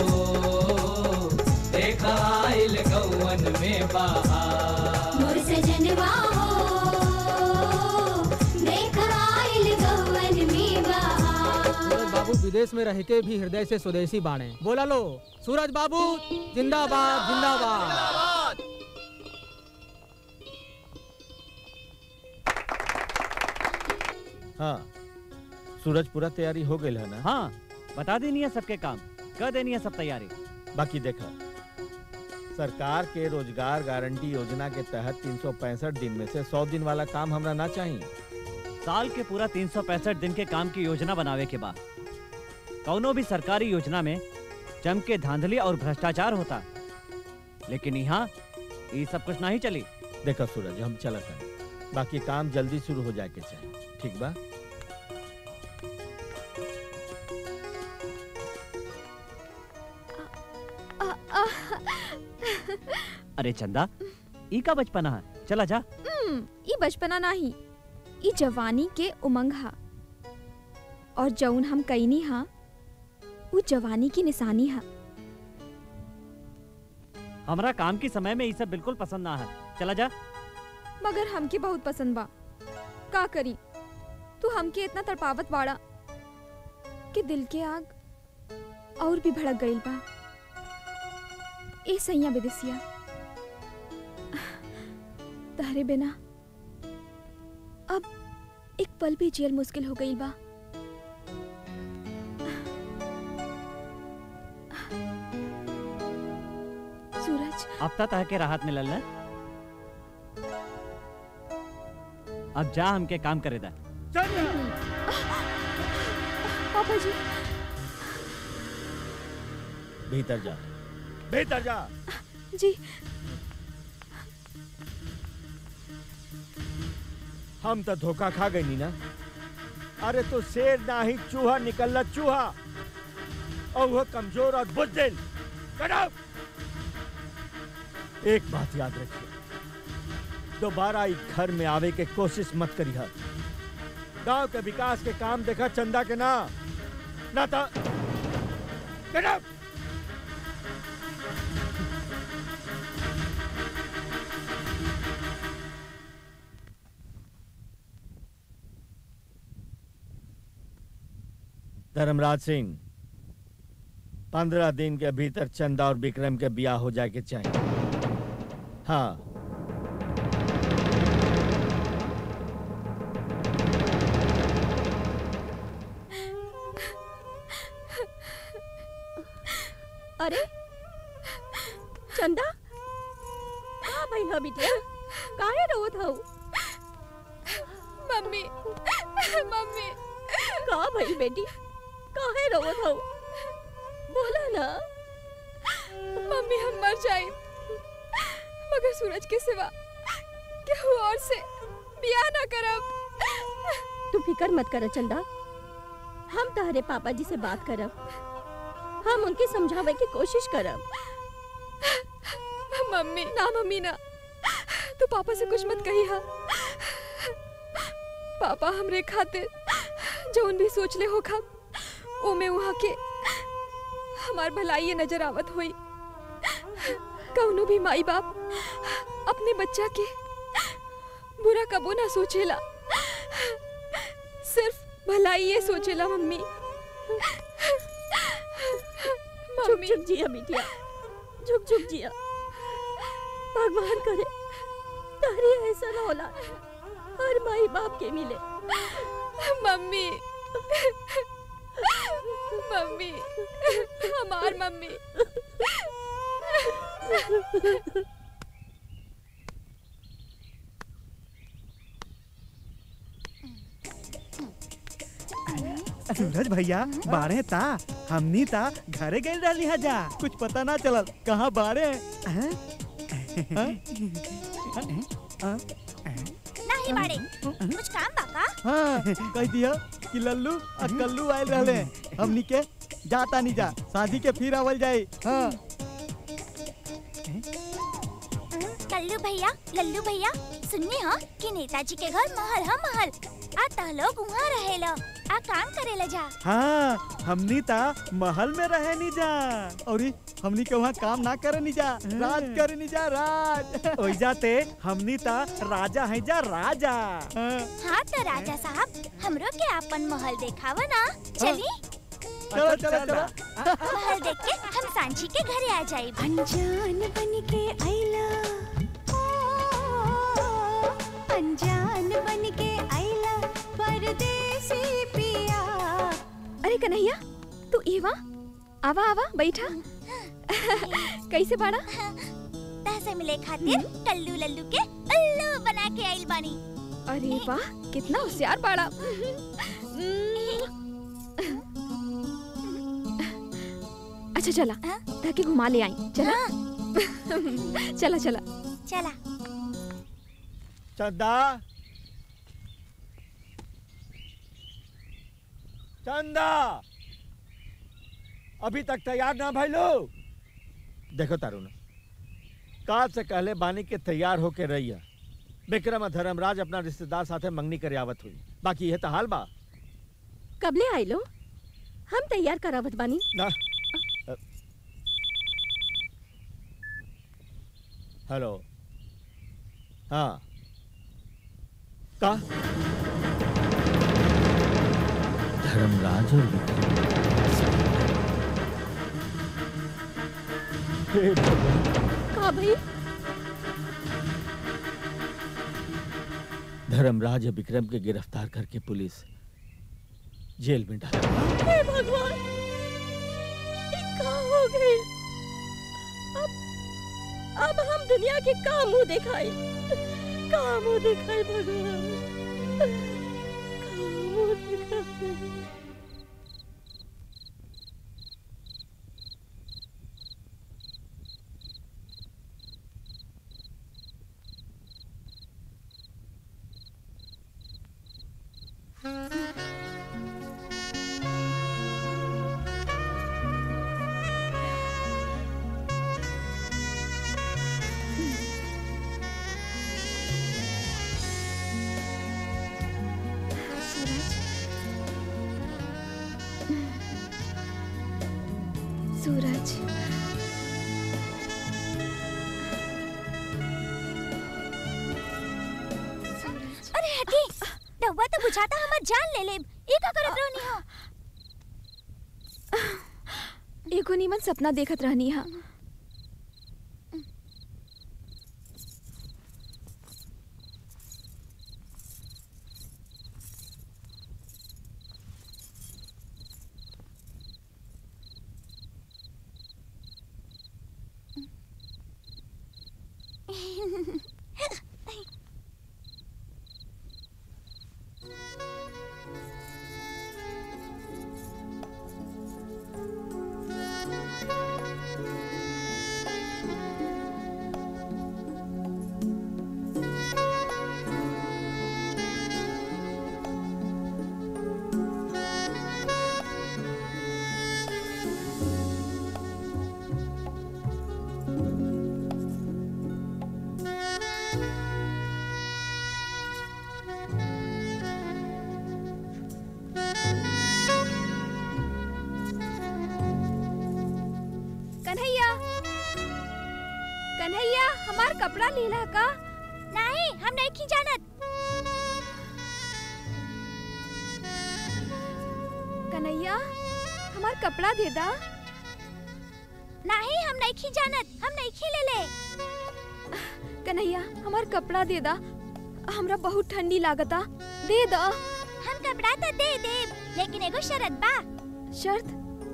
Speaker 11: देखा आइल गौवन में बहार
Speaker 22: मोर सजनवा हो देख आइल गौवन में बहार
Speaker 17: सूरज बाबू विदेश में रह के भी हृदय से स्वदेशी बाणे बोला लो सूरज बाबू जिंदाबाद जिंदाबाद
Speaker 16: हाँ सूरज पूरा तैयारी हो गई है ना
Speaker 7: हाँ बता देनी है सबके काम कर देनी है सब तैयारी
Speaker 16: बाकी देखा सरकार के रोजगार गारंटी योजना के तहत तीन दिन में से 100 दिन वाला काम हमरा ना चाहिए
Speaker 7: साल के पूरा तीन दिन के काम की योजना बनावे के बाद कौनो भी सरकारी योजना में जम के धांधली और भ्रष्टाचार होता लेकिन यहाँ ये सब कुछ नहीं चली
Speaker 16: देखा सूरज हम चलत हैं बाकी काम जल्दी शुरू हो जाए के चाहिए ठीक बा
Speaker 7: अरे चंदा ई का बचपना है चला जा
Speaker 3: हम्म, ई बचपना नाही ई जवानी के उमंग हा और जौन हम कईनी हा उ जवानी की निशानी हा
Speaker 7: हमरा काम के समय में ये सब बिल्कुल पसंद ना है चला जा
Speaker 3: मगर हमके बहुत पसंद बा का करी तू हमके इतना तड़पावत बाड़ा कि दिल के आग और भी भड़क गईल बा ए सैया विदेसिया तहरे बिना अब एक पल भी जियल मुश्किल हो गई बा सूरज
Speaker 7: अब तक तह के राहत मिलल ना अब जा हमके काम करे दा
Speaker 3: पापा जी
Speaker 16: भीतर जा भीतर जा
Speaker 3: जी
Speaker 16: हम तो धोखा खा गई नी ना अरे तो शेर ना ही चूहा निकलना चूहा और वह कमजोर और बुजदिल Get out! एक बात याद रखिए दोबारा इस घर में आवे के कोशिश मत करिए गांव के विकास के काम देखा चंदा के ना ना तो Get out! धर्मराज सिंह पंद्रह दिन के भीतर चंदा और विक्रम के ब्याह हो जाए के चाहिए हाँ
Speaker 18: अरे चंदा का भइल ह बिटिया काहे रोत हऊ
Speaker 3: मम्मी मम्मी
Speaker 18: का भइल बेटी काहे रोत हऊ बोला ना
Speaker 3: मम्मी हम मर जाए मगर सूरज के सिवा केहू और से बियाह ना करब
Speaker 18: तू फिकर मत कर चंदा हम तहरे पापा जी से बात करब हम उनके समझावे की कोशिश करब
Speaker 3: मम्मी ना मम्मी ना तू पापा से कुछ मत कही हा पापा हमरे खातिर जौन भी सोच ले हो खा ओमे वहाँ के हमार भलाई नजर आवत हुई कौनो भी माई बाप अपने बच्चा के बुरा कबो ना सोचेला सिर्फ भलाई ये सोचेला मम्मी
Speaker 18: झुक झुक जिया बिटिया झुक झुक जिया भगवान करे तारी ऐसा ना होला हर माई बाप के मिले
Speaker 3: मम्मी मम्मी हमार मम्मी
Speaker 15: सूरज भैया बाड़े ता हमनी ता घरे गए रहली हा जा कुछ पता ना चलल कहाँ बाड़े हैं? हैं? हैं?
Speaker 12: नहीं बाड़े कुछ काम बाका
Speaker 15: हाँ कह दिया कि लल्लू और कल्लू आयल रहले हमनी के जाता नहीं जा शादी के फिर आवल जाए हाँ
Speaker 12: कल्लू भैया लल्लू भैया सुनने हो कि नेताजी के घर महल है महल आ तह लोग वहाँ रहेला आ काम करेला जा
Speaker 15: हाँ हमनी ता महल में रहे नहीं जा और हमनी के वहाँ काम ना करे नहीं जा राज करे नहीं जा राज ओई जाते हमनी ता राजा है जा राजा हाँ।
Speaker 12: हाँ तो राजा साहब हमरो के अपन महल देखावा ना चली
Speaker 15: चलो चलो चलो
Speaker 12: महल देख के हम सांची के घरे आ जाए
Speaker 2: अनजान बन के आइला अनजान बन के आइला परदेसी पिया
Speaker 3: अरे कन्हैया तू इवा आवा आवा बैठा कैसे बाड़ा
Speaker 12: तह से मिले खातिर कल्लू लल्लू के उल्लू बना के आइल बानी
Speaker 3: अरे वाह कितना होशियार बाड़ा अच्छा चला ताकि घुमा ले आई चला चला चला
Speaker 12: चला
Speaker 16: चंदा चंदा अभी तक तैयार ना भाई लोग देखो तारुण काल से कहले बानी के तैयार होके रहिया विक्रम और धर्मराज अपना रिश्तेदार साथे मंगनी करे आवत हुई बाकी यह तो हाल बा
Speaker 18: कबले आइलो हम तैयार करावत बानी
Speaker 16: ना हेलो हाँ का धर्मराज और विक्रम हे भगवान
Speaker 12: का भाई
Speaker 16: धर्मराज और विक्रम के गिरफ्तार करके पुलिस जेल में डाला
Speaker 18: हे भगवान ये का हो गई अब अब हम दुनिया के का मुंह दिखाई का मुंह दिखाई भगवान का मुंह दिखाई
Speaker 3: सूरज
Speaker 12: अरे हटी रउआ तो बुझाता हमर जान ले लेब ई का करत रहनी हो
Speaker 3: एगो नीमन सपना देखत रहनी हा कन्हैया कन्हैया हमार कपड़ा लीला का
Speaker 12: नहीं हम नहीं की जानत
Speaker 3: कन्हैया हमार कपड़ा दे दा
Speaker 12: नहीं हम नहीं की जानत हम नहीं की ले ले
Speaker 3: कन्हैया हमार कपड़ा दे दा हमरा बहुत ठंडी लागता दे दा
Speaker 12: हम कपड़ा तो दे देब लेकिन एगो शरत बा
Speaker 3: शर्त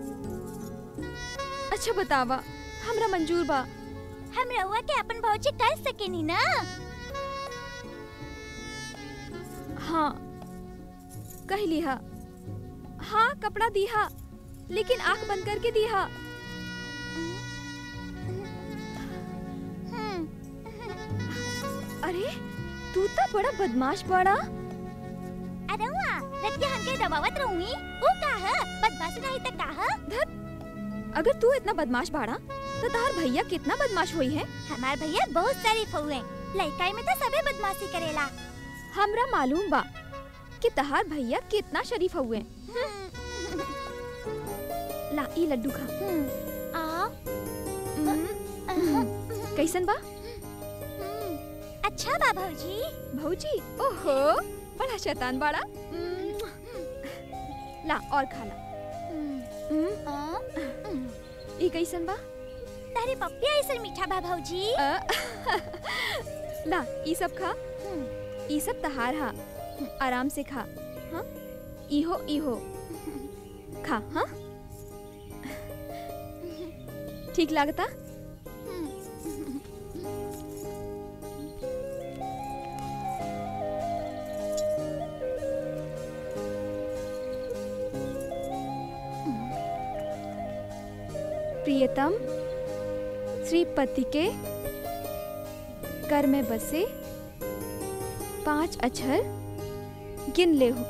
Speaker 3: अच्छा बतावा हमरा मंजूर बा
Speaker 12: हम रउआ के अपन भौजी कर सकेनी ना
Speaker 3: हाँ कह लिहा हाँ कपड़ा दिहा लेकिन आंख बंद करके दिहा अरे तू तो बड़ा बदमाश बड़ा
Speaker 12: अरे वाह रख के हमके दबावत रहूंगी वो का है बदमाश नहीं तो का है
Speaker 3: अगर तू इतना बदमाश बाड़ा तो तार भैया कितना बदमाश हुई है
Speaker 12: हमार भैया बहुत शरीफ हुए लड़काई में तो सबे बदमाशी करेला
Speaker 3: हमरा मालूम बा कि तहार भैया कितना शरीफ हुए ला ई लड्डू खा
Speaker 12: आ
Speaker 3: कैसन बा
Speaker 12: अच्छा बा भौजी
Speaker 3: भौजी ओहो बड़ा शैतान बाड़ा ला और खा ला ई कैसन बा
Speaker 12: तारे पप्पी ऐसा मीठा बा भौजी
Speaker 3: ला ई सब खा ई सब तहार हा आराम से खा हाँ इहो इहो खा हाँ ठीक लागता प्रियतम श्रीपति के कर में बसे पांच अक्षर गिन ले हो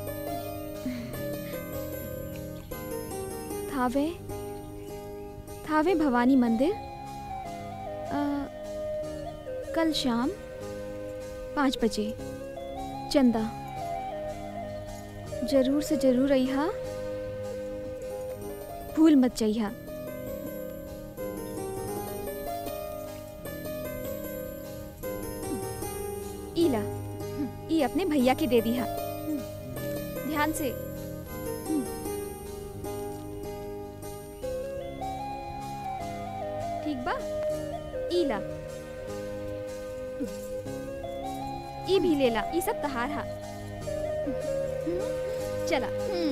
Speaker 3: थावे थावे भवानी मंदिर अ, कल शाम पाँच बजे चंदा जरूर से जरूर अइहा भूल मत जाइहा ये अपने भैया के दे दिया ध्यान से ठीक बा ई ला ई भी ले ला ई सब तहार हा चला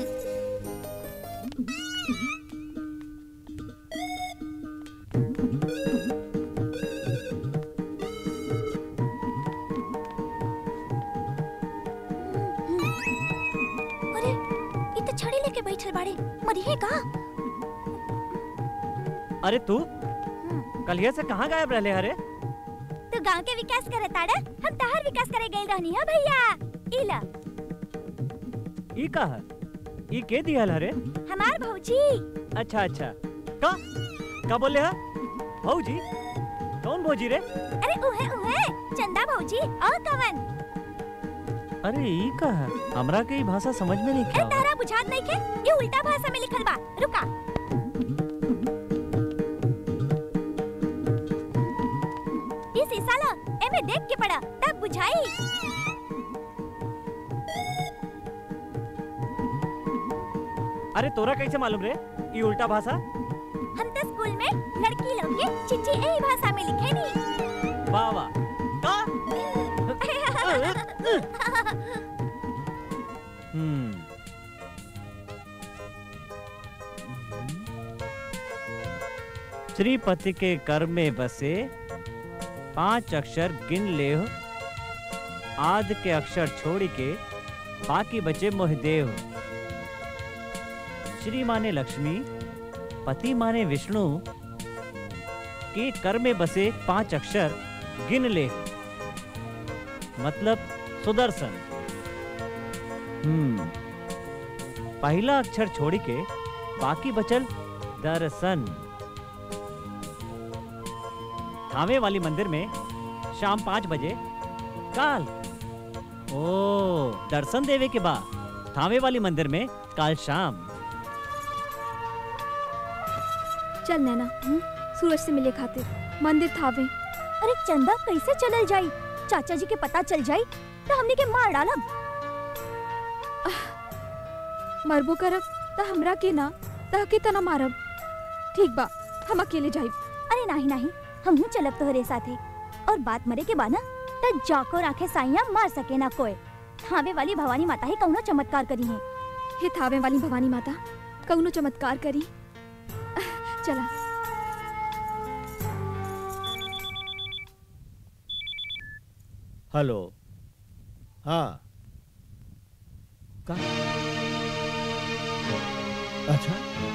Speaker 12: अरे इ त छड़ी लेके बैठल बाड़े मरिहे का
Speaker 7: अरे तू कलिया से कहाँ गायब रहले हरे
Speaker 12: तू गांव के विकास करे ताड़ा हम तहार विकास करे गइल रहनी है भैया इला
Speaker 7: ई का है ई के दिहल हरे
Speaker 12: हमार भौजी
Speaker 7: अच्छा अच्छा का का बोले हा भौजी कौन भौजी रे
Speaker 12: अरे उहे उहे चंदा भौजी और कवन
Speaker 7: अरे ई का है हमरा के ई भाषा समझ में नहीं
Speaker 12: अरे
Speaker 7: क्या
Speaker 12: तारा बुझात नहीं के ये उल्टा भाषा में लिखल बा रुका इस ईसा ला एमे देख के पड़ा तब बुझाई
Speaker 7: अरे तोरा कैसे मालूम रे ई उल्टा भाषा
Speaker 12: हम तो स्कूल में लड़की लोग के चिट्ठी यही भाषा में लिखे नी
Speaker 7: वाह वाह का हम्म श्रीपति के कर में बसे पांच अक्षर गिन ले आद के अक्षर छोड़ के बाकी बचे मोहदेव श्री माने लक्ष्मी पति माने विष्णु के कर में बसे पांच अक्षर गिन ले मतलब सुदर्शन हम्म पहला अक्षर छोड़ी के बाकी बचल दर्शन थावे वाली मंदिर में शाम पाँच बजे काल ओ दर्शन देवे के बाद थावे वाली मंदिर में काल शाम
Speaker 3: चल नैना सूरज से मिले खातिर मंदिर थावे
Speaker 12: अरे चंदा कैसे चलल जाई चाचा जी के पता चल जाई तो हमने के मार डालब
Speaker 3: मरबो करब त हमरा के ना तह के तना मारब ठीक बा हम अकेले जाइब
Speaker 12: अरे नहीं नहीं हम हूँ चलब तोहरे साथे और बात मरे के बाना त जाको राखे साइया मार सके ना कोई थावे वाली भवानी माता ही कौनो चमत्कार करी है
Speaker 3: हे थावे वाली भवानी माता कौनो चमत्कार करी चला
Speaker 16: हेलो हाँ का अच्छा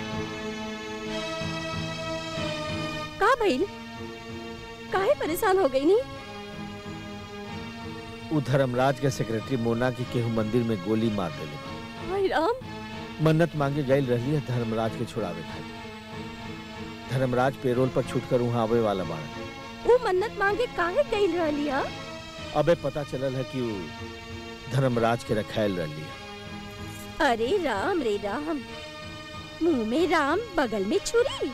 Speaker 18: का भइल काहे परेशान हो गई नी
Speaker 16: उ धर्मराज के सेक्रेटरी मोना की केहू मंदिर में गोली मार देले
Speaker 18: हाय राम
Speaker 16: मन्नत मांगे गई रही है धर्मराज के छुड़ावे खातिर धर्मराज पेरोल पर छूटकर वहाँ आवे वाला बाड़ा
Speaker 18: वो मन्नत मांगे काहे गई रहली हा
Speaker 16: अबे पता चलल है कि उ धर्मराज के रखायल रही है
Speaker 18: अरे राम रे राम मुंह में राम बगल में छुरी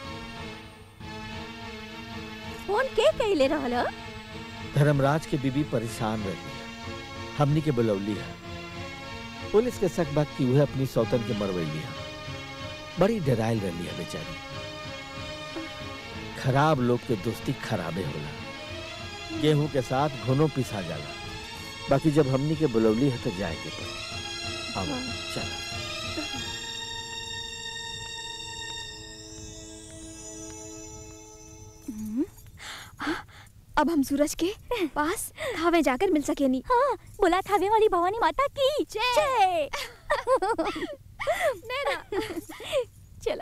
Speaker 18: फोन के कहले रहल
Speaker 16: धर्मराज के बीबी परेशान रही है हमनी के बुलौली है पुलिस के शक बात की वह अपनी सौतन के मरवैली है बड़ी डरायल रही है बेचारी खराब लोग के दोस्ती खराबे होला गेहूं के साथ घुनो पिसा जाला बाकी जब हमनी के बुलौली है तो जाए के पड़ी अब चल
Speaker 3: अब हम सूरज के पास थावे जाकर मिल सके नहीं
Speaker 12: हाँ बोला थावे वाली भवानी माता की जय
Speaker 3: नैना
Speaker 12: चलो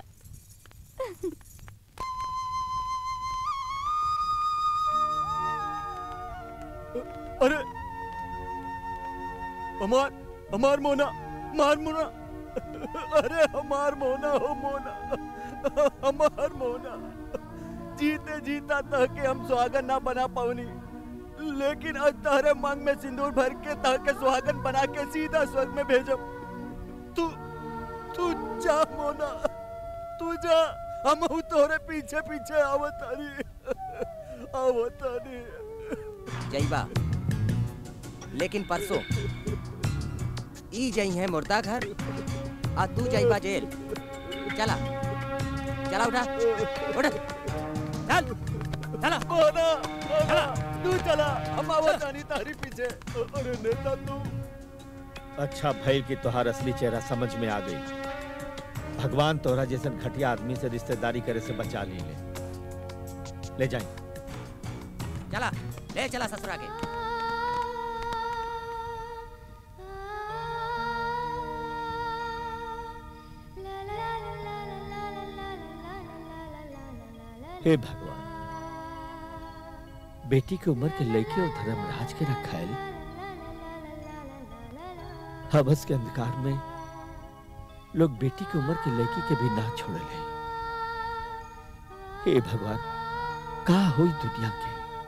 Speaker 8: अरे हमार हमार मोना मार मोना अरे हमार मोना हो मोना हमार मोना जीते जीता तह के हम सुहागन ना बना पावनी लेकिन आज तारे मांग में सिंदूर भर के तह के सुहागन बना के सीधा स्वर्ग में भेजब तू तू जा मोना तू जा हम तोरे पीछे पीछे आवतानी आवतानी
Speaker 13: जईबा लेकिन परसों ई जई है मुर्दा घर आ तू जाइबा जेल चला चला उठा उठ चल चला
Speaker 8: चला तू चला हम आवत आनी तारी पीछे अरे नेता तू
Speaker 16: अच्छा भैल की तोहार असली चेहरा समझ में आ गई भगवान तोहरा जैसन घटिया आदमी से रिश्तेदारी करे से बचा ली ले ले जाए
Speaker 13: चला ले चला ससुरा के
Speaker 16: हे भगवान बेटी की उम्र के लड़की और धर्मराज के रखायल हवस के अंधकार में लोग बेटी की उम्र की लड़की के भी ना छोड़ ले हे भगवान का हुई दुनिया के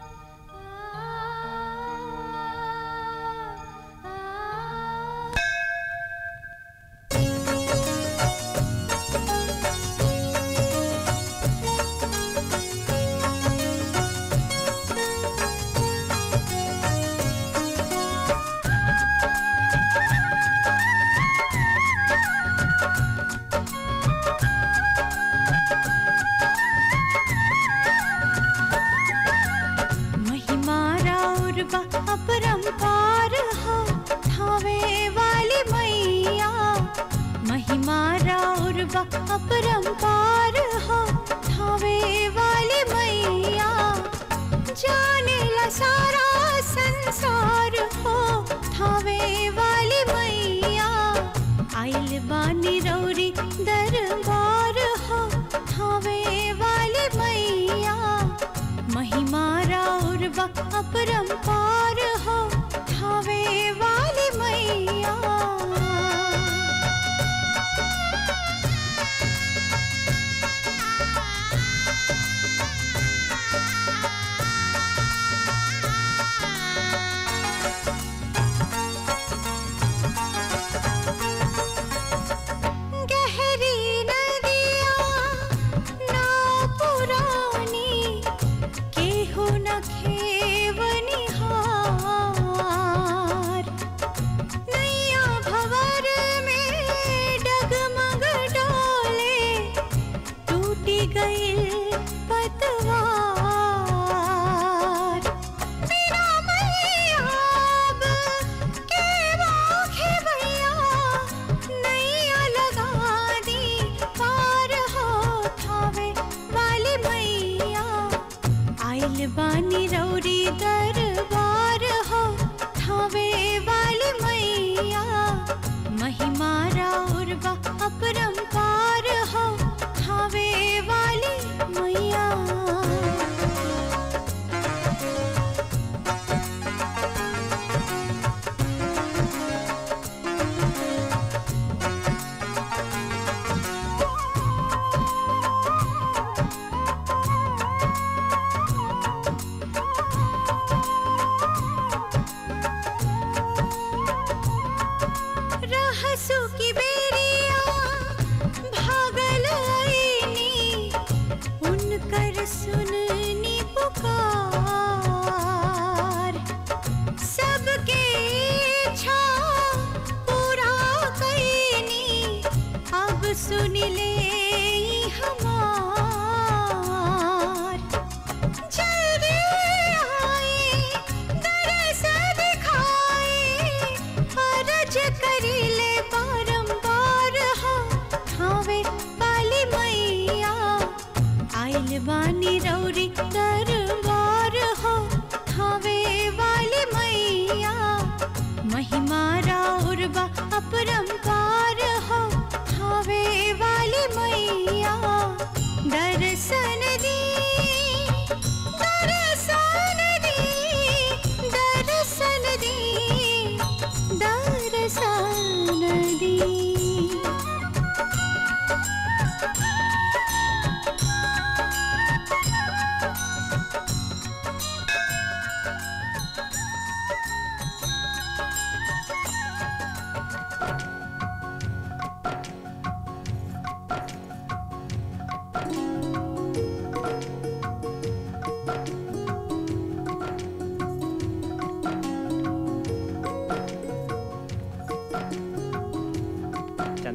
Speaker 2: महिमा राउर बा अपरंपार हो थावे वाली मैया महिमा राउर बा अपरंपार हो थावे वाली मैया जाने ला सारा संसार हो थावे वाली मैया आइल बानी रौरी दरबार हो थावे वाली मैया महिमा राउर बा अपरंपार हो थावे वाली मैया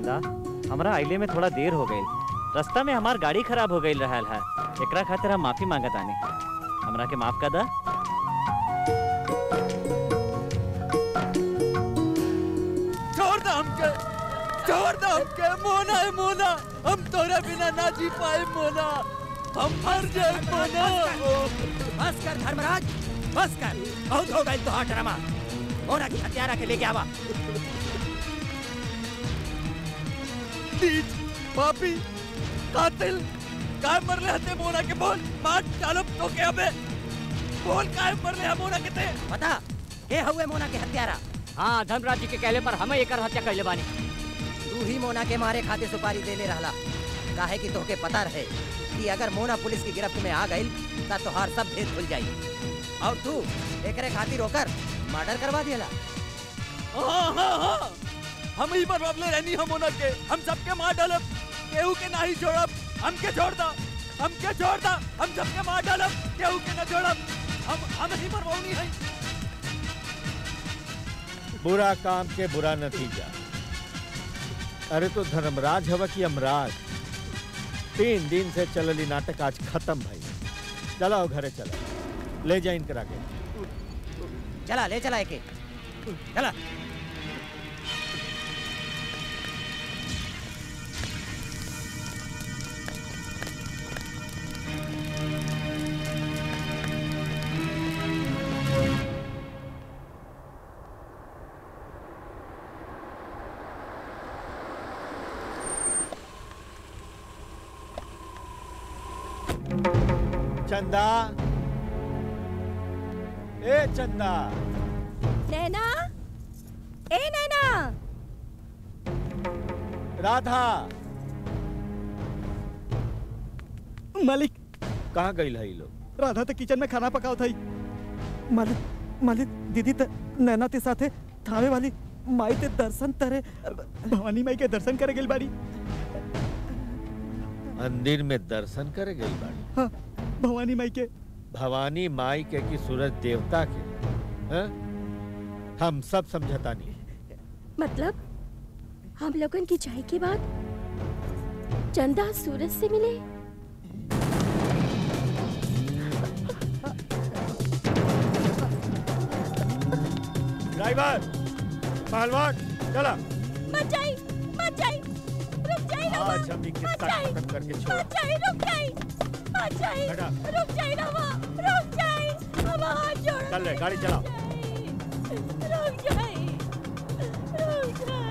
Speaker 7: चंदा हमरा आइले में थोड़ा देर हो गई रास्ता में हमार गाड़ी खराब हो गई रहल है एकरा खातिर हम माफी मांगत आनी हमरा के माफ कर दा
Speaker 9: छोड़ दो हमके छोड़ दो हमके मोना है मोना हम तोरा बिना ना जी पाए मोना हम मर जाए मोना
Speaker 13: बस कर धर्मराज बस कर बहुत हो गई तो हाँ ड्रामा मोना की हत्यारा के लेके आवा
Speaker 9: नीच पापी कातिल काय मरले हते मोना के बोल मार डालो तो के अबे बोल काय मरले है मोना के ते
Speaker 13: बता के हुए मोना के हत्यारा
Speaker 19: हाँ धर्मराज जी के कहले पर हमें एकर हत्या कैले बानी
Speaker 13: तू ही मोना के मारे खाते सुपारी दे ले रहला काहे कि तोहके पता रहे कि अगर मोना पुलिस की गिरफ्त में आ गई ता तोहार सब भेद खुल जाई और तू एकरे खातिर होकर मर्डर करवा दिया
Speaker 9: हाँ हाँ हाँ हम ही पर बबले रहनी हम मोना के हम सबके मार डालब केहू के नहीं छोड़ब हमके छोड़ दा हमके छोड़ दा हम सबके मार डालब केहू के ना छोड़ब हम हम ही मरवाऊनी है
Speaker 16: बुरा काम के बुरा नतीजा अरे तो धर्मराज हवा की अमराज तीन दिन से चलली नाटक आज खत्म भाई चलाओ घरे चला ले जा इनकरा के
Speaker 13: चला ले चला एके चला
Speaker 16: चंदा ए चंदा
Speaker 18: नैना ए नैना
Speaker 16: राधा
Speaker 15: मालिक
Speaker 16: कहाँ गई है लोग
Speaker 15: राधा तो किचन में खाना पकाओ थई मालिक मालिक दीदी त नैना ते साथे थावे वाली माई ते दर्शन तरे भवानी माई के दर्शन करे गेल बाड़ी
Speaker 16: मंदिर में दर्शन करे गई बाड़ी
Speaker 15: हाँ भवानी माई के
Speaker 16: भवानी माई के की सूरज देवता के हैं? हम सब समझता नहीं
Speaker 18: मतलब हम लोगन की चाय के बाद चंदा सूरज से मिले
Speaker 16: ड्राइवर पहलवान चला
Speaker 18: मत जाई मत जाई रुक जाई ना
Speaker 16: आज हम ये किस्सा खत्म करके छोड़
Speaker 18: मत जाई रुक जाई मत जाई
Speaker 16: बेटा।
Speaker 18: रुक जाई ना माँ रुक जाई हम हाथ जोड़
Speaker 16: चल ले गाड़ी चलाओ
Speaker 18: रुक जाई रुक जाई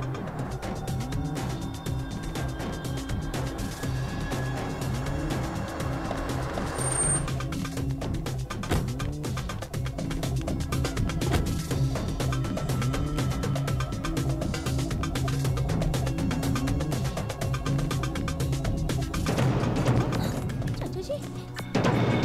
Speaker 18: चाचा जी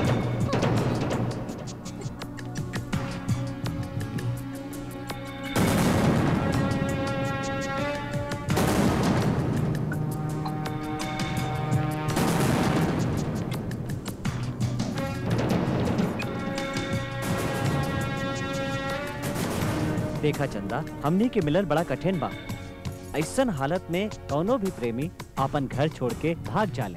Speaker 7: देखा चंदा हमनी के मिलन बड़ा कठिन बा ऐसन हालत में कौनो भी प्रेमी अपन घर छोड़ के भाग जाले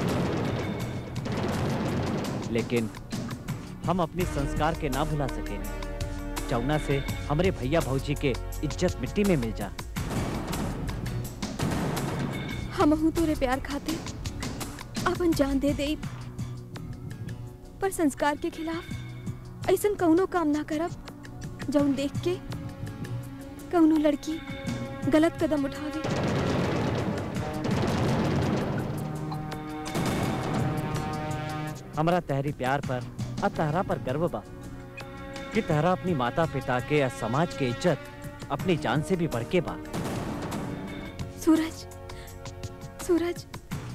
Speaker 7: लेकिन हम अपनी संस्कार के ना भुला सके चौना से हमरे भैया भौजी के इज्जत मिट्टी में मिल जा
Speaker 3: हम हूँ तोरे प्यार खाते अपन जान दे दे पर संस्कार के खिलाफ ऐसन कौनो काम ना करब जौन देख के कौनो लड़की गलत कदम उठावे
Speaker 7: हमरा तहरी प्यार पर और तहरा पर गर्व बा कि तहरा अपनी माता पिता के और समाज के इज्जत अपनी जान से भी बढ़ के बा
Speaker 3: सूरज सूरज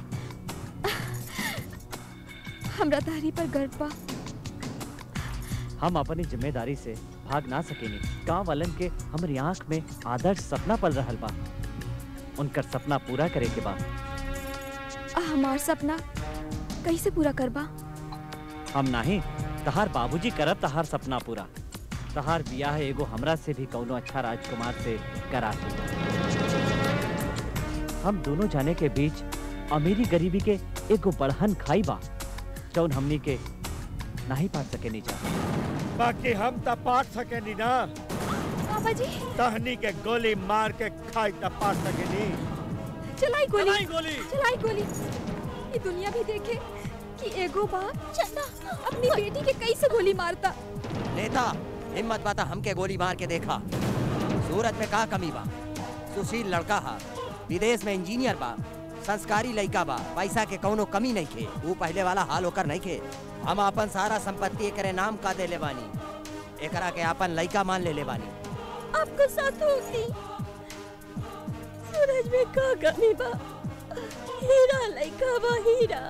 Speaker 3: हमरा तारी पर गर्व बा
Speaker 7: हम अपनी जिम्मेदारी से भाग ना सकेनी गांव वालन के हमारी आंख में आदर्श सपना पल रहल बा उनकर सपना पूरा करे के बा
Speaker 3: आ हमार सपना कैसे पूरा करबा
Speaker 7: हम नहीं तहार बाबूजी करब तहार सपना पूरा तहार बियाह एगो हमरा से भी कौनो अच्छा राजकुमार से करा के हम दोनों जाने के बीच अमीरी गरीबी के एगो बड़हन खाई बा जौन हमनी के नहीं पाट सके नीचा
Speaker 16: बाकी हम त पाट सकेनी ना
Speaker 3: पापा जी
Speaker 16: तहनी के गोली मार के खाई त पाट सकेनी
Speaker 3: चलाई गोली
Speaker 16: चलाई गोली।
Speaker 3: चलाई गोली ये दुनिया भी देखे कि एगो बाप चंदा अपनी बेटी के कैसे गोली मारता
Speaker 13: नेता हिम्मत बाता हमके गोली मार के देखा सूरत में का कमी बा सुशील लड़का हा विदेश में इंजीनियर बा संस्कारी लड़का बा पैसा के कौनो कमी नहीं खे वो पहले वाला हाल होकर नहीं खे हम अपन सारा संपत्ति एकरे नाम का दे ले बानी एकरा के अपन लड़का मान ले ले बानी
Speaker 18: आपको साथ होती सूरज में का कमी बा हीरा लइका बा हीरा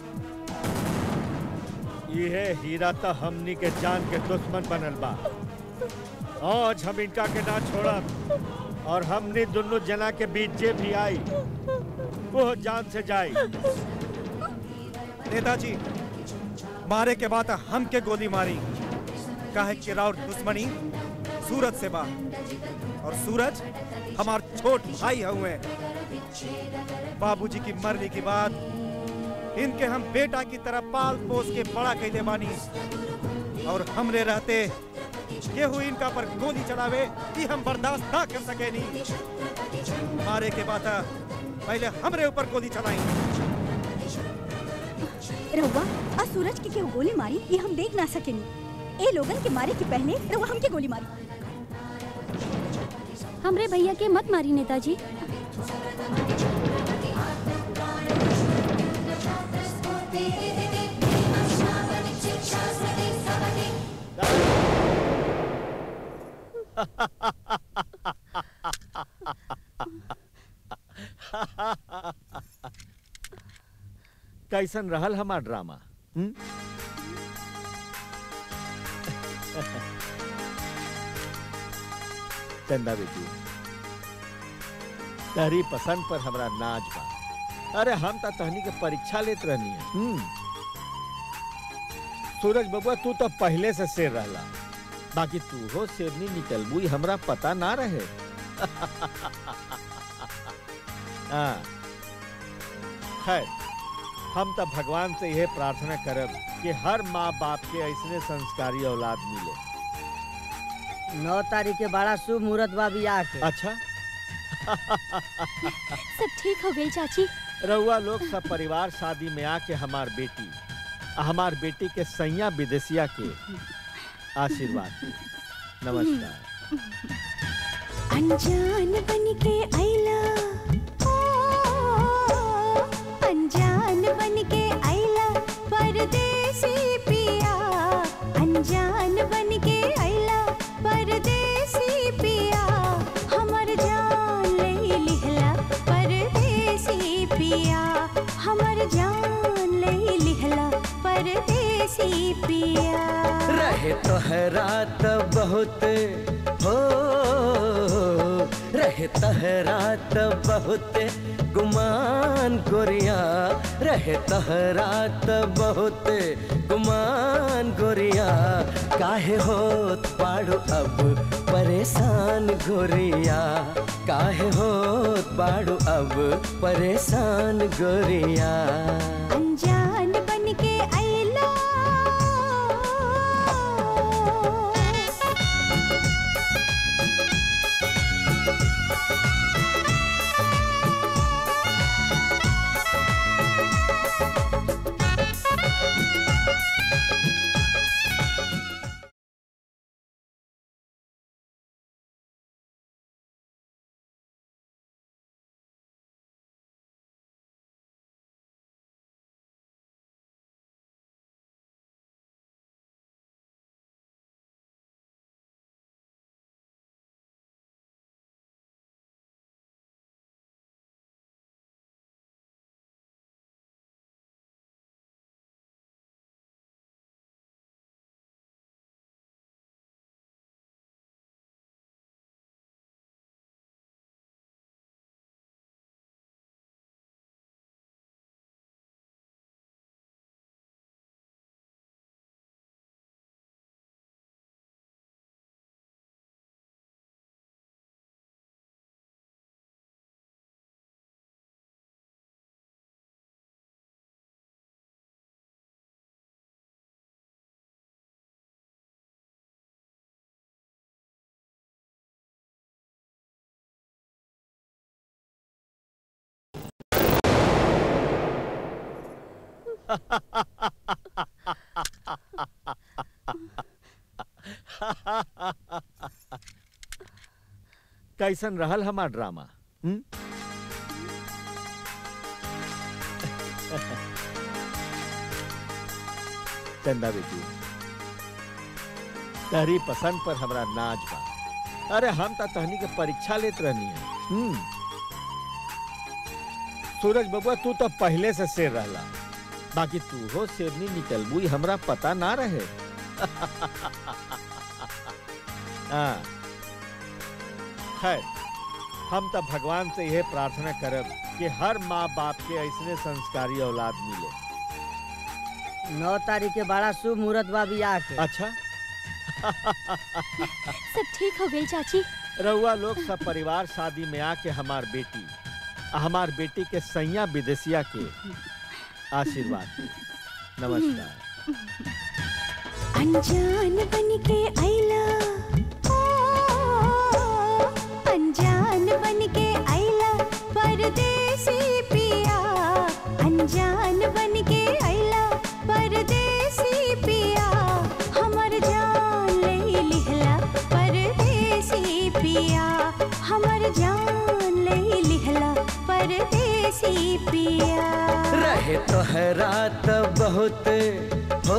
Speaker 16: ये हीरा त हमनी के जान के दुश्मन बनल बा आज हम इनका के ना छोड़ब और हमनी दोनों जना के बीच जे भी आई वो जान से जाई
Speaker 14: नेताजी मारे के बाद हम के गोली मारी काहे कि राउर दुश्मनी सूरज से बा और सूरज हमार छोट भाई हुए बाबूजी की मरने के बाद इनके हम बेटा की तरह पाल पोस के बड़ा कैले बानी और हमरे रहते केहू इनका पर गोली चलावे कि हम बर्दाश्त ना कर सके नहीं मारे के बाद पहले हमरे ऊपर गोली चलाई
Speaker 5: रहुआ आज सूरज के केहू गोली मारी ये हम देख ना सकेनी ए लोगन के मारे के पहले रहुआ हमके गोली मारी
Speaker 12: हमरे भैया के मत मारी नेताजी
Speaker 16: कैसन रहल हमार ड्रामा हुँ? चंदा बेटी तहरी पसंद पर हमरा नाच बा अरे हम त तहनी के परीक्षा लेत रहनी है हुँ? सूरज बबुआ तू तो पहले से शेर रहला बाकी तू हो शेरनी निकलबू ई हमरा पता ना रहे हाँ खैर हम तो भगवान से यह प्रार्थना करब कि हर माँ बाप के ऐसने संस्कारी औलाद मिले
Speaker 21: नौ तारीख के बड़ा शुभ मुहूर्त बा बियाह के
Speaker 16: अच्छा
Speaker 12: सब ठीक हो गई चाची
Speaker 16: रउआ लोग सब परिवार शादी में आके हमार बेटी आ हमार बेटी के सैया विदेशिया के आशीर्वाद दी। नमस्कार
Speaker 2: अनजान बन के आइला ओ, अनजान बन के आइला परदेसी पिया अनजान बन के आइला परदेसी पिया हमर जान ले लिहला परदेसी पिया हमर जान ले लिहला परदेसी पिया
Speaker 10: रहे तोहरा त बहुत हो रहे तोहरा त बहुत गुमान गोरिया रहे तोहरा त बहुत गुमान गोरिया काहे होत पाड़ो अब परेशान गोरिया काहे होत पाड़ो अब परेशान गोरिया
Speaker 2: अनजान बन के आइला
Speaker 16: कैसन रहल हमार ड्रामा हुँ? चंदा बेटी तहरी पसंद पर हमरा नाच बा अरे हम त तहनी के परीक्षा लेत रहनी है हम्म सूरज बबुआ तू तो पहले से शेर रहला बाकी तू हो शेरनी निकलबू ई हमरा पता ना रहे हाँ खैर हम तो भगवान से यह प्रार्थना करब कि हर माँ बाप के ऐसने संस्कारी औलाद मिले
Speaker 21: नौ तारीख के बड़ा शुभ मुहूर्त बा बियाह के
Speaker 16: अच्छा
Speaker 12: सब ठीक हो गई चाची
Speaker 16: रउआ लोग सब परिवार शादी में आके हमार बेटी आ हमार बेटी के सैया विदेशिया के आशीर्वाद दी। नमस्कार
Speaker 2: अनजान बन के आइला ओ, अनजान बन के आइला परदेसी पिया अनजान बन के आइला परदेसी पिया हमर जान ले लिहला परदेसी पिया हमर जान ले लिहला परदेसी पिया
Speaker 10: रहे तोहरा त बहुत हो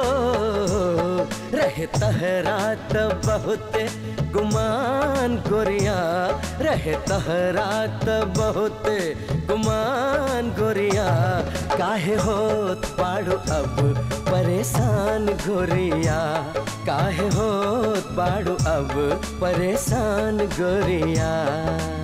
Speaker 10: रहे तोहरा त बहुत गुमान गोरिया रहे तोहरा त बहुत गुमान गोरिया काहे होत पाड़ो अब परेशान गोरिया काहे होत पाड़ो अब परेशान गोरिया